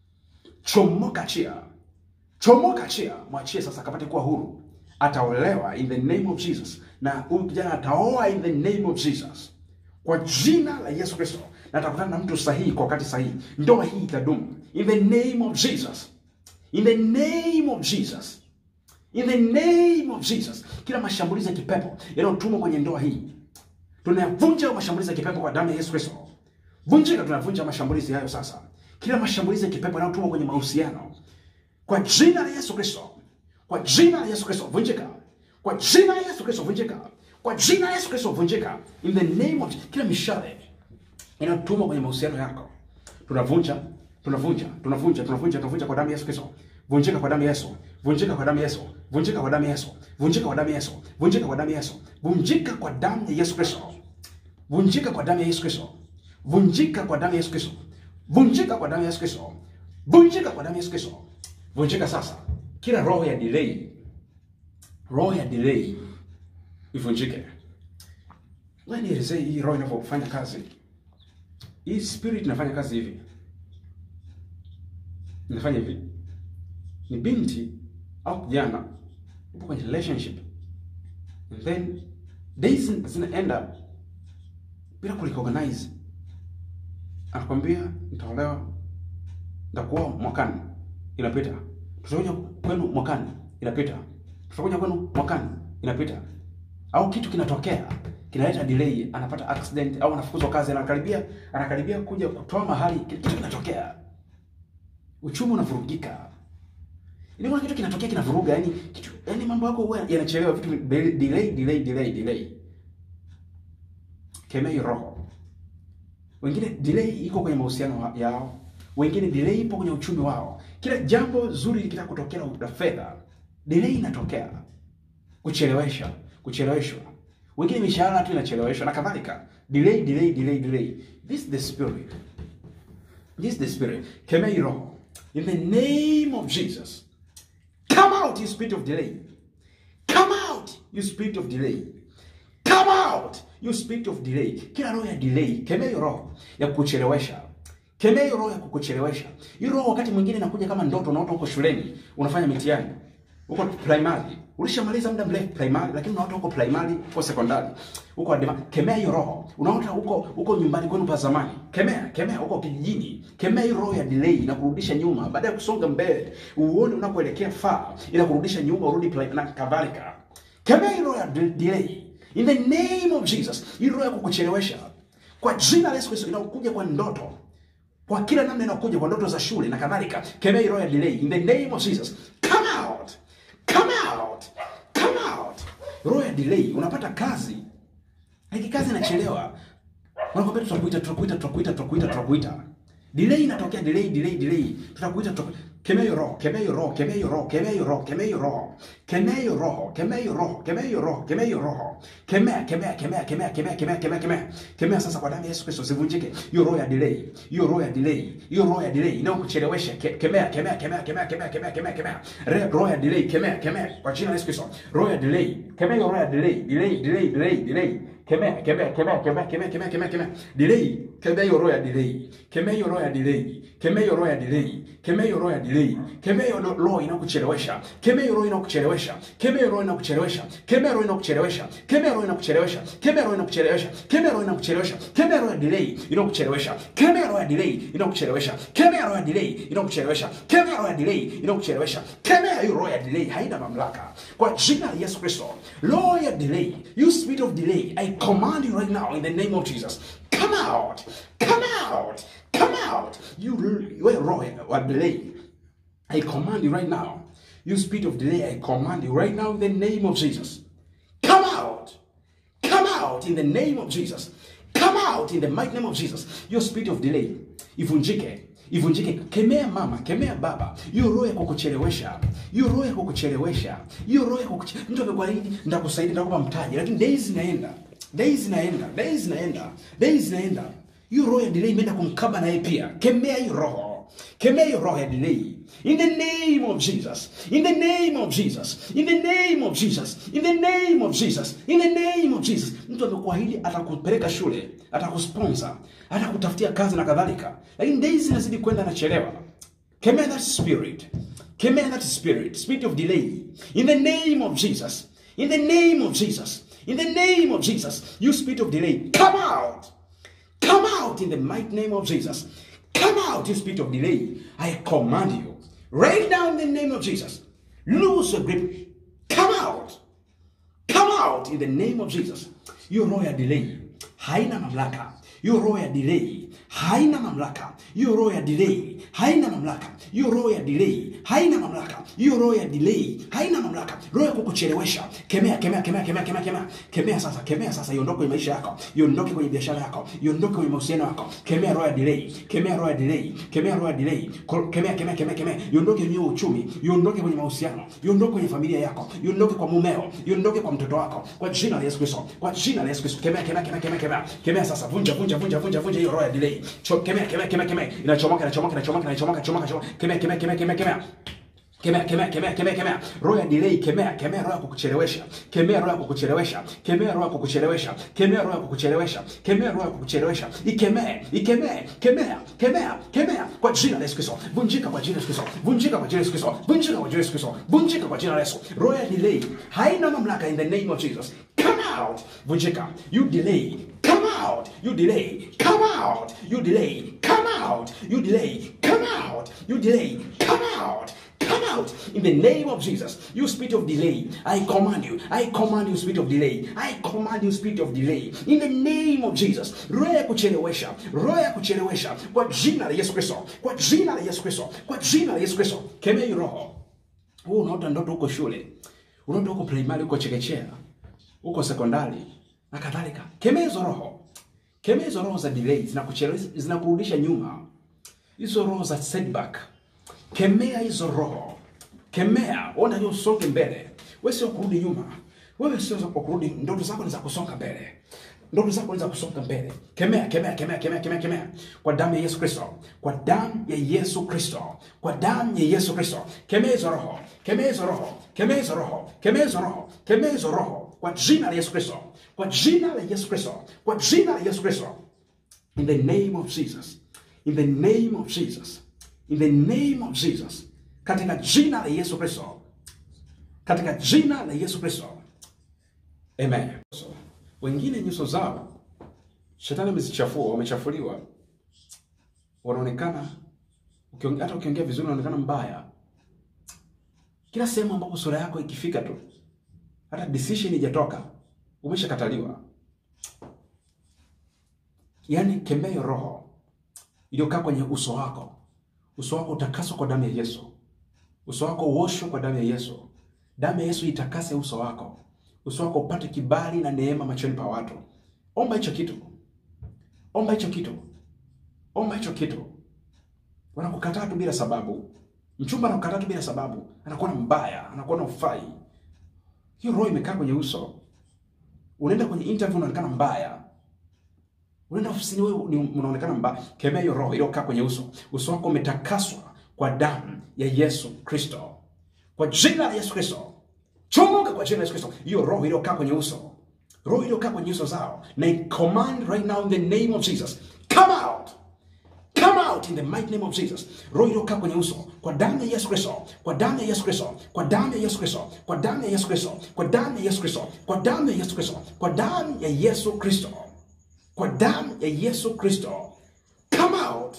chomoka, achia, chomoka, achia, mwachie sasa akapate kuwa huru ataolewa in the name of Jesus, na huyu kijana ataoa in the name of Jesus, kwa jina la Yesu Kristo, na atakutana na mtu sahihi kwa wakati sahihi. Ndoa hii itadumu in the name of Jesus, in the name of Jesus, in the name of Jesus. Kila mashambulizi ya kipepo yanayotumwa kwenye ndoa hii tunayavunja mashambulizi ya kipepo kwa damu ya Yesu Kristo. Vunjika, tunavunja mashambulizi hayo sasa. Kila mashambulizi ya kipepo yanayotumwa kwenye mahusiano kwa jina la Yesu Kristo kwa jina la Yesu Kristo vunjika, kwa jina la Yesu Kristo vunjika, kwa jina la Yesu Kristo vunjika, in the name of kila mishale inayotumwa kwenye mahusiano yako tunavunja, tunavunja, tunavunja, tunavunja, tunavunja kwa damu ya Yesu Kristo. Vunjika kwa damu ya Yesu, vunjika kwa damu ya Yesu, vunjika kwa damu ya Yesu, vunjika kwa damu ya Yesu, vunjika kwa damu ya Yesu, vunjika kwa damu ya Yesu Kristo, vunjika kwa damu ya Yesu Kristo, vunjika kwa damu ya Yesu Kristo, vunjika kwa damu ya Yesu Kristo, vunjika kwa damu ya Yesu Kristo, vunjika sasa kila roho ya delay roho ya delay ivunjike. Ngoja nielezee hii roho inavyofanya kazi. Hii spirit inafanya kazi hivi, inafanya hivi. Ni binti au kijana upo kwenye relationship and then days zinaenda bila kurecognize, anakwambia nitaolewa, nitakuoa mwakani, inapita. Tutakuja kwenu mwakani, inapita. Tutakuja kwenu mwakani, inapita. Au kitu kinatokea kinaleta delay, anapata accident au anafukuzwa kazi, anakaribia anakaribia kuja kutoa mahali, kitu kinatokea, uchumi unavurugika. Ili kuna kitu kinatokea kinavuruga, yani kitu yani mambo yako huwa yanachelewa, vitu delay delay delay delay. Kemea hiyo roho. Wengine delay iko kwenye mahusiano wa- yao, wengine delay ipo kwenye uchumi wao. Kila jambo zuri likitaka kutokea la fedha, delay inatokea, kuchelewesha, kucheleweshwa. Wengine mishahara tu inacheleweshwa na kadhalika. Delay, delay, delay, delay. This is the spirit. This is the spirit. Kemea hii roho. In the name of Jesus. Come out, you spirit of delay. Come out, you spirit of delay. Come out, you spirit of delay. Kila roho ya delay, kemea hiyo roho ya kukuchelewesha. Kemea hiyo roho ya kukuchelewesha. Hiyo roho wakati mwingine inakuja kama ndoto, unaota uko shuleni, unafanya mitihani. Uko primary, ulishamaliza muda mrefu primary, lakini unaota uko primary, uko secondary, uko adema. Kemea hiyo roho. Unaota uko uko nyumbani kwenu pa zamani. Kemea, kemea uko kijijini. Kemea hiyo roho ya delay inakurudisha nyuma. Baada ya kusonga mbele, uone unakoelekea far, inakurudisha nyuma, urudi primary na kadhalika. Kemea hiyo roho ya de- delay. In the name of Jesus, hii roho ya kukuchelewesha kwa jina la Yesu Kristo inakuja kwa ndoto kwa kila namna inakuja kwa ndoto za shule na kadhalika. Kemea hii roho ya delay in the name of Jesus. Come out, come out, come out. Roho ya delay, unapata kazi hiki kazi inachelewa, wanakwambia tutakuita, tutakuita, tutakuita, tutakuita, tutakuita. Delay inatokea, delay, delay, delay. Tutakuita, tutakuita. Kemea hiyo roho, kemea hiyo roho, kemea hiyo roho, kemea hiyo roho, kemea hiyo roho, kemea hiyo roho, kemea hiyo roho, kemea hiyo roho, kemea hiyo roho, kemea, kemea, kemea, kemea, kemea, kemea, kemea, kemea, kemea sasa kwa damu ya Yesu Kristo, sivunjike hiyo roho ya delay, hiyo roho ya delay, hiyo roho ya delay inayokuchelewesha. Ke- Kemea, kemea, kemea, kemea, kemea, kemea, kemea, kemea, Re- roho ya delay, kemea, kemea kwa jina la Yesu Kristo, roho ya delay, kemea hiyo roho ya delay, delay, delay, delay, delay kemea kemea kemea kemea kemea kemea kemea kemea delay kemea hiyo roho ya delay kemea hiyo roho ya delay kemea hiyo roho ya delay kemea hiyo roho ya delay kemea hiyo ro- roho inakuchelewesha kemea hiyo roho inakuchelewesha kemea hiyo roho inakuchelewesha kemea roho inakuchelewesha kemea roho inakuchelewesha kemea roho inakuchelewesha kemea roho inakuchelewesha kemea roho ya delay inakuchelewesha kemea roho ya delay inakuchelewesha kemea roho ya delay inakuchelewesha kemea roho ya delay inakuchelewesha kemea hiyo roho ya delay haina mamlaka kwa jina la Yesu Kristo roho ya delay you spirit of delay I command you right now in the name of Jesus come out come out come out you you are roho ya delay I command you right now you spirit of delay I command you right now in the name of Jesus come out Come out in the name of Jesus. Come out in the mighty name of Jesus. Your spirit of delay ivunjike, ivunjike. Kemea mama, kemea baba, hiyo roho ya kukuchelewesha, hiyo roho ya kukuchelewesha, hiyo roho ya kukuchelewesha. Mtu amekuahidi nitakusaidia, nitakupa mtaji, lakini days zinaenda, days zinaenda, days zinaenda, days zinaenda. Hiyo roho ya delay imeenda kumkaba naye pia. Kemea hiyo roho, kemea hiyo roho ya delay. In the name of Jesus. In the name of Jesus. In the name of Jesus. In the name of Jesus. In the name of Jesus. Mtu amekuahidi atakupeleka shule, atakusponsor, atakutafutia kazi na kadhalika. Lakini days zinazidi kwenda anachelewa. Kemea that spirit. Kemea that spirit. Spirit of delay. In the name of Jesus. In the name of Jesus. In the name of Jesus. You spirit of delay. Come out. Come out in the mighty name of Jesus. Come out, you spirit of delay. I command you. Right now in the name of Jesus. Lose your grip. Come out. Come out in the name of Jesus. Hiyo roho ya delay haina mamlaka. Hiyo roho ya delay haina mamlaka. Hiyo roho ya delay haina mamlaka. Hiyo roho ya delay haina mamlaka. Hiyo roho ya delay haina mamlaka. Roho ya kukuchelewesha. Kemea, kemea, kemea, kemea, kemea, kemea. Kemea sasa, kemea sasa, iondoke kwenye maisha yako. Iondoke kwenye biashara yako. Iondoke kwenye mahusiano yako. Kemea roho ya delay. Kemea roho ya delay. Kemea roho ya delay. Ko- Kemea, kemea, kemea, kemea. Iondoke kwenye uchumi. Iondoke kwenye mahusiano. Iondoke kwenye familia yako. Iondoke kwa mumeo. Iondoke kwa mtoto wako. Kwa jina la Yesu Kristo. Kwa jina la Yesu Kristo. Kemea, kemea, kemea, kemea, kemea. Kemea sasa. Vunja, vunja, vunja, vunja, vunja hiyo roho ya delay. Cho- Kemea, kemea, kemea, kemea. Inachomoka, inachomoka, inachomoka, inachomoka, inachomoka, inachomoka. Kemea, kemea, kemea, kemea, kemea. Kemea, kemea, kemea, kemea, kemea. Roho ya delay, kemea, kemea roho ya kukuchelewesha. Kemea roho ya kukuchelewesha. Kemea roho ya kukuchelewesha. Kemea roho ya kukuchelewesha. Kemea roho ya kukuchelewesha. Ikemee, ikemee, kemea, kemea, kemea kwa jina la Yesu Kristo. Vunjika kwa jina la Yesu Kristo. Vunjika kwa jina la Yesu Kristo. Vunjika kwa jina la Yesu Kristo. Vunjika kwa jina la Yesu. Roho ya delay haina mamlaka in the name of Jesus. Come out. Vunjika. You delay. Come out. You delay. Come out. You delay. Come out. You delay. Come out. You delay. Come out. Come out in the name of Jesus. You spirit of delay, I command you. I command you, spirit of delay. I command you, spirit of delay. In the name of Jesus. Roho ya kuchelewesha, roho ya kuchelewesha kwa jina la Yesu Kristo, kwa jina la Yesu Kristo, kwa jina la Yesu Kristo. Kemea hiyo roho. Wewe unaota ndoto huko shule, unaota huko primary, huko chekechea, huko sekondari na kadhalika. Kemea hizo roho, kemea hizo roho za delay, zinakuchelewesha, zinakurudisha nyuma, hizo roho za setback kemea hizo roho, kemea. Ona hiyo usonge mbele. Wewe sio kurudi nyuma, wewe sio za kurudi. Ndoto zako ni za kusonga mbele, ndoto zako ni za kusonga mbele. Kemea, kemea, kemea, kemea, kemea, kemea kwa damu ya Yesu Kristo, kwa damu ya Yesu Kristo, kwa damu ya Yesu Kristo. Kemea hizo roho, kemea hizo roho, kemea hizo roho, kemea hizo roho, kemea hizo roho kwa jina la Yesu Kristo, kwa jina la Yesu Kristo, kwa jina la Yesu Kristo. In the name of Jesus, in the name of Jesus in the name of Jesus, katika jina la Yesu Kristo, katika jina la Yesu Kristo, amen. So, wengine nyuso zao shetani amezichafua, wamechafuliwa, wanaonekana ukiongea, hata ukiongea vizuri unaonekana mbaya. Kila sehemu ambapo sura yako ikifika tu, hata decision ijatoka, umeshakataliwa. Yaani kemea hiyo roho iliyokaa kwenye uso wako uso wako utakaswa kwa damu ya Yesu. Uso wako uoshwe kwa damu ya Yesu. Damu ya Yesu itakase uso wako, uso wako upate kibali na neema machoni pa watu. Omba hicho kitu, omba hicho kitu, omba hicho kitu. Wanakukataa tu bila sababu, mchumba anakukataa tu bila sababu, anakuona mbaya, anakuona ufai. Hiyo roho imekaa kwenye uso. Unaenda kwenye interview unaonekana mbaya, unaenda ofisini wewe ni unaonekana mbaya. Kemea hiyo roho iliyokaa kwenye uso. Uso wako umetakaswa kwa damu ya Yesu Kristo, kwa jina la Yesu Kristo. Chomoka kwa jina la Yesu Kristo, hiyo roho iliyokaa kwenye uso, roho iliyokaa kwenye uso zao, na I command right now in the name of Jesus, come out Come out in the mighty name of Jesus. Roho iliyokaa kwenye uso kwa damu ya Yesu Kristo, kwa damu ya Yesu Kristo, kwa damu ya Yesu Kristo, kwa damu ya Yesu Kristo, kwa damu ya Yesu Kristo, kwa damu ya Yesu Kristo, kwa damu ya Yesu Kristo, kwa damu ya Yesu Kristo. Come out.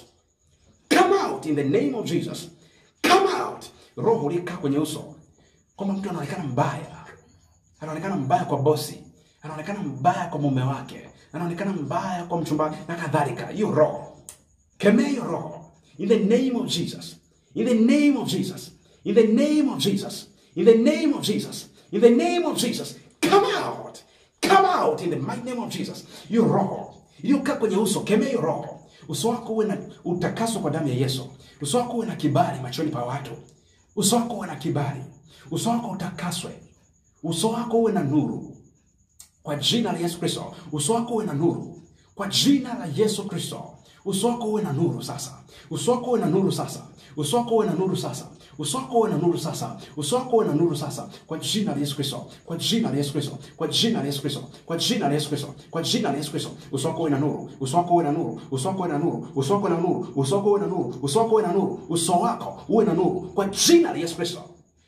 Come out in the name of Jesus. Come out. Roho iliyokaa kwenye uso kwamba mtu anaonekana mbaya, anaonekana mbaya kwa bosi, anaonekana mbaya kwa mume wake, anaonekana mbaya kwa mchumba na kadhalika. Hiyo roho Kemea hiyo roho in the name of Jesus, in the name of Jesus, in the name of Jesus, in the name of Jesus, in the name of Jesus. Come out, come out in the mighty name of Jesus. Hiyo roho iliyokaa kwenye uso, kemea hiyo roho. Uso wako uwe na utakaswa kwa damu ya Yesu. Uso wako uwe na kibali machoni pa watu. Uso wako uwe na kibali. Uso wako utakaswe. Uso wako uwe na nuru kwa jina la Yesu Kristo. Uso wako uwe na nuru kwa jina la Yesu Kristo. Uso wako uwe na nuru sasa. Uso wako uwe na nuru sasa. Uso wako uwe na nuru sasa. Uso wako uwe na nuru sasa. Uso wako uwe na nuru sasa. Kwa jina la Yesu Kristo. Kwa jina la Yesu Kristo. Kwa jina la Yesu Kristo. Kwa jina la Yesu Kristo. Kwa jina la Yesu Kristo. Uso wako uwe na nuru. Uso wako uwe na nuru. Uso wako uwe na nuru. Uso wako uwe na nuru. Uso wako uwe na nuru. Uso wako uwe na nuru. Uso wako uwe na nuru. Kwa jina la Yesu Kristo.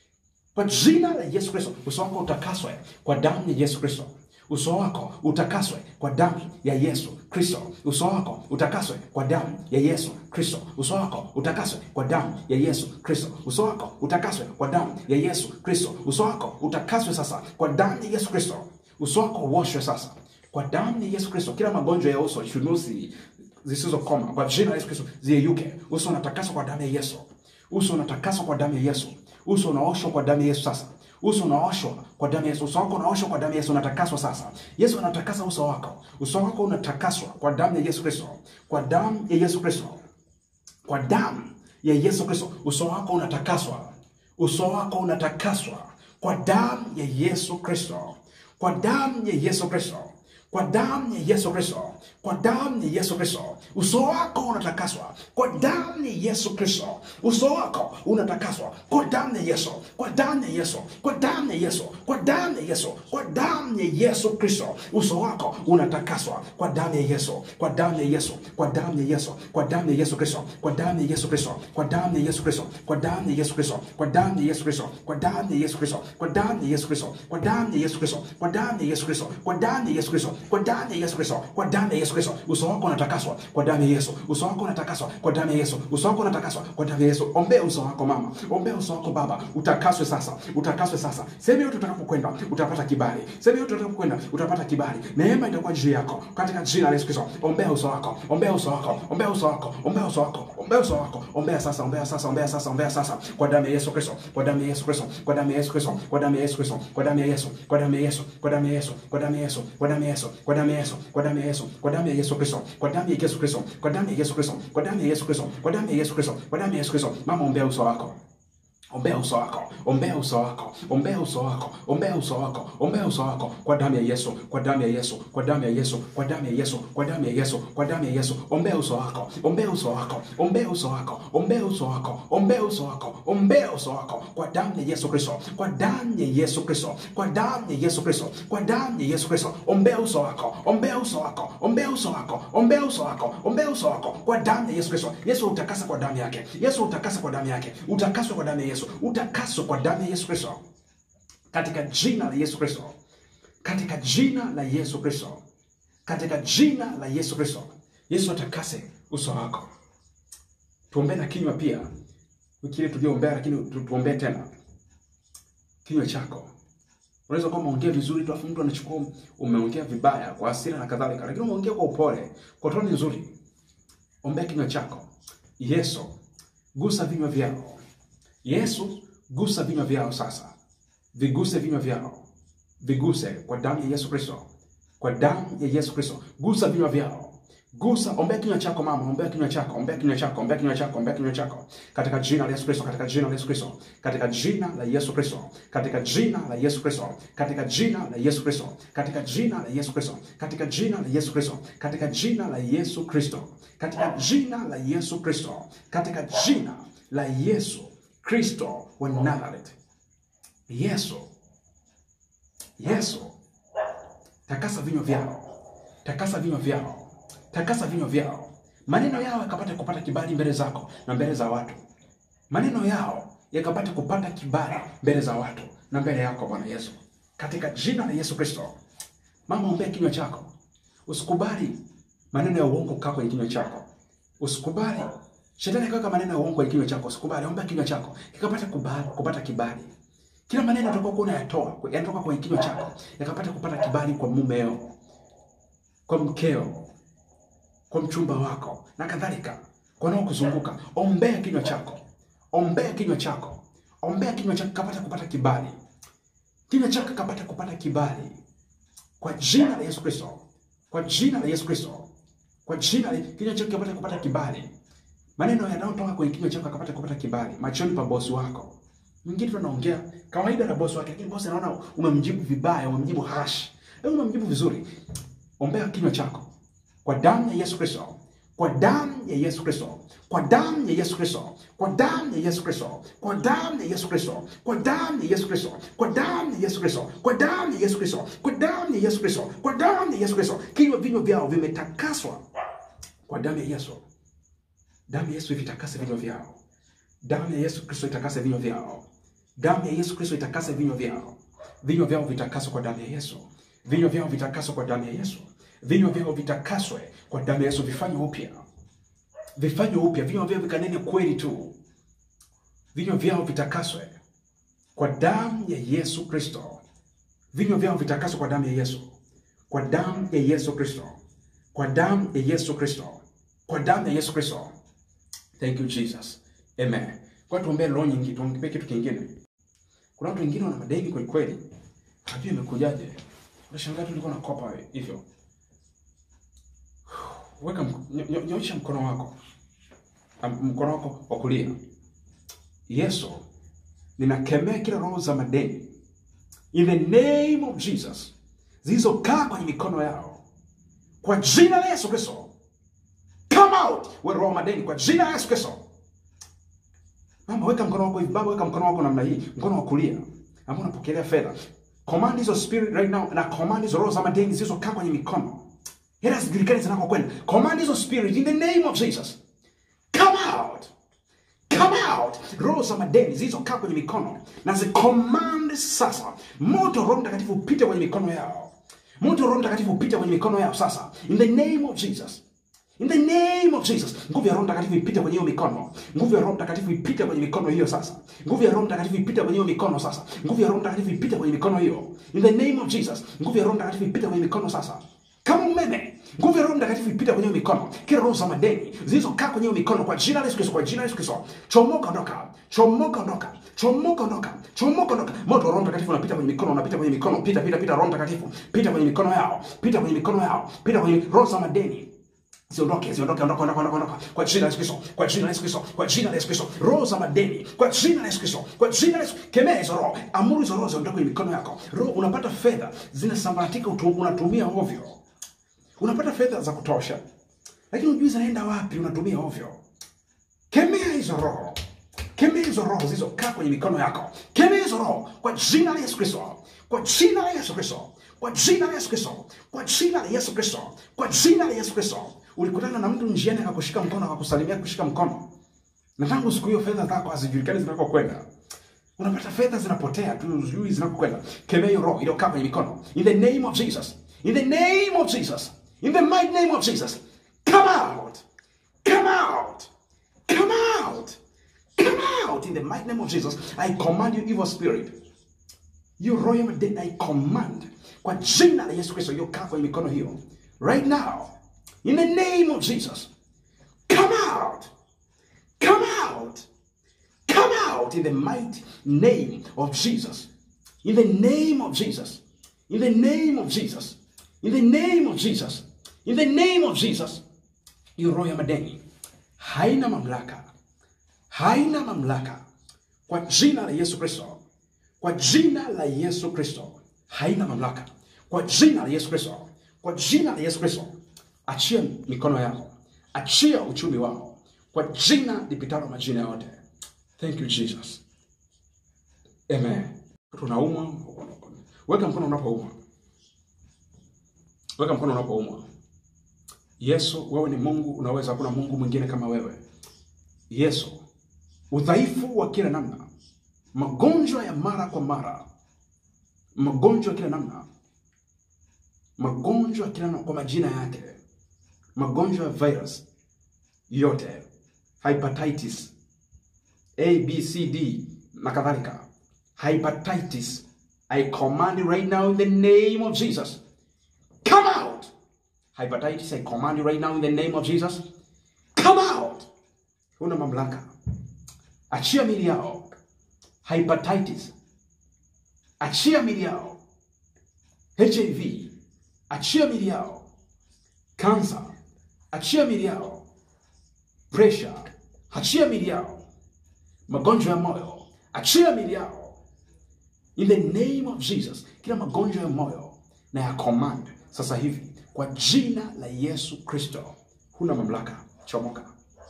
Kwa jina la Yesu Kristo. Uso wako utakaswe kwa damu ya Yesu Kristo. Uso wako utakaswe kwa damu ya Yesu Kristo. Uso wako utakaswe kwa damu ya Yesu Kristo. Uso wako utakaswe kwa damu ya Yesu Kristo. Uso wako utakaswe kwa damu ya Yesu Kristo. Uso wako utakaswe sasa kwa damu ya Yesu Kristo. Uso wako uoshwe sasa kwa damu ya Yesu Kristo. Kila magonjwa ya uso, chunusi zisizokoma, kwa jina la Yesu Kristo ziyeyuke. Uso unatakaswa kwa damu ya Yesu. Uso unatakaswa kwa damu ya Yesu. Uso unaoshwa kwa damu ya Yesu sasa uso unaoshwa kwa damu ya Yesu. Uso wako unaoshwa kwa damu ya Yesu, unatakaswa sasa. Yesu anatakasa uso wako. Uso wako unatakaswa kwa damu ya Yesu Kristo, kwa damu ya Yesu Kristo, kwa damu ya Yesu Kristo. Uso wako unatakaswa, uso wako unatakaswa kwa damu ya Yesu Kristo, kwa damu ya Yesu Kristo, kwa damu ya Yesu Kristo, kwa damu ya Yesu Kristo, uso wako unatakaswa kwa damu ya Yesu Kristo. Uso wako unatakaswa kwa damu ya Yesu, kwa damu ya Yesu, kwa damu ya Yesu, kwa damu ya Yesu, kwa damu ya Yesu Kristo. Uso wako unatakaswa kwa damu ya Yesu, kwa damu ya Yesu, kwa damu ya Yesu, kwa damu ya Yesu Kristo, kwa damu ya Yesu Kristo, kwa damu ya Yesu Kristo, kwa damu ya Yesu Kristo, kwa damu ya Yesu Kristo, kwa damu ya Yesu Kristo, kwa damu ya Yesu Kristo, kwa damu ya Yesu Kristo, kwa damu ya Yesu Kristo, kwa damu ya Yesu Kristo, kwa damu ya Yesu Kristo, kwa damu ya Yesu Kristo. Uso wako unatakaswa kwa damu ya Yesu. Uso wako unatakaswa kwa damu ya Yesu. Uso wako unatakaswa kwa damu ya Yesu. Ombea uso wako mama, ombea uso wako baba, utakaswe sasa, utakaswe sasa. Sehemu yote utakapokwenda utapata kibali, sehemu yote utakapokwenda utapata kibali. Neema itakuwa juu yako katika jina la Yesu Kristo. Ombea uso wako, ombea uso wako, ombea uso wako, ombea uso wako, ombea uso wako, ombea sasa, ombea sasa, ombea sasa, ombea sasa kwa damu ya Yesu Kristo, kwa damu ya Yesu Kristo, kwa damu ya Yesu Kristo, kwa damu ya Yesu Kristo, kwa damu ya Yesu, kwa damu ya Yesu, kwa damu ya Yesu, kwa damu ya Yesu, kwa damu ya Yesu, kwa damu ya Yesu, kwa damu ya Yesu, kwa damu ya Yesu Kristo, kwa damu ya Yesu Kristo, kwa damu ya Yesu Kristo, kwa damu ya Yesu Kristo, kwa damu ya Yesu Kristo, kwa damu ya Yesu Kristo. Mama, ombea uso wako. Ombea uso wako, ombea uso wako, ombea uso wako, ombea uso wako, ombea uso wako kwa damu ya Yesu, kwa damu ya Yesu, kwa damu ya Yesu, kwa damu ya Yesu, kwa damu ya Yesu, kwa damu ya Yesu. Ombea uso wako, ombea uso wako, ombea uso wako, ombea uso wako, ombea uso wako, ombea uso wako kwa damu ya Yesu Kristo, kwa damu ya Yesu Kristo, kwa damu ya Yesu Kristo, kwa damu ya Yesu Kristo. Ombea uso wako, ombea uso wako, ombea uso wako, ombea uso wako, ombea uso wako kwa damu ya Yesu Kristo. Yesu utakasa kwa damu yake. Yesu utakasa kwa damu yake. Utakaswe kwa damu ya Yesu. Utakaswe kwa damu ya Yesu Kristo. Katika jina la Yesu Kristo. Katika jina la Yesu Kristo. Katika jina la Yesu Kristo. Yesu atakase uso wako. Tuombee na kinywa pia. Wiki ile tuliombea lakini tu- tuombee tena. Kinywa chako. Unaweza kuwa umeongea vizuri tu afu mtu anachukua umeongea vibaya kwa hasira na kadhalika, lakini umeongea kwa upole, kwa toni nzuri. Ombea kinywa chako. Yesu, gusa vinywa vyao. Yesu, gusa vinywa vyao sasa. Viguse vinywa vyao. Viguse kwa damu ya Yesu Kristo. Kwa damu ya Yesu Kristo. Gusa vinywa vyao. Gusa, ombea kinywa chako mama, ombea kinywa chako, ombea kinywa chako, ombea kinywa chako, ombea kinywa chako. Katika jina la Yesu Kristo, katika jina la Yesu Kristo, katika jina la Yesu Kristo, katika jina la Yesu Kristo, katika jina la Yesu Kristo, katika jina la Yesu Kristo, katika jina la Yesu Kristo, katika jina la Yesu Kristo, katika jina la Yesu Kristo, katika jina la Yesu Kristo wa Nazareth. Yesu, Yesu, takasa vinywa vyao, takasa vinywa vyao, takasa vinywa vyao, maneno yao yakapata kupata kibali mbele zako na mbele za watu, maneno yao yakapata kupata kibali mbele za watu na mbele yako Bwana Yesu, katika jina la Yesu Kristo. Mama, ombea kinywa chako, usikubali maneno ya uongo kukaa kwenye kinywa chako, usikubali shetani akaweka maneno ya uongo kwenye kinywa chako, usikubali. Ombea kinywa chako kikapata kubali, kupata kibali kila maneno utakayokuwa unayatoa yanatoka kwenye kinywa chako yakapata kupata kibali kwa mumeo, kwa mkeo, kwa mchumba wako na kadhalika, kwa wanaokuzunguka. Ombea kinywa chako, ombea kinywa chako, ombea kinywa chako kapata kupata kibali, kinywa chako kapata kupata kibali kwa jina la Yesu Kristo, kwa jina la Yesu Kristo, kwa jina la kinywa chako kapata kupata kibali, maneno yanayotoka kwenye kinywa chako yakapata kupata kibali machoni pa bosi wako. Mwingine tu anaongea kawaida na bosi wake, lakini bosi anaona umemjibu vibaya, umemjibu harsh. Wewe umemjibu vizuri. Ombea kinywa chako kwa damu ya Yesu Kristo, kwa damu ya Yesu Kristo, kwa damu ya Yesu Kristo, kwa damu ya Yesu Kristo, kwa damu ya Yesu Kristo, kwa damu ya Yesu Kristo, kwa damu ya Yesu Kristo, kwa damu ya Yesu Kristo, kwa damu ya Yesu Kristo, kwa damu ya Yesu Kristo. Kinywa vinywa vyao vimetakaswa kwa damu ya Yesu. Damu ya Yesu ivitakase vinywa vyao. Damu ya Yesu Kristo itakase vinywa vyao. Damu ya Yesu Kristo itakase vinywa vyao. Vinywa vyao vitakaswe kwa damu ya Yesu. Vinywa vyao vitakaswe kwa damu ya Yesu. Vinywa vyao vitakaswe kwa damu ya Yesu, vifanywe upya, vifanywe upya. Vinywa vyao vikanene kweli tu. Vinywa vyao vitakaswe kwa damu ya Yesu Kristo. Vinywa vyao vitakaswe kwa damu ya Yesu, kwa damu ya Yesu Kristo, kwa damu ya Yesu Kristo, kwa damu ya Yesu Kristo. Thank you Jesus. Amen. Kwa tuombee roho nyingi, tuombee kitu kingine. Kuna watu wengine wana madeni kweli kweli. Hajui imekujaje. Unashangaa tu ulikuwa unakopa hivyo. Weka mk- nyo- nyo- nyosha mkono wako. Am- Mkono wako wa kulia. Yesu, ninakemea kila roho za madeni. In the name of Jesus. Zilizokaa kwenye mikono yao. Kwa jina la Yesu Kristo. wewe roho wa madeni kwa jina la Yesu Kristo. Mama, weka mkono wako hivi, baba, weka mkono wako namna hii, mkono wa kulia ambao unapokelea fedha. Command hizo spirit right now na command hizo roho za madeni zilizokaa kwenye mikono. Hela zijulikane zinakokwenda. Command hizo spirit in the name of Jesus. Come out. Come out. Roho za madeni zilizokaa kwenye mikono na zicommand sasa. Moto wa Roho Mtakatifu upite kwenye mikono yao. Moto wa Roho Mtakatifu upite kwenye mikono yao sasa. In the name of Jesus. In the name of Jesus. Nguvu ya Roho Mtakatifu ipite kwenye hiyo mikono. Nguvu ya Roho Mtakatifu ipite kwenye mikono hiyo sasa. Nguvu ya Roho Mtakatifu ipite kwenye hiyo mikono sasa. Nguvu ya Roho Mtakatifu ipite kwenye mikono hiyo. In the name of Jesus. Nguvu ya Roho Mtakatifu ipite kwenye mikono sasa. Kama umeme. Nguvu ya Roho Mtakatifu ipite kwenye hiyo mikono. Kila roho za madeni zilizokaa kwenye hiyo mikono kwa jina la Yesu Kristo, kwa jina la Yesu Kristo. Chomoka ondoka. Chomoka ondoka. Chomoka ondoka. Chomoka ondoka. Moto wa Roho Mtakatifu unapita kwenye mikono, unapita kwenye mikono. Pita pita pita Roho Mtakatifu. Pita kwenye mikono yao. Pita kwenye mikono yao. Pita kwenye roho za madeni. Ziondoke, ziondoke, ondoka, ondoka, ondoka, ondoka. Kwa jina la Yesu Kristo, kwa jina la Yesu Kristo, kwa jina la Yesu Kristo. Roho za madeni, kwa jina la Yesu Kristo, kwa jina la Yesu. Kemea hizo roho, amuru hizo roho ziondoke kwenye mikono yako. Roho unapata fedha zinasambaratika, utu- unatumia ovyo. Unapata fedha za kutosha, lakini hujui zinaenda wapi, unatumia ovyo. Kemea hizo roho, kemea hizo roho zilizokaa kwenye mikono yako. Kemea hizo roho kwa jina la Yesu Kristo, kwa jina la Yesu Kristo, kwa jina la Yesu Kristo, kwa jina la Yesu Kristo, kwa jina la Yesu Kristo. Ulikutana na mtu njiani akakushika mkono, akakusalimia kushika mkono, na tangu siku hiyo fedha zako hazijulikani zinakokwenda. Unapata fedha zinapotea tu, hujui zinakokwenda. Kemea hiyo roho iliyokaa kwenye mikono, in the name of Jesus, in the name of Jesus, in the mighty name of Jesus, come out, come out, come out, come out in the mighty name of Jesus. I command you, evil spirit, you roho ya madeni, I command kwa jina la Yesu Kristo iliyokaa kwenye mikono hiyo right now, in the name of Jesus, come out, come out. Come out in the mighty name of Jesus. In the name of Jesus. In the name of Jesus. In the name of Jesus. In the name of Jesus. Hiyo roho ya madeni haina mamlaka, haina mamlaka kwa jina la Yesu Kristo, kwa jina la Yesu Kristo, haina mamlaka kwa jina la Yesu Kristo, kwa jina la Yesu Kristo. Achia mikono yako, achia uchumi wao kwa jina lipitalo majina yote. Thank you Jesus. Amen. Tunaumwa, weka mkono unapoumwa, weka mkono unapoumwa. Yesu, wewe ni Mungu, unaweza, hakuna Mungu mwingine kama wewe. Yesu, udhaifu wa kila namna, magonjwa ya mara kwa mara, magonjwa ya kila namna, magonjwa ya kila namna kwa majina yake, magonjwa ya virus yote, hepatitis A, B, C, D na kadhalika. Hepatitis. I command you right now in the name of Jesus. Come out. Hepatitis, I command you right now in the name of Jesus. Come out. Una mamlaka. Achia mili yao. Hepatitis. Achia mili yao. HIV. Achia mili yao. Cancer. Achia mili yao. Pressure. Achia mili yao magonjwa ya moyo achia mili yao in the name of jesus kila magonjwa ya moyo na ya command sasa hivi kwa jina la yesu kristo huna mamlaka chomoka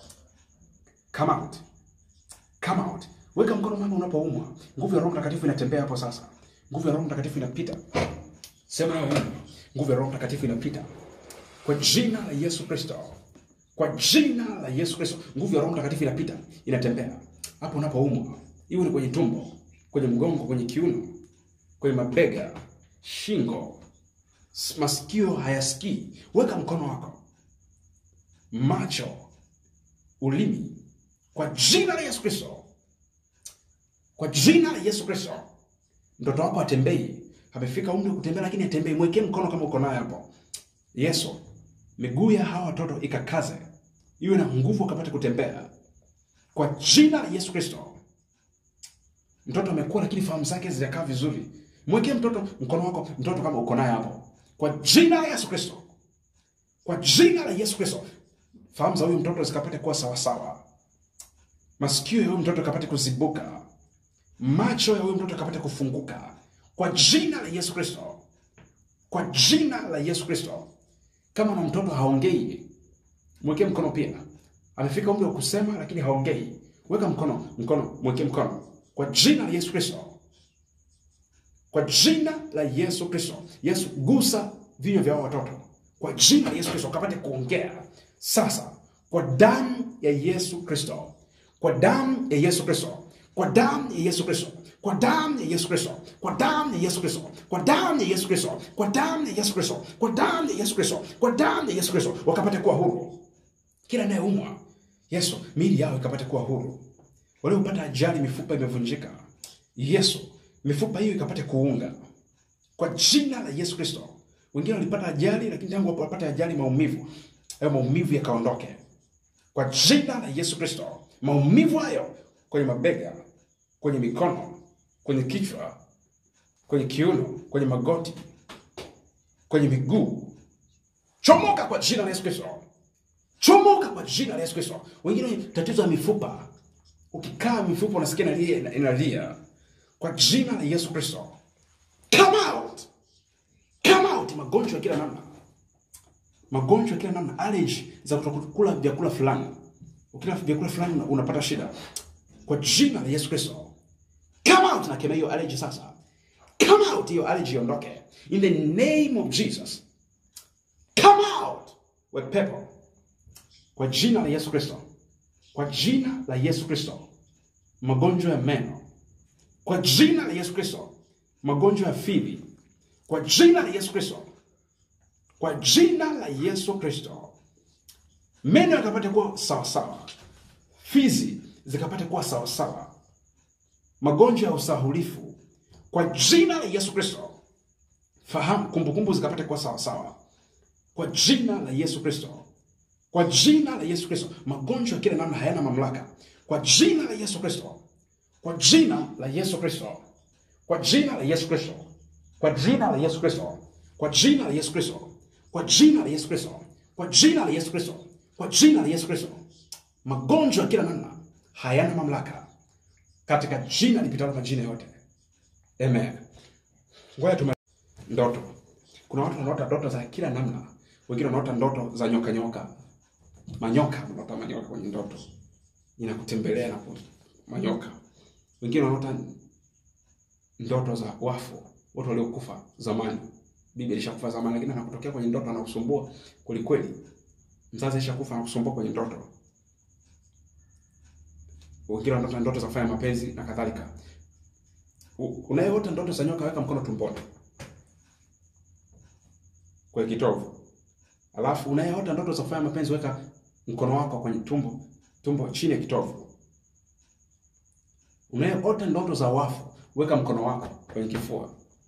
come out come out weka mkono mama unapoumwa nguvu ya roho mtakatifu inatembea hapo sasa nguvu ya roho mtakatifu inapita sema nayo wewe. nguvu ya roho mtakatifu inapita kwa jina la yesu kristo kwa jina la yesu kristo nguvu ya roho mtakatifu inapita inatembea hapo unapoumwa iwe ni kwenye tumbo kwenye mgongo kwenye kiuno kwenye mabega shingo s- masikio hayasikii weka mkono wako macho ulimi kwa jina la yesu kristo kwa jina la yesu kristo mtoto wako atembei amefika umri wa kutembea lakini atembei mwekee mkono kama uko naye hapo yesu miguu ya hawa watoto ikakaze iwe na nguvu akapate kutembea kwa jina la yesu kristo mtoto amekuwa lakini fahamu zake zijakaa vizuri mwekee mtoto mkono wako mtoto kama uko naye hapo kwa jina la yesu kristo kwa jina la yesu kristo fahamu za huyu mtoto zikapate kuwa sawasawa masikio ya huyu mtoto akapate kuzibuka macho ya huyu mtoto akapate kufunguka kwa jina la yesu kristo kwa jina la yesu kristo kama na mtoto haongei mwekee mkono pia amefika umri wa kusema lakini haongei, weka mkono, mkono, mweke mkono kwa jina la Yesu Kristo, kwa jina la Yesu Kristo. Yesu, gusa vinywa vya hao watoto kwa jina la Yesu Kristo, wakapate kuongea sasa, kwa damu ya Yesu Kristo, kwa damu ya Yesu Kristo, kwa damu ya Yesu Kristo, kwa damu ya Yesu Kristo, kwa damu ya Yesu Kristo, kwa damu ya Yesu Kristo, kwa damu ya Yesu Kristo, kwa damu ya Yesu Kristo, kwa damu ya Yesu Kristo, wakapate kuwa huru. Kila anayeumwa Yesu, miili yao ikapate kuwa huru. Waliopata ajali, mifupa imevunjika, Yesu, mifupa hiyo ikapate kuunga kwa jina la Yesu Kristo. Wengine walipata ajali, lakini tangu wapate ajali, maumivu hayo, maumivu yakaondoke kwa jina la Yesu Kristo. Maumivu hayo kwenye mabega, kwenye mikono, kwenye kichwa, kwenye kiuno, kwenye magoti, kwenye miguu, chomoka kwa jina la Yesu Kristo. Chomoka kwa jina la Yesu Kristo. Wengine tatizo ya mifupa, ukikaa mifupa unasikia inalia, inalia kwa jina la Yesu Kristo. Come out, come out. Magonjwa ya kila namna, magonjwa ya kila namna, allergy za kutokula vyakula fulani, ukila vyakula fulani una- unapata shida kwa jina la Yesu Kristo. Come out, nakemea hiyo allergy sasa. Come out, hiyo allergy iondoke in the name of Jesus. Come out, we pepo kwa jina la Yesu Kristo, kwa jina la Yesu Kristo, magonjwa ya meno, kwa jina la Yesu Kristo, magonjwa ya fizi, kwa jina la Yesu Kristo, kwa jina la Yesu Kristo, meno yakapate kuwa sawasawa, fizi zikapate kuwa sawasawa, magonjwa ya usahulifu, kwa jina la Yesu Kristo, fahamu, kumbukumbu zikapate kuwa sawasawa, kwa jina la Yesu Kristo kwa jina la Yesu Kristo. Magonjwa ya kila namna hayana mamlaka kwa jina la Yesu Kristo, kwa jina la Yesu Kristo, kwa jina la Yesu Kristo, kwa jina la Yesu Kristo, kwa jina la Yesu Kristo, kwa jina la Yesu Kristo, kwa jina la Yesu Kristo, kwa jina la Yesu Kristo. Magonjwa ya kila namna hayana mamlaka katika jina lipitalo majina yote. Amen. Ngoja tume ndoto. Kuna watu wanaota ndoto za kila namna, wengine wanaota ndoto za nyoka nyoka, manyoka, wanaota manyoka kwenye ndoto, inakutembelea na ku- manyoka. Wengine wanaota ndoto za wafu, watu waliokufa zamani. Bibi alishakufa zamani, lakini anakutokea kwenye ndoto, anakusumbua kwelikweli. Mzazi alishakufa, anakusumbua kwenye ndoto. Wengine wanaota ndoto za kufanya mapenzi na kadhalika. U- Unayeota ndoto za nyoka, weka mkono tumboni kwenye kitovu. Alafu unayeota ndoto za kufanya mapenzi weka mkono wako kwenye tumbo, tumbo chini ya kitovu. Unayeota ndoto za wafu weka mkono wako kwenye kifua.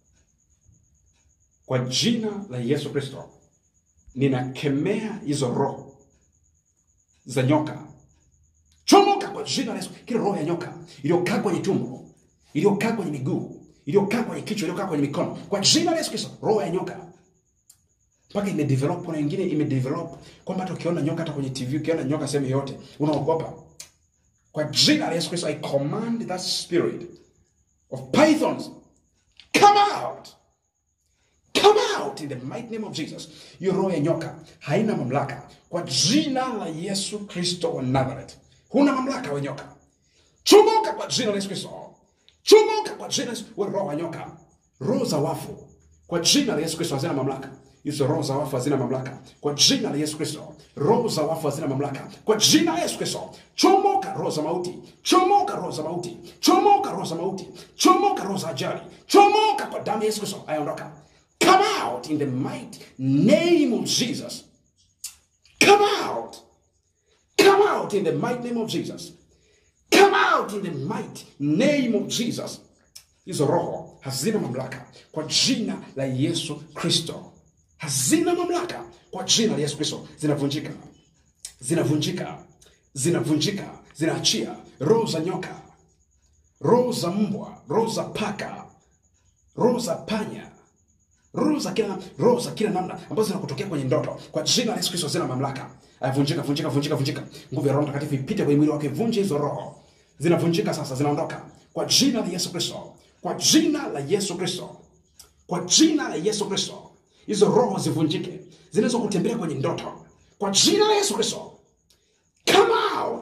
Kwa jina la Yesu Kristo, ninakemea hizo roho za nyoka, chomoka kwa jina la Yesu. Kila roho ya nyoka iliyokaa kwenye tumbo, iliyokaa kwenye miguu, iliyokaa kwenye kichwa, iliyokaa kwenye mikono, kwa jina la Yesu Kristo, roho ya nyoka mpaka imedevelop. Kuna wengine imedevelop kwamba hata ukiona nyoka hata kwenye TV, ukiona nyoka sehemu yoyote unaogopa. Kwa jina la Yesu Kristo, I command that spirit of pythons come out, come out in the mighty name of Jesus. Hiyo roho ya nyoka haina mamlaka kwa jina la Yesu Kristo wa Nazareth. Huna mamlaka we nyoka, chomoka kwa jina la Yesu Kristo, chomoka kwa jina la Yesu. We roho wa nyoka, roho za wafu kwa jina la Yesu Kristo hazina mamlaka. Hizo roho za wafu hazina mamlaka kwa jina la Yesu Kristo. Roho za wafu hazina mamlaka kwa jina la Yesu Kristo. Chomoka roho za mauti, chomoka roho za mauti, chomoka roho za mauti, chomoka roho za ajali, chomoka kwa damu ya Yesu Kristo. Aondoka, come out in the mighty name of Jesus. Come out, come out in the mighty name of Jesus. Come out in the mighty name of Jesus. Hizo roho hazina mamlaka kwa jina la Yesu Kristo, hazina mamlaka kwa jina la Yesu Kristo. Zinavunjika, zinavunjika, zinavunjika, zinaachia roho za nyoka, roho za mbwa, roho za paka, roho za panya, roho za kila roho za kila namna ambazo zinakutokea kwenye ndoto kwa jina la Yesu Kristo zina mamlaka. Aya, vunjika, vunjika, vunjika, vunjika. Nguvu ya Roho Mtakatifu ipite kwenye mwili wake, vunje hizo roho. Zinavunjika sasa, zinaondoka kwa jina la Yesu Kristo, kwa jina la Yesu Kristo, kwa jina la Yesu Kristo. Hizo roho zivunjike, zinaweza kutembea kwenye ndoto kwa jina la Yesu Kristo. Come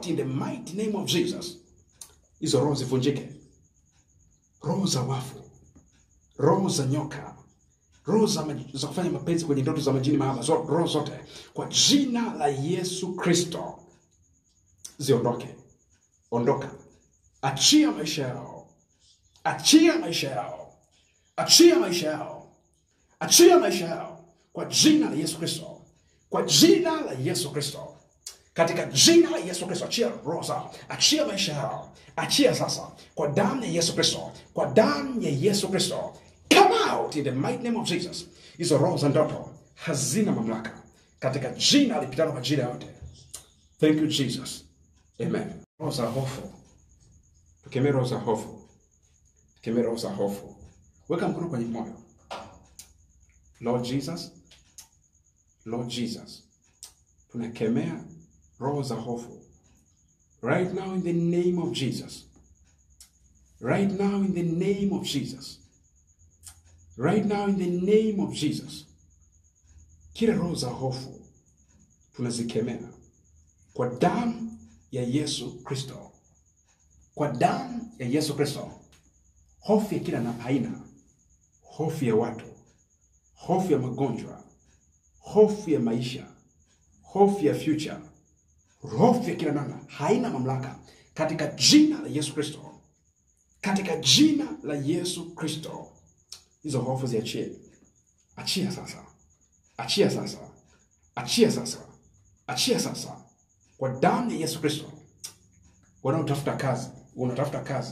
out in the mighty name of Jesus. Hizo roho zivunjike, roho za wafu, roho za nyoka, roho za, maj- za kufanya mapenzi kwenye ndoto za majini mahaba, zo- roho zote kwa jina la Yesu Kristo ziondoke. Ondoka, achia maisha yao, achia maisha yao, achia maisha yao, achia maisha yao kwa jina la Yesu Kristo, kwa jina la Yesu Kristo katika jina la Yesu Kristo, achia roho zao, achia maisha yao, achia sasa kwa damu ya Yesu Kristo, kwa damu ya Yesu Kristo, come out in the mighty name of Jesus. Hizo roho za ndoto hazina mamlaka katika jina lipitalo majina yote. Thank you Jesus, amen. Roho za hofu, tukemee roho za hofu, tukemee roho za hofu. Weka mkono kwenye moyo. Lord Jesus, Lord Jesus, tunakemea roho za hofu right now in the name of Jesus. Right now in the name of Jesus. Right now in the name of Jesus. Kila roho za hofu tunazikemea kwa damu ya Yesu Kristo, kwa damu ya Yesu Kristo. Hofu ya kila na aina, hofu ya watu, hofu ya magonjwa, hofu ya maisha, hofu ya future, hofu ya kila namna haina mamlaka katika jina la Yesu Kristo, katika jina la Yesu Kristo. Hizo hofu ziachie, achia sasa, achia sasa, achia sasa, achia sasa, kwa damu ya Yesu Kristo. Wanaotafuta kazi, unatafuta kazi,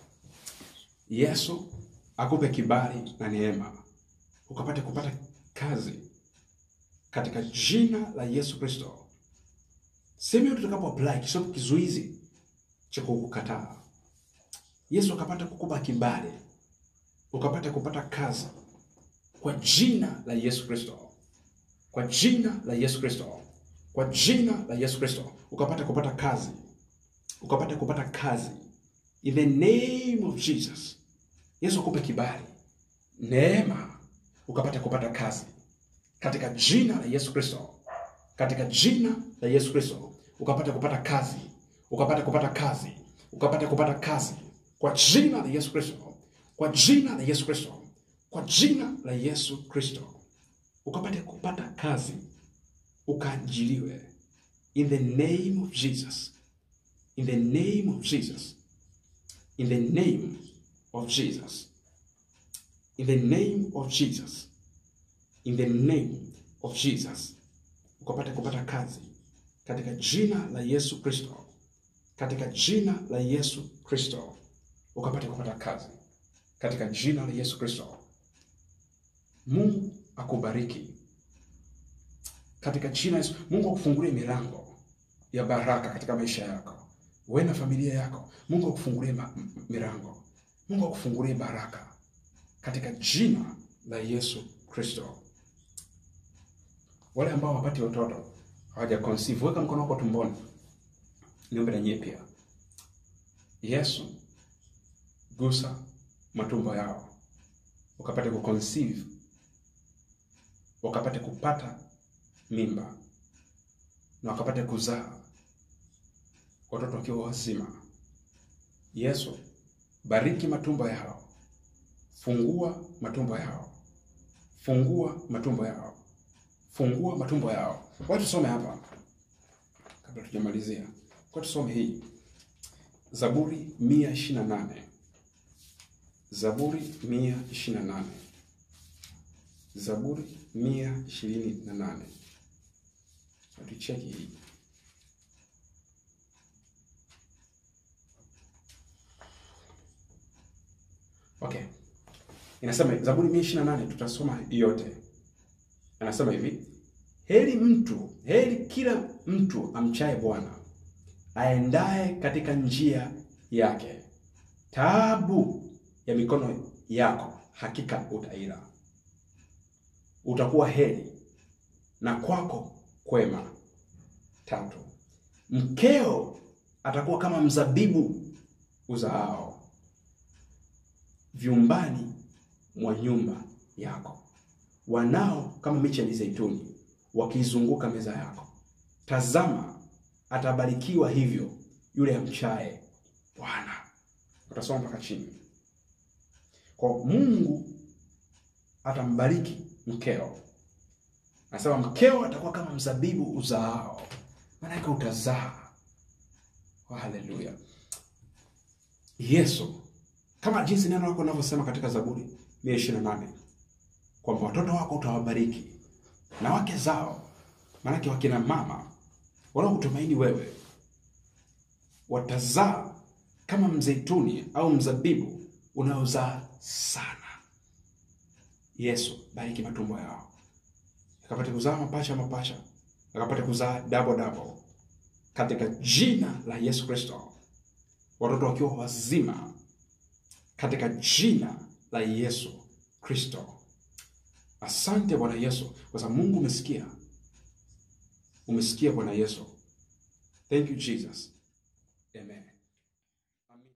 Yesu akupe kibali na neema ukapate kupata kazi katika jina la Yesu Kristo. Sehemu yote utakapo apply kisio kizuizi cha kukukataa. Yesu akapata kukupa kibali, ukapata kupata kazi kwa jina la Yesu Kristo, kwa jina la Yesu Kristo, kwa jina la Yesu Kristo, ukapata kupata kazi, ukapata kupata kazi in the name of Jesus. Yesu akupe kibali, neema, ukapata kupata kazi katika jina la Yesu Kristo, katika jina la Yesu Kristo, ukapata kupata kazi, ukapata kupata kazi, ukapata kupata kazi kwa jina la Yesu Kristo, kwa jina la Yesu Kristo, kwa jina la Yesu Kristo, ukapate kupata kazi, ukaajiliwe in the name of Jesus, in the name of Jesus, in the name of Jesus, in the name of Jesus in the name of Jesus, ukapate kupata kazi katika jina la Yesu Kristo, katika jina la Yesu Kristo, ukapate kupata kazi katika jina la Yesu Kristo. Mungu akubariki katika jina la Yesu. Mungu akufungulie milango ya baraka katika maisha yako, wewe na familia yako. Mungu akufungulie ma- m- milango, Mungu akufungulie baraka katika jina la Yesu Kristo. Wale ambao hawapati watoto hawaja conceive, weka mkono wako tumboni, niombe na nyie pia. Yesu, gusa matumbo yao, ukapate kuconceive, wakapate kupata mimba na wakapate kuzaa watoto wakiwa wazima. Yesu, bariki matumbo yao, fungua matumbo yao, fungua matumbo yao fungua matumbo yao. Kwa tusome hapa kabla tujamalizia, kwa tusome hii Zaburi mia ishirini na nane Zaburi mia ishirini na nane Zaburi mia ishirini na nane Tucheki hii okay, inasema Zaburi mia ishirini na nane tutasoma yote anasema hivi heri mtu heri kila mtu amchaye bwana aendaye katika njia yake taabu ya mikono yako hakika utaila utakuwa heri na kwako kwema tatu mkeo atakuwa kama mzabibu uzaao vyumbani mwa nyumba yako wanao kama miche ya mizeituni wakiizunguka meza yako. Tazama, atabarikiwa hivyo yule amchaye Bwana. Utasoma mpaka chini. Kwa Mungu atambariki mkeo, anasema mkeo atakuwa kama mzabibu uzaao, maanake utazaa. Oh, haleluya! Yesu kama jinsi neno lako linavyosema katika Zaburi mia ishirini na nane kwamba watoto wako utawabariki na wake zao, maanake wakina mama wanaokutumaini wewe watazaa kama mzeituni au mzabibu unaozaa sana. Yesu, bariki matumbo yao yakapate kuzaa mapasha mapasha, yakapate kuzaa double double, katika jina la Yesu Kristo, watoto wakiwa wazima katika jina la Yesu Kristo. Asante Bwana Yesu, kwa sababu Mungu umesikia, umesikia Bwana Yesu. Thank you Jesus. Amen.